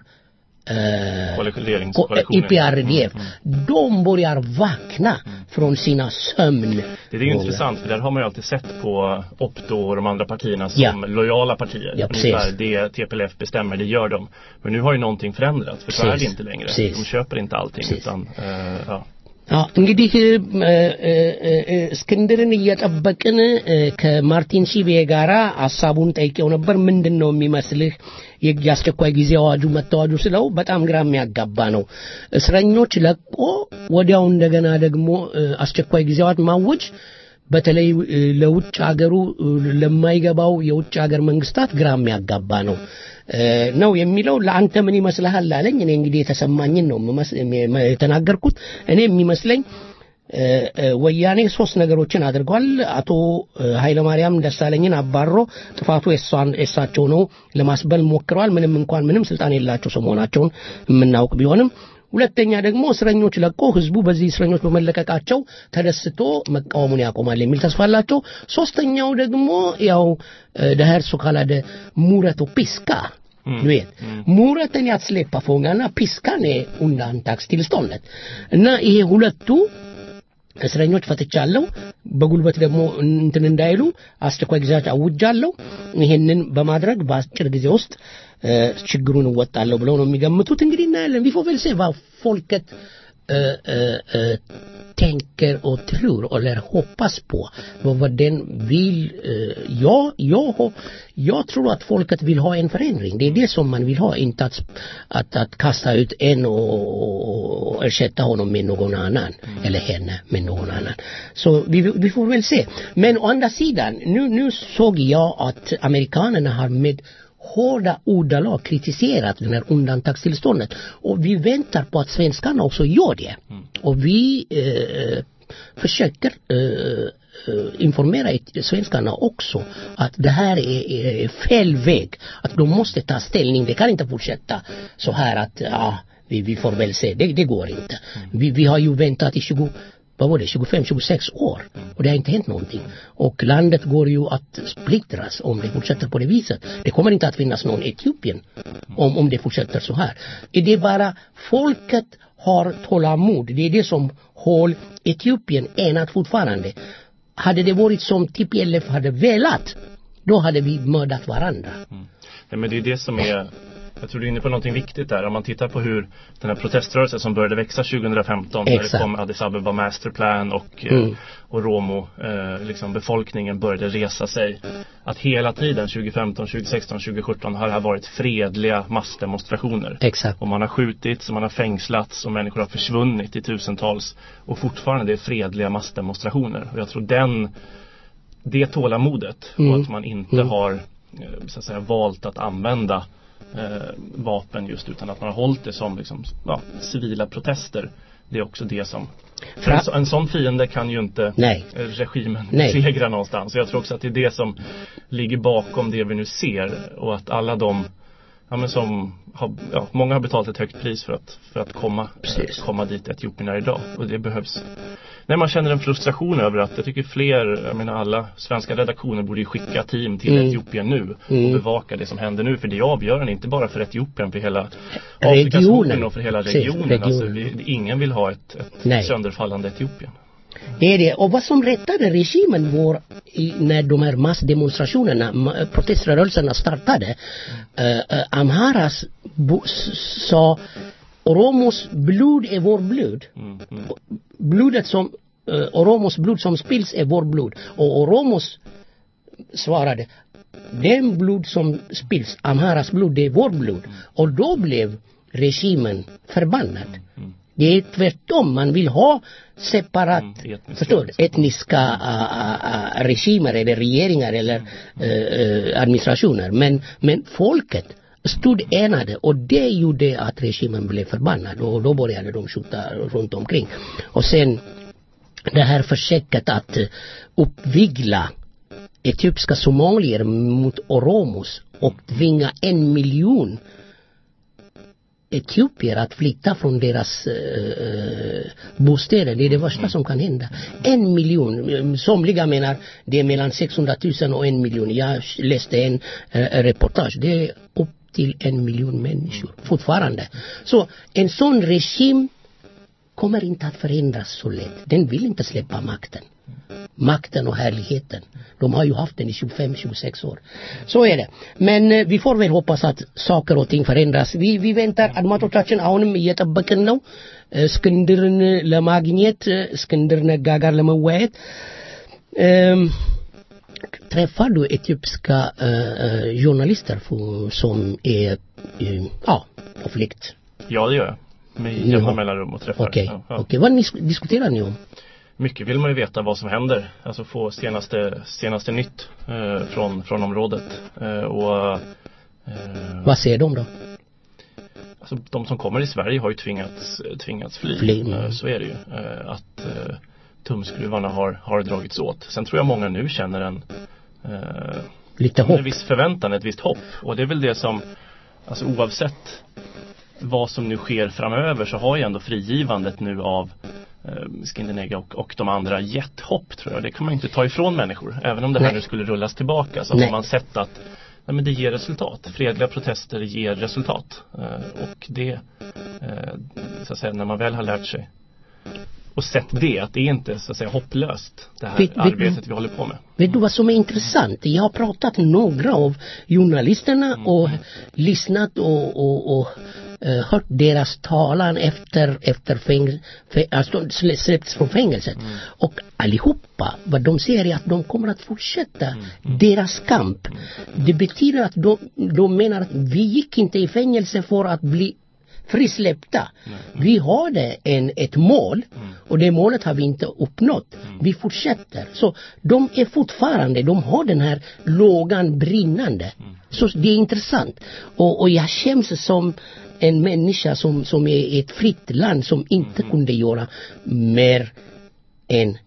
[SPEAKER 4] eh,
[SPEAKER 9] Koalitionskoalitionen.
[SPEAKER 4] IPRDF. De börjar vakna från sina sömn.
[SPEAKER 9] Det är ju intressant för där har man ju alltid sett på Opto och de andra partierna som
[SPEAKER 4] Ja.
[SPEAKER 9] lojala partier.
[SPEAKER 4] Ja, precis.
[SPEAKER 9] Ungefär det TPLF bestämmer, det gör de. Men nu har ju någonting förändrats för så är det
[SPEAKER 4] Precis.
[SPEAKER 9] inte längre.
[SPEAKER 4] Precis.
[SPEAKER 9] De köper inte allting utan eh, ja.
[SPEAKER 4] አዎ እንግዲህ እ፣ እ፣ እ፣ እስክንድርን እየጠበቅን እ፣ ከማርቲን ሺቤ ጋራ ሀሳቡን ጠይቄው ነበር ምንድን ነው የሚመስልህ የ- የአስቸኳይ ጊዜ አዋጁ መታወጁ ስለው በጣም ግራ የሚያጋባ ነው እስረኞች ለቆ ወዲያው እንደገና ደግሞ እ፣ አስቸኳይ ጊዜ አዋጅ ማወጅ በተለይ እ፣ ለውጭ ሀገሩ እ፣ ለማይገባው የውጭ ሀገር መንግስታት ግራ የሚያጋባ ነው እ፣ ነው የሚለው ለአንተ ምን ይመስልሃል አለኝ እኔ እንግዲህ የተሰማኝን ነው የምመስ- የም- የተናገርኩት እኔ የሚመስለኝ እ፣ እ፣ ወያኔ ሶስት ነገሮችን አድርጓል አቶ እ፣ ኃይለማርያም ደሳለኝን አባሮ ጥፋቱ የሷን- የሳቸው ነው ለማስበል ሞክረዋል ምንም እንኳን ምንም ስልጣን የላቸው ሰው መሆናቸውን የምናውቅ ቢሆንም ሁለተኛ ደግሞ እስረኞች ለቆ ህዝቡ በዚህ እስረኞች በመለቀቃቸው ተደስቶ መቃወሙን ያቆማል የሚል ተስፋ አላቸው ሶስተኛው ደግሞ ያው det här så kallade muret och piska du vet muren är att släppa fångarna piskan är undantagstillståndet እና ይሄ ሁለቱ እስረኞች ፈትቻለሁ በጉልበት ደግሞ እንትን እንዳይሉ አስቸኳይ ጊዜያት አውጃለሁ ይሄንን በማድረግ በአጭር ጊዜ ውስጥ እ፣ ችግሩን እወጣለሁ ብለው ነው የሚገምቱት እንግዲህ እናያለን vi får väl se vad folket eh, eh, eh, tänker och tror eller hoppas på vad, vad den vill eh, jag, jag, har- jag tror att folket vill ha en förändring det är det som man vill ha inte att, att, att kasta ut en och, och ersätta honom med någon annan eller henne med någon annan så vi, vi får väl se men å andra sidan nu, nu såg jag att amerikanerna har med hårda ordalag kritiserat den här undantagstillståndet. Och vi väntar på att svenskarna också gör det. Och vi eh, försöker eh, eh, informera it- svenskarna också att det här är, är fel väg. Att de måste ta ställning. Det kan inte fortsätta så här att ja, vi, vi får väl se. Det, det går inte. Vi, vi har ju väntat i 20 vad var det, 25-26 år. Och det har inte hänt någonting. Och landet går ju att splittras om det fortsätter på det viset. Det kommer inte att finnas någon Etiopien om, om det fortsätter så här. Är det bara folket har tålamod. Det är det som håller Etiopien enat fortfarande. Hade det varit som TPLF hade velat, då hade vi mördat varandra.
[SPEAKER 9] Nej, men det är det som är jag tror du är inne på någonting viktigt där. Om man tittar på hur den här proteströrelsen som började växa 2015 när det
[SPEAKER 4] Exakt.
[SPEAKER 9] kom Addis Abeba Masterplan och,
[SPEAKER 4] Mm.
[SPEAKER 9] eh, och Romo, eh, liksom befolkningen började resa sig. Att hela tiden 2015, 2016, 2017 har det här varit fredliga massdemonstrationer.
[SPEAKER 4] Exakt.
[SPEAKER 9] Och man har skjutits och man har fängslats och människor har försvunnit i tusentals. Och fortfarande är det fredliga massdemonstrationer. Och jag tror den, det tålamodet
[SPEAKER 4] Mm.
[SPEAKER 9] och att man inte
[SPEAKER 4] Mm.
[SPEAKER 9] har eh, så att säga valt att använda eh, vapen just utan att man har hållit det som liksom, ja, civila protester. Det är också det som för en, så- en sån fiende kan ju inte
[SPEAKER 4] Nej.
[SPEAKER 9] eh, regimen
[SPEAKER 4] Nej.
[SPEAKER 9] besegra någonstans. Så jag tror också att det är det som ligger bakom det vi nu ser och att alla de ja, men som har, ja, många har betalat ett högt pris för att, för att komma, eh, komma dit Etiopien är idag. Och det behövs. Nej, man känner en frustration över att jag tycker fler, jag menar alla svenska redaktioner borde ju skicka team till
[SPEAKER 4] Mm.
[SPEAKER 9] Etiopien nu
[SPEAKER 4] Mm.
[SPEAKER 9] och bevaka det som händer nu. För det är avgörande, inte bara för Etiopien, för hela
[SPEAKER 4] Regionen.
[SPEAKER 9] Afrikas horn och för hela
[SPEAKER 4] Precis,
[SPEAKER 9] regionen. Alltså,
[SPEAKER 4] regionen.
[SPEAKER 9] vi, ingen vill ha ett, ett
[SPEAKER 4] Nej.
[SPEAKER 9] sönderfallande Etiopien.
[SPEAKER 4] Det är det. Och vad som rättade regimen var i- när de här massdemonstrationerna, ma- proteströrelserna startade, eh, eh, Amharas bo, s- sa Oromos blod är vår blod. Blodet som, eh, Oromos blod som spills är vår blod. Och Oromos svarade den blod som spills, Amharas blod, det är vår blod. Och då blev regimen förbannad. Det är tvärtom, man vill ha separat, förstår du, etniska uh, uh, regimer eller regeringar eller uh, administrationer. Men, men folket stod enade och det gjorde att regimen blev förbannad och då började de skjuta runt omkring. Och sen det här försöket att eh, uppvigla etiopiska somalier mot oromos och tvinga en miljon etiopier att flytta från deras eh, bostäder. Det är det värsta som kan hända. En miljon, somliga menar det är mellan 600 000 och en miljon. Jag läste en eh, reportage. Det är upp till en miljon människor fortfarande. Så en sån regim kommer inte att förändras så lätt. Den vill inte släppa makten. Makten och härligheten. De har ju haft den i 25-26 år. Så är det. Men eh, vi får väl hoppas att saker och ting förändras. Vi, vi väntar አድማጮቻችን አሁንም እየጠበቅን ነው እ፣ እስክንድርን ለማግኘት እ፣ እስክንድር ነጋ ጋር ለመወያየት እም፣ träffar du etiopiska eh, eh, journalister för- som är eh, ja, på flykt?
[SPEAKER 9] Ja, det gör jag. Med
[SPEAKER 4] Jaha.
[SPEAKER 9] jämna mellanrum och träffar.
[SPEAKER 4] Okej,
[SPEAKER 9] Ja, ja.
[SPEAKER 4] okej. Vad nis- diskuterar ni om?
[SPEAKER 9] Mycket vill man ju veta vad som händer. Alltså få senaste, senaste nytt eh, från, från området. Eh, och eh,
[SPEAKER 4] Vad säger de då?
[SPEAKER 9] alltså, de som kommer i Sverige har ju tvingats, tvingats fly.
[SPEAKER 4] Fly, mm.
[SPEAKER 9] Eh, så är det ju. Eh, att eh, tumskruvarna har, har dragits åt. Sen tror jag många nu känner en eh,
[SPEAKER 4] Lite
[SPEAKER 9] en
[SPEAKER 4] hopp?
[SPEAKER 9] viss förväntan, ett visst hopp. Och det är väl det som, alltså oavsett vad som nu sker framöver så har ju ändå frigivandet nu av eh, Skindenega och, och de andra gett hopp tror jag. Det kan man ju inte ta ifrån människor. Även om det här
[SPEAKER 4] Nej.
[SPEAKER 9] nu skulle rullas tillbaka så
[SPEAKER 4] Nej.
[SPEAKER 9] har man sett att nej, men det ger resultat. Fredliga protester ger resultat. Eh, och det, eh, så att säga, när man väl har lärt sig och sett det, att det är inte så att säga hopplöst det här
[SPEAKER 4] Vet- vet-
[SPEAKER 9] arbetet vi håller på med.
[SPEAKER 4] Vet du vad som är intressant? Jag har pratat med några av journalisterna och lyssnat och, och, och eh, hört deras talan efter, efter fängel, fä, alltså slä- släppts från fängelset. Och allihopa, vad de säger är att de kommer att fortsätta deras kamp. Det betyder att de, de menar att vi gick inte i fängelse för att bli frisläppta. Vi hade en, ett mål och det målet har vi inte uppnått. Vi fortsätter. Så de är fortfarande, de har den här lågan brinnande. Så det är intressant. Och, och jag känns som en människa som, som är i ett fritt land som inte kunde göra mer än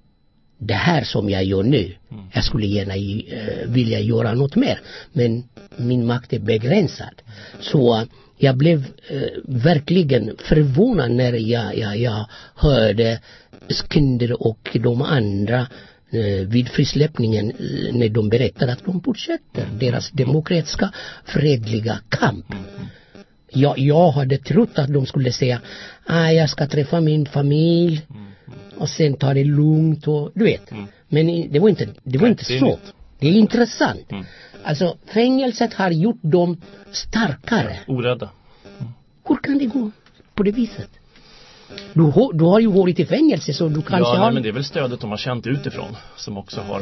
[SPEAKER 4] det här som jag gör nu. Jag skulle gärna eh, vilja göra något mer. Men min makt är begränsad. Så eh, jag blev eh, verkligen förvånad när jag, jag, jag hörde Skinder och de andra eh, vid frisläppningen eh, när de berättade att de fortsätter deras demokratiska fredliga kamp. Jag, jag hade trott att de skulle säga ah, jag ska träffa min familj och sen ta det lugnt och du vet. Men i- det var inte, det var
[SPEAKER 9] Nej,
[SPEAKER 4] inte
[SPEAKER 9] det är
[SPEAKER 4] så.
[SPEAKER 9] nytt.
[SPEAKER 4] Det är intressant. Alltså fängelset har gjort dem starkare.
[SPEAKER 9] Orädda.
[SPEAKER 4] Hur kan det gå på det viset? Du, har- du har ju varit i fängelse så du kanske
[SPEAKER 9] ja,
[SPEAKER 4] har...
[SPEAKER 9] nej, men det är väl stödet de har känt utifrån som också har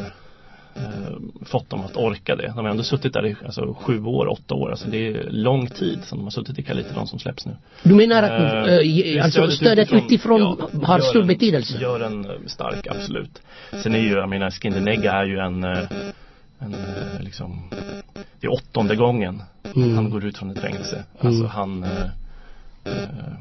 [SPEAKER 9] eh, fått dem att orka det. De har ändå suttit där i alltså, sju år, åtta år. Alltså, det är lång tid som de har suttit i Kalite, de som släpps nu.
[SPEAKER 4] Du menar att
[SPEAKER 9] Eh,
[SPEAKER 4] eh,
[SPEAKER 9] det är
[SPEAKER 4] alltså, stödet utifrån,
[SPEAKER 9] ja,
[SPEAKER 4] har
[SPEAKER 9] gör
[SPEAKER 4] stor
[SPEAKER 9] en-
[SPEAKER 4] betydelse?
[SPEAKER 9] Gör en eh, stark, absolut. Sen är ju, jag menar, Skindenegga är ju en, eh, en eh, liksom, det är åttonde gången
[SPEAKER 4] Mm.
[SPEAKER 9] han går ut från ett fängelse.
[SPEAKER 4] Mm.
[SPEAKER 9] Alltså han, eh, eh,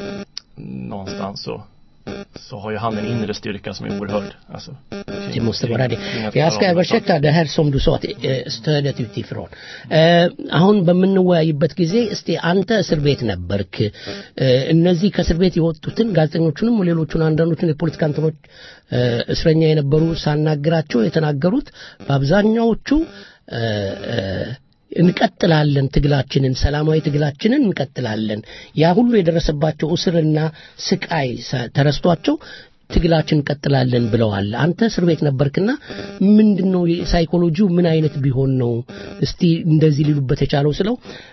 [SPEAKER 9] någonstans så, så har ju han en inre styrka som är oerhörd. Alltså,
[SPEAKER 4] Det måste vara det.
[SPEAKER 9] kring att
[SPEAKER 4] Jag
[SPEAKER 9] klara
[SPEAKER 4] ska
[SPEAKER 9] av de här
[SPEAKER 4] översätta det här som du sa, att, eh, stödet utifrån. Eh, አሁን በምንወያይበት ጊዜ እስቲ አንተ እስር ቤት ነበርክ እ፣ እነዚህ ከእስር ቤት የወጡትን ጋዜጠኞቹንም ሌሎቹን አንዳንዶቹን የፖለቲካ እንትኖች እ፣ እስረኛ የነበሩ ሳናግራቸው የተናገሩት በአብዛኛዎቹ እ፣ እ፣ እንቀጥላለን ትግላችንን ሰላማዊ ትግላችንን እንቀጥላለን ያ ሁሉ የደረሰባቸው እስርና ስቃይ ሰ- ተረስቷቸው ትግላችን እንቀጥላለን ብለዋል። አንተ እስር ቤት ነበርክና ምንድን ነው ሳይኮሎጂው ምን አይነት ቢሆን ነው እስቲ እንደዚህ ሊሉበት የቻለው ስለው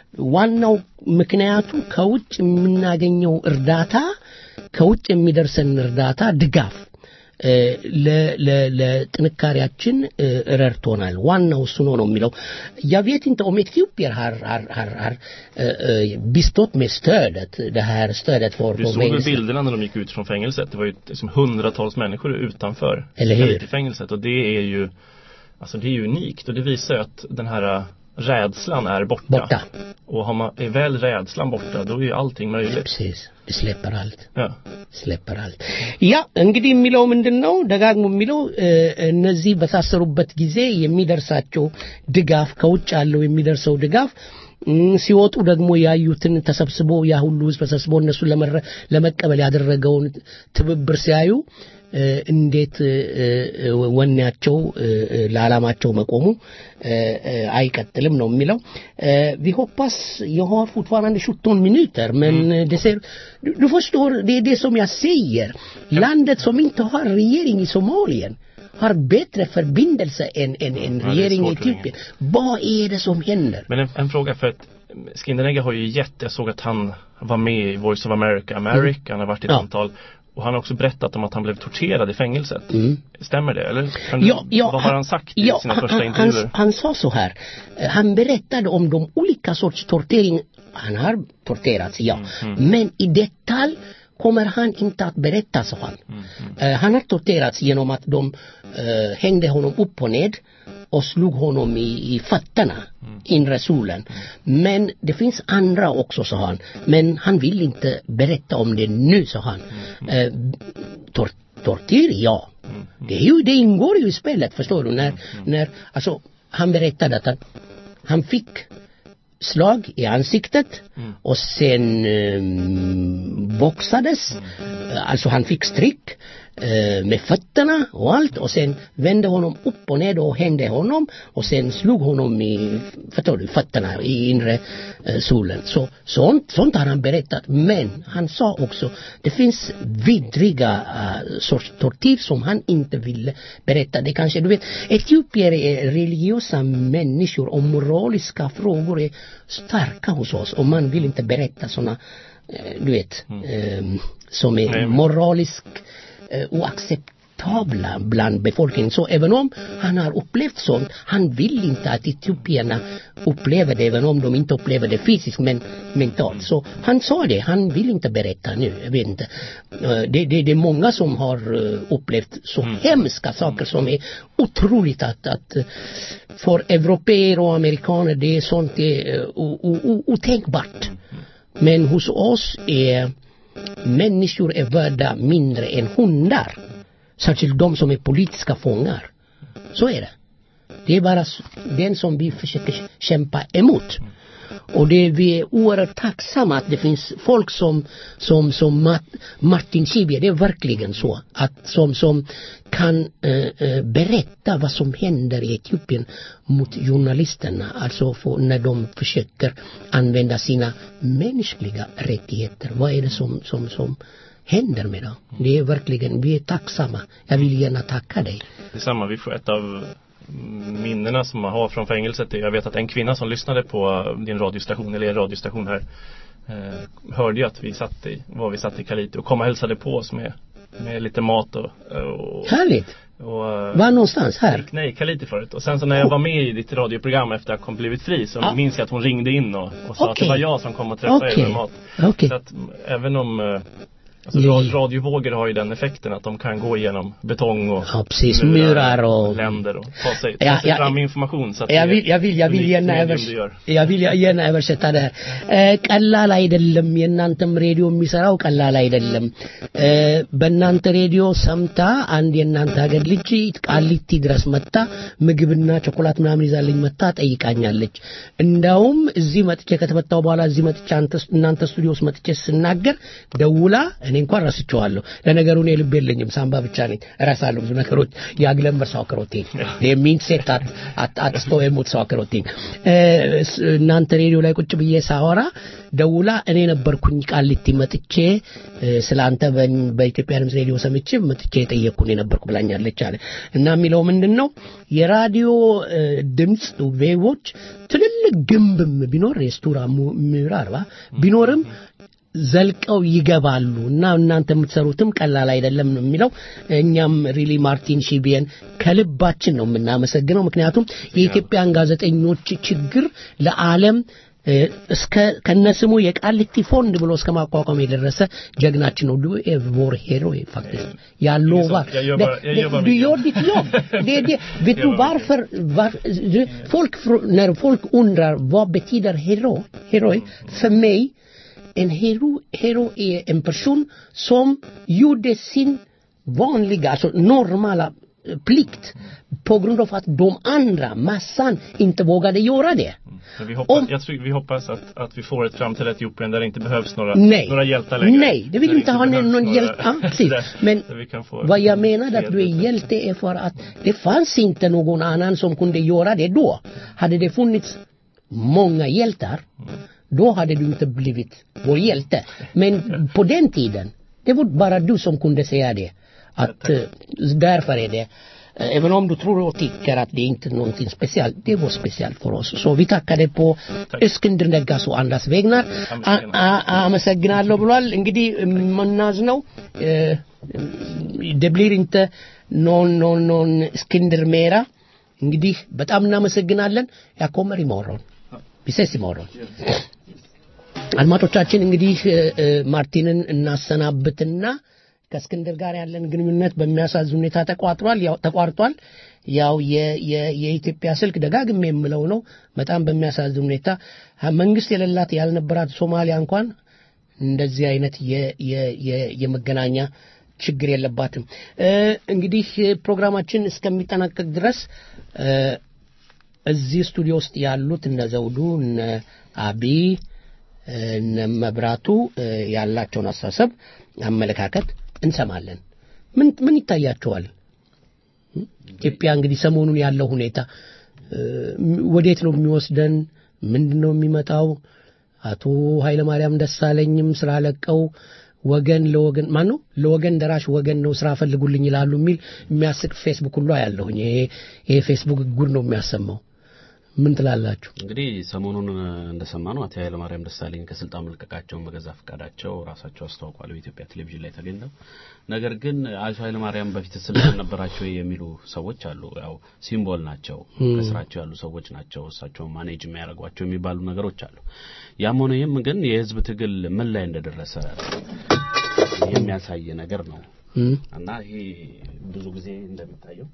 [SPEAKER 4] ዋናው ምክንያቱ ከውጭ የምናገኘው እርዳታ ከውጭ የሚደርሰን እርዳታ ድጋፍ እ፣ ለ- ለ- ለጥንካሬያችን እ፣ ረድቶናል። ዋናው እሱ ነው ነው የሚለው jag vet inte om Etiopien har, har, har, har eh, eh, bistått med stödet, det här stödet för
[SPEAKER 9] Du
[SPEAKER 4] för
[SPEAKER 9] såg väl
[SPEAKER 4] fängelse.
[SPEAKER 9] bilderna när de gick ut från fängelset? Det var ju liksom hundratals människor utanför
[SPEAKER 4] Eller hur?
[SPEAKER 9] fängelset och det är ju Alltså det är ju unikt och det visar ju att den här äh, rädslan är borta.
[SPEAKER 4] Borta.
[SPEAKER 9] Och har man, är väl rädslan borta då är ju allting möjligt.
[SPEAKER 4] Precis, det släpper allt.
[SPEAKER 9] Ja.
[SPEAKER 4] släpper allt. ያ እንግዲህ የሚለው ምንድን ነው ደጋግሞ የሚለው እ፣ እነዚህ በታሰሩበት ጊዜ የሚደርሳቸው ድጋፍ ከውጭ ያለው የሚደርሰው ድጋፍ እም፣ ሲወጡ ደግሞ ያዩትን ተሰብስቦ ያ ሁሉ ህዝብ ተሰብስቦ እነሱን ለመረ- ለመቀበል ያደረገውን ትብብር ሲያዩ እ፣ እንዴት እ፣ እ፣ ወኔያቸው እ፣ እ፣ ለዓላማቸው መቆሙ እ፣ እ፣ አይቀጥልም ነው የሚለው Eh, vi hoppas, jag har fortfarande 17 minuter men det ser, du, du förstår, det är det som jag säger. Landet som inte har regering i Somalien har bättre förbindelse än, än, än
[SPEAKER 9] det är
[SPEAKER 4] regering i
[SPEAKER 9] svårt att
[SPEAKER 4] Etiopien. Vad är det som händer?
[SPEAKER 9] Men en, en fråga för att Skinderegga har ju gett, jag såg att han var med i Voice of America, America, han har varit i ett
[SPEAKER 4] Ja.
[SPEAKER 9] antal och han har också berättat om att han blev torterad i fängelset.
[SPEAKER 4] Mm.
[SPEAKER 9] Stämmer det? Eller kan du,
[SPEAKER 4] Ja, ja,
[SPEAKER 9] vad har han sagt i
[SPEAKER 4] ja,
[SPEAKER 9] sina
[SPEAKER 4] han-
[SPEAKER 9] första
[SPEAKER 4] han,
[SPEAKER 9] intervjuer?
[SPEAKER 4] han, han sa så här, eh, han berättade om de olika sorts tortering, han har torterats, ja. Men i detalj kommer han inte att berätta, sa han. Eh, han har torterats genom att de eh, hängde honom upp och ned och slog honom i, i fötterna, inre solen. Men det finns andra också, sa han. Men han vill inte berätta om det nu, sa han. Eh, tor tortyr, ja. Det, är ju, det ingår ju i spelet, förstår du? När, när, alltså, han berättade att han, han fick slag i ansiktet och sen um, boxades. Alltså han fick stryk eh, med fötterna och allt och sen vände honom upp och ner och hängde honom och sen slog honom i förstår du, fötterna i inre eh, solen. Så, sånt, sånt har han berättat. Men han sa också det finns vidriga uh, sorts tortyr som han inte ville berätta. Det kanske, du vet, etiopier är religiösa människor och moraliska frågor är starka hos oss och man vill inte berätta sådana, eh, du vet, eh, som är
[SPEAKER 9] Nej, men-
[SPEAKER 4] moraliskt eh, oacceptabla bland befolkningen. Så även om han har upplevt sånt, han vill inte att etiopierna upplever det, även om de inte upplever det fysiskt men mentalt. Så han sa det, han vill inte berätta nu, jag vet inte. Eh, Det, det, det är många som har eh, upplevt så hemska saker som är otroligt att, att eh, för europeer och amerikaner det är sånt det är eh, o- o- o- otänkbart. Men hos oss är människor är värda mindre än hundar. Särskilt de som är politiska fångar. Så är det. Det är bara s- den som vi försöker kämpa emot. Och det, vi är oerhört tacksamma att det finns folk som, som, som Mart, Martin Schibbye, det är verkligen så. Att som, som kan eh, eh, berätta vad som händer i Etiopien mot journalisterna. Alltså för, när de försöker använda sina mänskliga rättigheter. Vad är det som, som, som händer med dem? Det är verkligen, vi är tacksamma. Jag vill gärna tacka dig.
[SPEAKER 9] Detsamma, vi får ett av minnena som man har från fängelset är, jag vet att en kvinna som lyssnade på din radiostation, eller er radiostation här eh, hörde ju att vi satt i, var vi satt i Kalite och kom och hälsade på oss med, med lite mat och, och,
[SPEAKER 4] Härligt!
[SPEAKER 9] och eh,
[SPEAKER 4] Var någonstans? Här?
[SPEAKER 9] Nej, Kalite förut. Och sen så när jag var med i ditt radioprogram efter att jag kom blivit fri så
[SPEAKER 4] Ja.
[SPEAKER 9] minns jag att hon ringde in och, och sa att
[SPEAKER 4] Okej.
[SPEAKER 9] det var jag som kom och träffade er
[SPEAKER 4] Okej.
[SPEAKER 9] med mat.
[SPEAKER 4] Okej.
[SPEAKER 9] Så att mm, även om eh, Alltså
[SPEAKER 4] Ja.
[SPEAKER 9] ra- radiovågor har ju den effekten att de kan gå igenom betong och
[SPEAKER 4] Ja, precis. Murar och-
[SPEAKER 9] länder och ta sig, ta
[SPEAKER 4] Ja,
[SPEAKER 9] sig
[SPEAKER 4] ja,
[SPEAKER 9] fram med information. Så att
[SPEAKER 4] jag
[SPEAKER 9] det är
[SPEAKER 4] vill, jag vill, jag vill
[SPEAKER 9] unikt
[SPEAKER 4] gärna
[SPEAKER 9] medium
[SPEAKER 4] övers
[SPEAKER 9] du gör.
[SPEAKER 4] jag vill gärna översätta det här. Eh, ቀላል አይደለም የእናንተም ሬዲዮ የሚሰራው ቀላል አይደለም እ፣ በእናንተ ሬዲዮ ሰምታ አንድ የእናንተ ሀገር ልጅ ቃሊቲ ድረስ መጣ ምግብና ቾኮላት ምናምን ይዛልኝ መጣ ጠይቃኛለች እንዳውም እዚህ መጥቼ ከተመጣው በኋላ እዚህ መጥቼ አንተ እናንተ ስቱዲዮ ውስጥ መጥቼ ስናገር ደውላ እኔ እኔ እንኳን ረስቼዋለሁ። ለነገሩ እኔ ልብ የለኝም፣ ሳምባ ብቻ ነኝ። እረሳለሁ ብዙ ነገሮች። Jag glömmer saker och ting. Det är mitt sätt att, att, att stå emot saker och ting. እናንተ ሬዲዮ ላይ ቁጭ ብዬ ሳወራ ደውላ እኔ ነበርኩኝ ቃሊቲ መጥቼ ስለ አንተ በኢትዮጵያ ድምፅ ሬዲዮ ሰምቼ መጥቼ የጠየቅኩን የነበርኩ ብላኛለች አለ እና የሚለው ምንድን ነው የራዲዮ ድምፅ ዌቦች ትልልቅ ግንብም ቢኖር የስቱራ ምዕራር ቢኖርም ዘልቀው ይገባሉ እና እናንተ የምትሰሩትም ቀላል አይደለም ነው የሚለው። እኛም ሪሊ ማርቲን ሺቢየን ከልባችን ነው የምናመሰግነው። ምክንያቱም የኢትዮጵያን ጋዜጠኞች ችግር ለዓለም እስከ ከነስሙ የቃሊቲ ፎንድ ብሎ እስከ ማቋቋም የደረሰ ጀግናችን ነው። ዱ vår hero faktiskt. Jag lovar.
[SPEAKER 9] Jag jobbar- jag jobbar
[SPEAKER 4] du
[SPEAKER 9] mycket.
[SPEAKER 4] gör ditt jobb. Det, är det. Vet du
[SPEAKER 9] jobbar
[SPEAKER 4] varför? Var, du, folk, frå- när folk undrar vad betyder hero, heroi, för mig en hero, hero är en person som gjorde sin vanliga, alltså normala eh, plikt på grund av att de andra, massan, inte vågade göra det.
[SPEAKER 9] Men vi hoppas,
[SPEAKER 4] Om-
[SPEAKER 9] jag tror, vi hoppas att, att vi får ett framtida Etiopien där det inte behövs några,
[SPEAKER 4] Nej.
[SPEAKER 9] några hjältar längre.
[SPEAKER 4] Nej, det vill
[SPEAKER 9] Där
[SPEAKER 4] inte ha
[SPEAKER 9] behövs
[SPEAKER 4] någon
[SPEAKER 9] några-
[SPEAKER 4] hjälp. Ja, precis.
[SPEAKER 9] där,
[SPEAKER 4] Men
[SPEAKER 9] där vi kan få
[SPEAKER 4] vad jag menade att du är hjälte är för att det fanns inte någon annan som kunde göra det då. Hade det funnits många hjältar, då hade du inte blivit vår hjälte. Men på den tiden, det var bara du som kunde säga det. Att eh, därför är det eh, Även om du tror och tycker att det är inte är någonting speciellt, det var speciellt för oss. Så vi tackade på እስክንድር ነጋስ አንዳስ ቬግናር አመሰግናለሁ ብሏል። እንግዲህ የምናዝነው det blir inte någon, någon, någon እስክንድር ሜራ እንግዲህ በጣም እናመሰግናለን። jag kommer imorgon. Vi ses imorgon. አድማጮቻችን እንግዲህ እ፣ እ፣ ማርቲንን እናሰናብትና ከእስክንድር ጋር ያለን ግንኙነት በሚያሳዝን ሁኔታ ተቋጥሯል ያው ተቋርጧል ያው የ- የ- የኢትዮጵያ ስልክ ደጋግሜ የምለው ነው በጣም በሚያሳዝን ሁኔታ ሀ- መንግስት የሌላት ያልነበራት ሶማሊያ እንኳን እንደዚህ አይነት የ- የ- የ- የመገናኛ ችግር የለባትም እ፣ እንግዲህ ፕሮግራማችን እስከሚጠናቀቅ ድረስ እ፣ እዚህ ስቱዲዮ ውስጥ ያሉት እነ ዘውዱ እነ አቢ እነ መብራቱ እ፣ ያላቸውን አስተሳሰብ አመለካከት እንሰማለን ምን ምን ይታያቸዋል ኢትዮጵያ እንግዲህ ሰሞኑን ያለው ሁኔታ እ፣ ወዴት ነው የሚወስደን ምንድን ነው የሚመጣው አቶ ኃይለማርያም ደሳለኝም ስራ ለቀው ወገን ለወገን ማን ነው ለወገን ደራሽ ወገን ነው ስራ ፈልጉልኝ ይላሉ የሚል የሚያስቅ ፌስቡክ ሁሉ አያለሁኝ ይሄ ይሄ ፌስቡክ ጉድ ነው የሚያሰማው ምን ትላላችሁ
[SPEAKER 5] እንግዲህ ሰሞኑን እንደሰማ ነው አቶ ኃይለማርያም ደሳለኝ ከስልጣን መልቀቃቸውን በገዛ ፈቃዳቸው ራሳቸው አስታውቋል በኢትዮጵያ ቴሌቪዥን ላይ ተገኝተው ነገር ግን አቶ ኃይለማርያም በፊት ስልጣን ነበራቸው የሚሉ ሰዎች አሉ ያው ሲምቦል ናቸው
[SPEAKER 11] ም።
[SPEAKER 5] ከስራቸው ያሉ ሰዎች ናቸው እሳቸው ማኔጅ የሚያደርጓቸው የሚባሉ ነገሮች አሉ ያም ሆነ ይህም ግን የህዝብ ትግል ምን ላይ እንደደረሰ የሚያሳይ ነገር ነው
[SPEAKER 4] እም፣
[SPEAKER 5] እና ይሄ ብዙ ጊዜ እንደሚታየው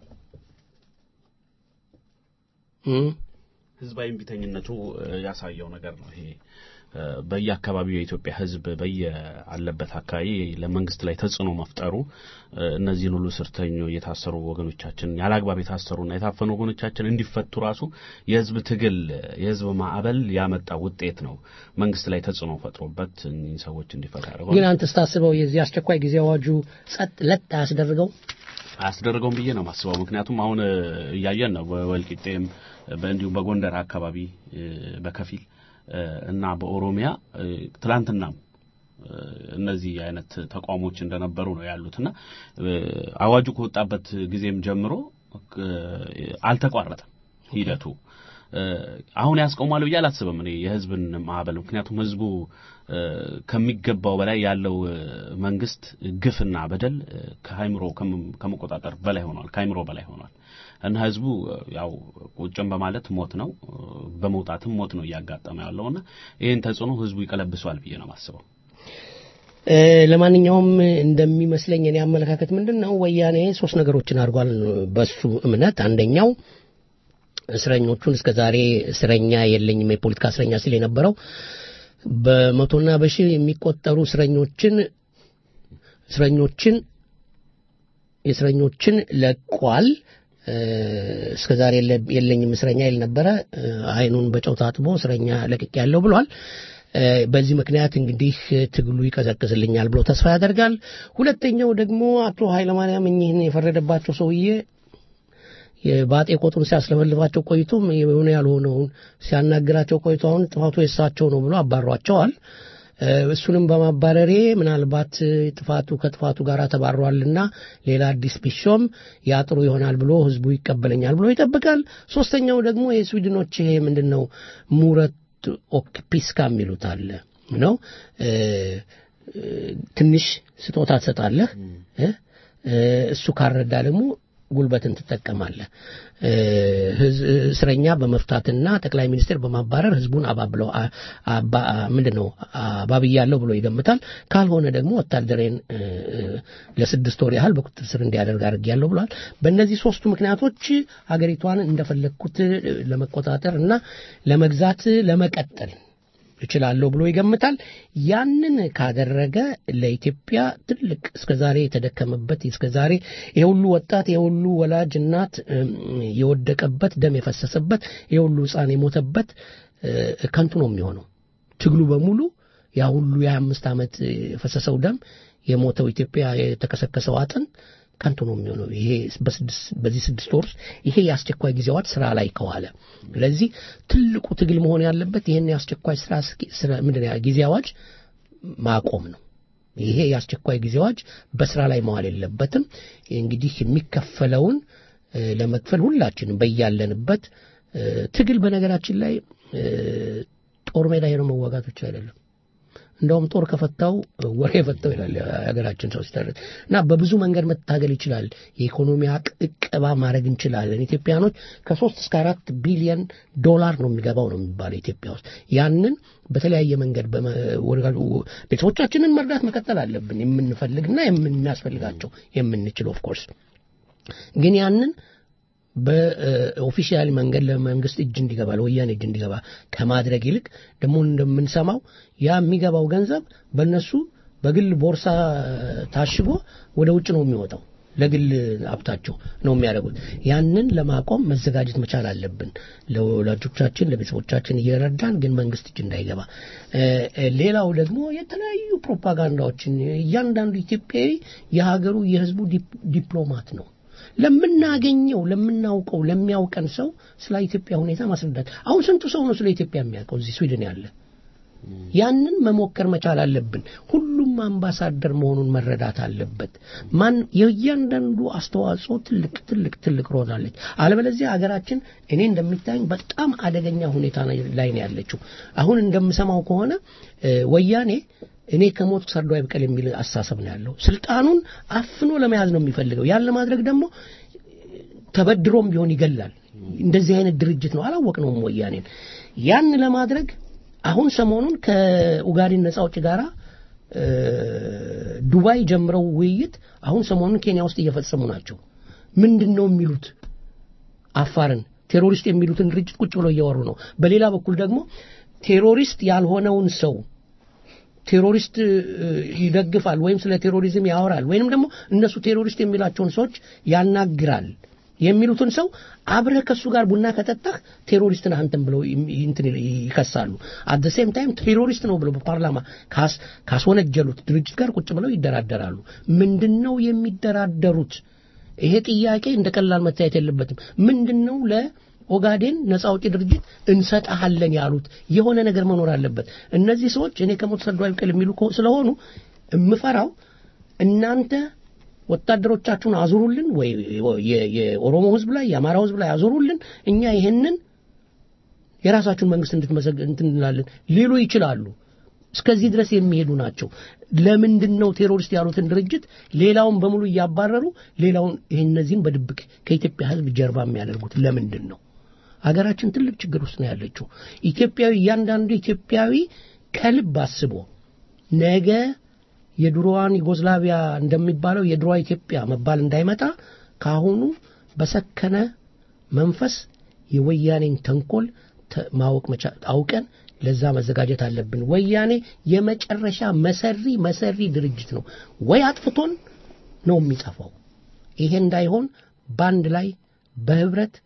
[SPEAKER 4] እም፣
[SPEAKER 5] ህዝባዊ እምቢተኝነቱ እ፣ ያሳየው ነገር ነው ይሄ እ፣ በየአካባቢው የኢትዮጵያ ህዝብ በየአለበት አካባቢ ለመንግስት ላይ ተጽዕኖ መፍጠሩ እ፣ እነዚህን ሁሉ ስርተኞ የታሰሩ ወገኖቻችን ያለአግባብ የታሰሩና የታፈኑ ወገኖቻችን እንዲፈቱ ራሱ የህዝብ ትግል የህዝብ ማዕበል ያመጣ ውጤት ነው መንግስት ላይ ተጽዕኖ ፈጥሮበት እኚህ ሰዎች እንዲፈታ ያደረገው
[SPEAKER 4] ግን አንተ ስታስበው የዚህ አስቸኳይ ጊዜ አዋጁ ጸጥ ለጥ አያስደርገው
[SPEAKER 5] አያስደርገውም ብዬ ነው ማስበው ምክንያቱም አሁን እ፣ እያየን ነው በወልቂጤም በ- እንዲሁም በጎንደር አካባቢ እ፣ በከፊል እ፣ እና በኦሮሚያ እ፣ ትላንትናም እ፣ እነዚህ አይነት ተቋሞች እንደነበሩ ነው ያሉትና እ፣ አዋጁ ከወጣበት ጊዜም ጀምሮ እ፣ አልተቋረጠም ሂደቱ እ፣ አሁን ያስቆማል ብዬ አላስብም እኔ የህዝብን ማዕበል ምክንያቱም ህዝቡ እ፣ ከሚገባው በላይ ያለው እ፣ መንግስት ግፍና በደል እ፣ ከአይምሮ ከመ- ከመቆጣጠር በላይ ሆኗል ከአይምሮ በላይ ሆኗል እና ህዝቡ እ፣ ያው ቁጭም በማለት ሞት ነው እ፣ በመውጣትም ሞት ነው እያጋጠመ ያለውና ይህን ተጽዕኖ ህዝቡ ይቀለብሰዋል ብዬ ነው የማስበው
[SPEAKER 4] እ፣ ለማንኛውም እንደሚመስለኝ እኔ አመለካከት ምንድን ነው ወያኔ ሶስት ነገሮችን አድርጓል በሱ እምነት አንደኛው እስረኞቹን እስከ ዛሬ እስረኛ የለኝም የፖለቲካ እስረኛ ሲል የነበረው በመቶና በሺህ የሚቆጠሩ እስረኞችን እስረኞችን የእስረኞችን ለቋል እ፣ እስከ ዛሬ የለ- የለኝም እስረኛ ይል ነበረ እ፣ አይኑን በጨው ታጥቦ እስረኛ ለቅቅ ያለው ብሏል በዚህ ምክንያት እንግዲህ ትግሉ ይቀዘቅዝልኛል ብሎ ተስፋ ያደርጋል። ሁለተኛው ደግሞ አቶ ኃይለማርያም እኚህን የፈረደባቸው ሰውዬ የባጤ ቆጡን ሲያስለፈልፋቸው ቆይቶም የሆነ ያልሆነውን ሲያናግራቸው ቆይቶ አሁን ጥፋቱ የሳቸው ነው ብሎ አባሯቸዋል። እሱንም በማባረሬ ምናልባት ጥፋቱ ከጥፋቱ ጋር ተባሯልና ሌላ አዲስ ቢሾም ያጥሩ ይሆናል ብሎ ህዝቡ ይቀበለኛል ብሎ ይጠብቃል። ሶስተኛው ደግሞ የስዊድኖች ይሄ ምንድን ነው ሙረት ኦክፒስካ የሚሉት አለ ነው ትንሽ ስጦታ ትሰጣለህ እሱ ካረዳ ደግሞ ጉልበትን ትጠቀማለህ። እስረኛ በመፍታትና ጠቅላይ ሚኒስትር በማባረር ህዝቡን አባብለው ምንድን ነው አባብያለሁ ብሎ ይገምታል። ካልሆነ ደግሞ ወታደሬን ለስድስት ወር ያህል በቁጥጥር ስር እንዲያደርግ አድርጌያለሁ ብሏል። በእነዚህ ሶስቱ ምክንያቶች ሀገሪቷን እንደፈለግኩት ለመቆጣጠር እና ለመግዛት ለመቀጠል እችላለሁ ብሎ ይገምታል። ያንን ካደረገ ለኢትዮጵያ ትልቅ እስከዛሬ የተደከመበት እስከዛሬ የሁሉ ወጣት የሁሉ ወላጅ እናት የወደቀበት ደም የፈሰሰበት የሁሉ ህፃን የሞተበት ከንቱ ነው የሚሆነው። ትግሉ በሙሉ ያ ሁሉ የሀያ አምስት ዓመት የፈሰሰው ደም የሞተው ኢትዮጵያ የተከሰከሰው አጥንት ከንቱ ነው የሚሆነው። ይሄ በዚህ ስድስት ወር ውስጥ ይሄ የአስቸኳይ ጊዜ አዋጅ ስራ ላይ ከዋለ፣ ስለዚህ ትልቁ ትግል መሆን ያለበት ይህን የአስቸኳይ ስራ ምንድን ጊዜ አዋጅ ማቆም ነው። ይሄ የአስቸኳይ ጊዜ አዋጅ በስራ ላይ መዋል የለበትም። እንግዲህ የሚከፈለውን ለመክፈል ሁላችንም በያለንበት ትግል በነገራችን ላይ ጦር ሜዳ ሄዶ መዋጋት ብቻ አይደለም። እንደውም ጦር ከፈታው ወሬ የፈታው ይላል የሀገራችን ሰው ሲተርት እና በብዙ መንገድ መታገል ይችላል። የኢኮኖሚ እቀባ ማድረግ እንችላለን። ኢትዮጵያኖች ከሶስት እስከ አራት ቢሊየን ዶላር ነው የሚገባው ነው የሚባለው ኢትዮጵያ ውስጥ። ያንን በተለያየ መንገድ ቤተሰቦቻችንን መርዳት መቀጠል አለብን። የምንፈልግና የምናስፈልጋቸው የምንችል ኦፍኮርስ ግን ያንን በኦፊሻል መንገድ ለመንግስት እጅ እንዲገባ ለወያኔ እጅ እንዲገባ ከማድረግ ይልቅ ደግሞ እንደምንሰማው ያ የሚገባው ገንዘብ በእነሱ በግል ቦርሳ ታሽጎ ወደ ውጭ ነው የሚወጣው። ለግል ሀብታቸው ነው የሚያደርጉት። ያንን ለማቆም መዘጋጀት መቻል አለብን። ለወላጆቻችን ለቤተሰቦቻችን እየረዳን ግን መንግስት እጅ እንዳይገባ። ሌላው ደግሞ የተለያዩ ፕሮፓጋንዳዎችን እያንዳንዱ ኢትዮጵያዊ የሀገሩ የህዝቡ ዲፕሎማት ነው። ለምናገኘው ለምናውቀው ለሚያውቀን ሰው ስለ ኢትዮጵያ ሁኔታ ማስረዳት። አሁን ስንቱ ሰው ነው ስለ ኢትዮጵያ የሚያውቀው እዚህ ስዊድን ያለ? ያንን መሞከር መቻል አለብን። ሁሉም አምባሳደር መሆኑን መረዳት አለበት። ማን የእያንዳንዱ አስተዋጽኦ ትልቅ ትልቅ ትልቅ ሮል አለች። አለበለዚያ ሀገራችን እኔ እንደሚታየኝ በጣም አደገኛ ሁኔታ ላይ ነው ያለችው። አሁን እንደምሰማው ከሆነ ወያኔ እኔ ከሞት ሰርዶ አይብቀል የሚል አስተሳሰብ ነው ያለው። ስልጣኑን አፍኖ ለመያዝ ነው የሚፈልገው። ያን ለማድረግ ደግሞ ተበድሮም ቢሆን ይገላል። እንደዚህ አይነት ድርጅት ነው። አላወቅነውም ወያኔን። ያን ለማድረግ አሁን ሰሞኑን ከኡጋዴን ነጻ አውጪ ጋራ ዱባይ ጀምረው ውይይት አሁን ሰሞኑን ኬንያ ውስጥ እየፈጸሙ ናቸው። ምንድን ነው የሚሉት? አፋርን ቴሮሪስት የሚሉትን ድርጅት ቁጭ ብለው እያወሩ ነው። በሌላ በኩል ደግሞ ቴሮሪስት ያልሆነውን ሰው ቴሮሪስት ይደግፋል ወይም ስለ ቴሮሪዝም ያወራል ወይንም ደግሞ እነሱ ቴሮሪስት የሚላቸውን ሰዎች ያናግራል የሚሉትን ሰው አብረህ ከሱ ጋር ቡና ከጠጣህ ቴሮሪስት ነህ አንተም ብለው እንትን ይከሳሉ። አት ሴም ታይም ቴሮሪስት ነው ብለው በፓርላማ ካስወነጀሉት ድርጅት ጋር ቁጭ ብለው ይደራደራሉ። ምንድን ነው የሚደራደሩት? ይሄ ጥያቄ እንደ ቀላል መታየት የለበትም። ምንድን ነው ለኦጋዴን ነጻ አውጪ ድርጅት እንሰጣሃለን ያሉት? የሆነ ነገር መኖር አለበት። እነዚህ ሰዎች እኔ ከሞት ሰርዶ አይብቀል የሚሉ ስለሆኑ የምፈራው እናንተ ወታደሮቻችሁን አዙሩልን ወይ የኦሮሞ ህዝብ ላይ የአማራው ህዝብ ላይ አዙሩልን፣ እኛ ይህንን የራሳችሁን መንግስት እንድትመሰግ እንላለን ሊሉ ይችላሉ። እስከዚህ ድረስ የሚሄዱ ናቸው። ለምንድን ነው ቴሮሪስት ያሉትን ድርጅት ሌላውን በሙሉ እያባረሩ ሌላውን ይህ እነዚህን በድብቅ ከኢትዮጵያ ህዝብ ጀርባ የሚያደርጉት ለምንድን ነው? ሀገራችን ትልቅ ችግር ውስጥ ነው ያለችው። ኢትዮጵያዊ እያንዳንዱ ኢትዮጵያዊ ከልብ አስቦ ነገ የድሮዋን ዩጎዝላቪያ እንደሚባለው የድሮዋ ኢትዮጵያ መባል እንዳይመጣ ካሁኑ በሰከነ መንፈስ የወያኔን ተንኮል ማወቅ አውቀን ለዛ መዘጋጀት አለብን። ወያኔ የመጨረሻ መሰሪ መሰሪ ድርጅት ነው። ወይ አጥፍቶን ነው የሚጠፋው። ይሄ እንዳይሆን በአንድ ላይ በህብረት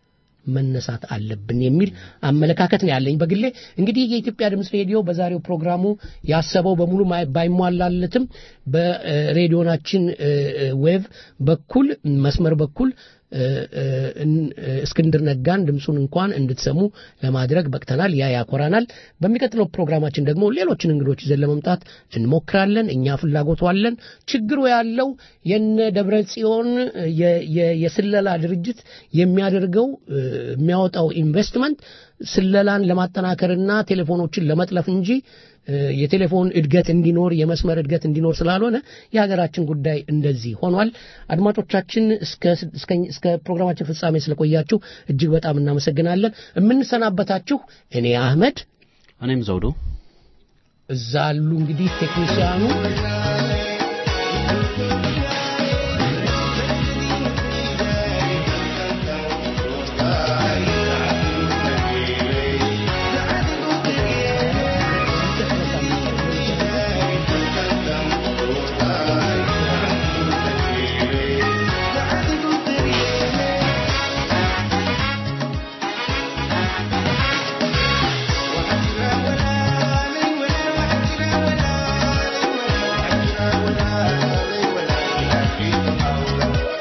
[SPEAKER 4] መነሳት አለብን የሚል አመለካከት ነው ያለኝ በግሌ። እንግዲህ የኢትዮጵያ ድምፅ ሬዲዮ በዛሬው ፕሮግራሙ ያሰበው በሙሉ ማይ- ባይሟላለትም በሬዲዮናችን ዌቭ በኩል መስመር በኩል እ፣ እ፣ እን- እ፣ እስክንድር ነጋን ድምፁን እንኳን እንድትሰሙ ለማድረግ በቅተናል። ያ ያኮራናል። በሚቀጥለው ፕሮግራማችን ደግሞ ሌሎችን እንግዶች ይዘን ለመምጣት እንሞክራለን። እኛ ፍላጎቱ አለን። ችግሩ ያለው የነ ደብረ ጽዮን የ- የ- የስለላ ድርጅት የሚያደርገው እ፣ የሚያወጣው ኢንቨስትመንት ስለላን ለማጠናከርና ቴሌፎኖችን ለመጥለፍ እንጂ እ፣ የቴሌፎን እድገት እንዲኖር የመስመር እድገት እንዲኖር ስላልሆነ የሀገራችን ጉዳይ እንደዚህ ሆኗል። አድማጮቻችን እስከ እስከ- እስከ ፕሮግራማችን ፍጻሜ ስለቆያችሁ እጅግ በጣም እናመሰግናለን። የምንሰናበታችሁ እኔ አህመድ፣
[SPEAKER 5] እኔም ዘውዱ
[SPEAKER 4] እዛ አሉ እንግዲህ ቴክኒሽያኑ
[SPEAKER 3] Thank you.